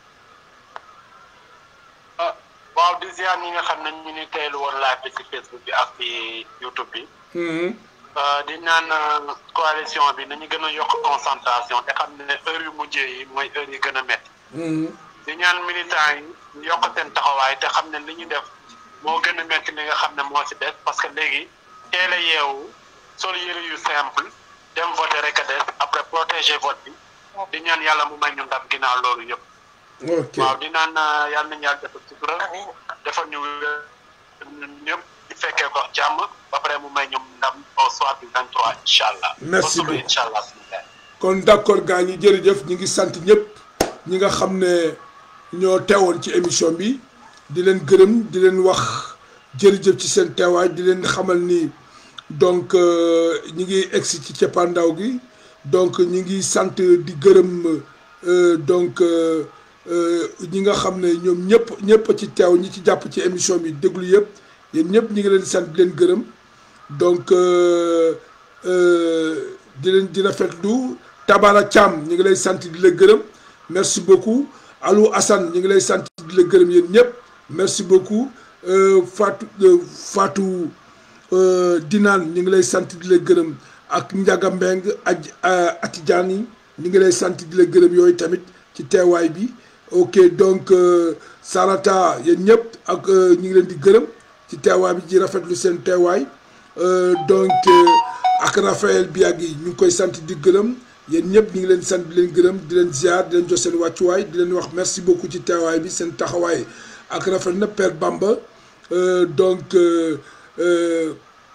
ah waaw di ziar ñi nga xam ne ñu ni teylu woon live bi ci Facebook bi ak ci YouTube bi Mhm. Euh, di naan euh, coalition bi nañu gën a yokk concentration te xam ne heure yu mujjee yi mooy heure yi gën a métti Mhm. di ñaan militants yi yokk seen taxawaay te xam ne li ñu def moo gën a métti li nga xam ne moo ci des parce que léegi teel a yeewu sol yëre yu simple dem voter rek a des après protéger vote bi di ñaan yàlla mu may ñu ndam ginnaaw loolu yëpp ok waaw di naan euh, yàlla nañu yàlla defal sutura Amiin. defal ñu wér ñun ñëpp di fekkee ko jàmm ba pare mu may ñoom ndam au soir du 23 incha allah. Merci ba suba beaucoup. incha allah suñu gaay. kon d'accord gaa ñi jërëjëf ñi ngi sant ñëpp ñi nga xam ne ñoo teewoon ci émission bi di leen gërëm di leen wax jërëjëf ci seen teewaay di leen xamal ni donc euh, ñi ngi egsi ci ceppaandaw gi donc ñi ngi sant di gërëm euh, donc euh, euh, ñi nga xam ne ñoom ñëpp ñëpp a ci teew ñi ci jàpp ci émission bi déglu yëpp yéen ñëpp ñi ngi leen di sant di leen gërëm donc euh, euh, di leen di rafetlu Tabara Thiam ñu ngi lay sant di la gërëm merci beaucoup Alou Assane ñu ngi lay sant di la gërëm yéen ñëpp merci beaucoup euh, Fatou euh, Fatou euh, Dinaan ñu ngi lay sant di la gërëm ak Ndiaga Mbeng aj Atidiane yi ñu ngi lay sant di la gërëm yooyu tamit ci teewaay bi ok donc euh, Sarata yéen ñëpp ak euh, ñu ngi leen di gërëm ci teewaay bi ci rafetlu seen teewaay Euh, donc euh, ak Raphaël Biagui ñu ngi koy sant di gërëm yéen ñëpp ñu ngi leen sant di leen gërëm di leen ziar di leen jox seen wàccuwaay di leen wax merci beaucoup ci teewaay bi seen taxawaay ak rafet na Père Bamba Euh, donc euh, euh,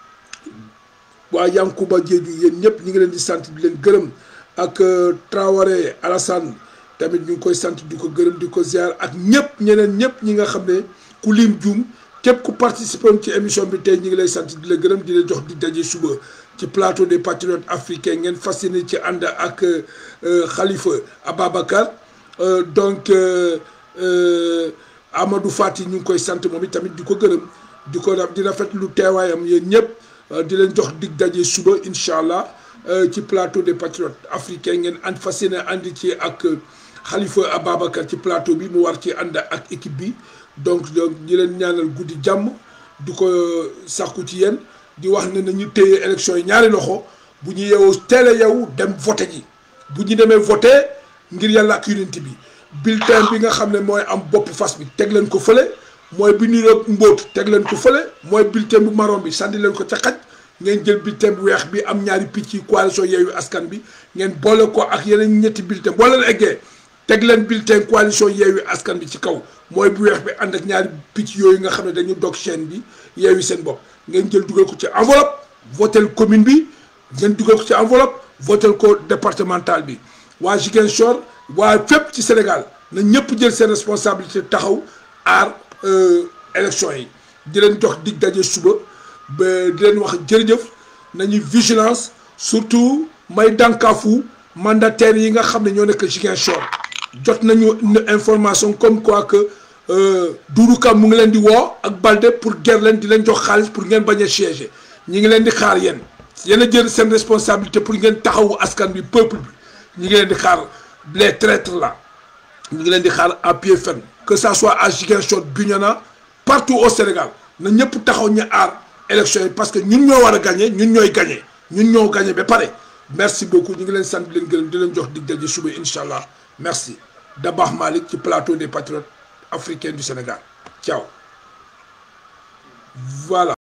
waa Yankuba Diédhiou yéen ñëpp ñu ngi leen di sant di leen gërëm ak euh, Traoré Alassane tamit ñu ngi koy sant di ko gërëm di ko ziar ak ñëpp ñeneen ñëpp ñi nga xam ne ku lim juum képp ku participer woon ci émission bi tey ñu ngi lay sant di la gërëm di la jox di daje suba ci plateau des patriotes africains ngeen fas yéene ci ànd ak euh, Khalifa Ababacar Euh, donc euh, euh, Amadou Fati ñu ngi koy sant moom it tamit di ko gërëm di ko raf- di rafetlu teewaayam yéen ñëpp euh, di leen jox dig daje suba incha allah euh, ci plateau des patriotes africains ngeen ànd fas yéene ànd ci ak euh, Khalifa Ababacar ci plateau bi mu war ci ànd ak équipe bi donc donc di leen ñaanal guddi jàmm di ko sàkku ci yéen di wax ne nañu téye élection yi ñaari loxo bu ñu yeewoo teel a yeewu dem voté ji bu ñu demee voté ngir yàlla ak yonent bi bulletin bi nga xam ne mooy am bopp fas bi teg leen ko fële mooy bi niroog mbóot teg leen ko fële mooy bulletin bu marron bi sànni leen ko ca xaj ngeen jël bulletin bu weex bi am ñaari picc yi coalition Yewwi Askan bi ngeen boole ko ak yeneen ñetti bulletin boo leen eggee teg leen bulletin coalition Yewwi Askan bi ci kaw mooy bu weex bi ànd ak ñaari picc yooyu nga xam ne dañu dog chaîne bi Yewwi seen bopp ngeen jël dugal ko ci enveloppe votel commune bi ngeen dugal ko ci enveloppe votel ko départemental bi waa Ziguinchor waa fépp ci Sénégal na ñëpp jël seen responsabilité taxaw aar élection yi di leen jox dig daje suba ba di leen wax jërëjëf nañu vigilance surtout may dànkaafu mandataires yi nga xam ne ñoo nekk Ziguinchor jot nañu information comme quoi que Doudou Ka mu ngi leen di woo ak Balde pour ger leen di leen jox xaalis pour ngeen bañ a siéger ñi ngi leen di xaar yéen yéen a jël seen responsabilité pour ngeen taxawu askan bi peuple bi ñi ngi leen di xaar les traîtres là ñu ngi leen di xaar à pied ferme que ça soit à Ziguinchor Bignona partout au Sénégal na ñëpp taxaw ñu aar élection yi parce que ñun ñoo war a gagné ñun ñooy gagné ñun ñoo gagné ba pare merci beaucoup ñu ngi leen sant di leen gërëm di leen jox dig daje suba incha allah merci Dabakh Malick ci plateau des patriotes africains du Sénégal ciao voilà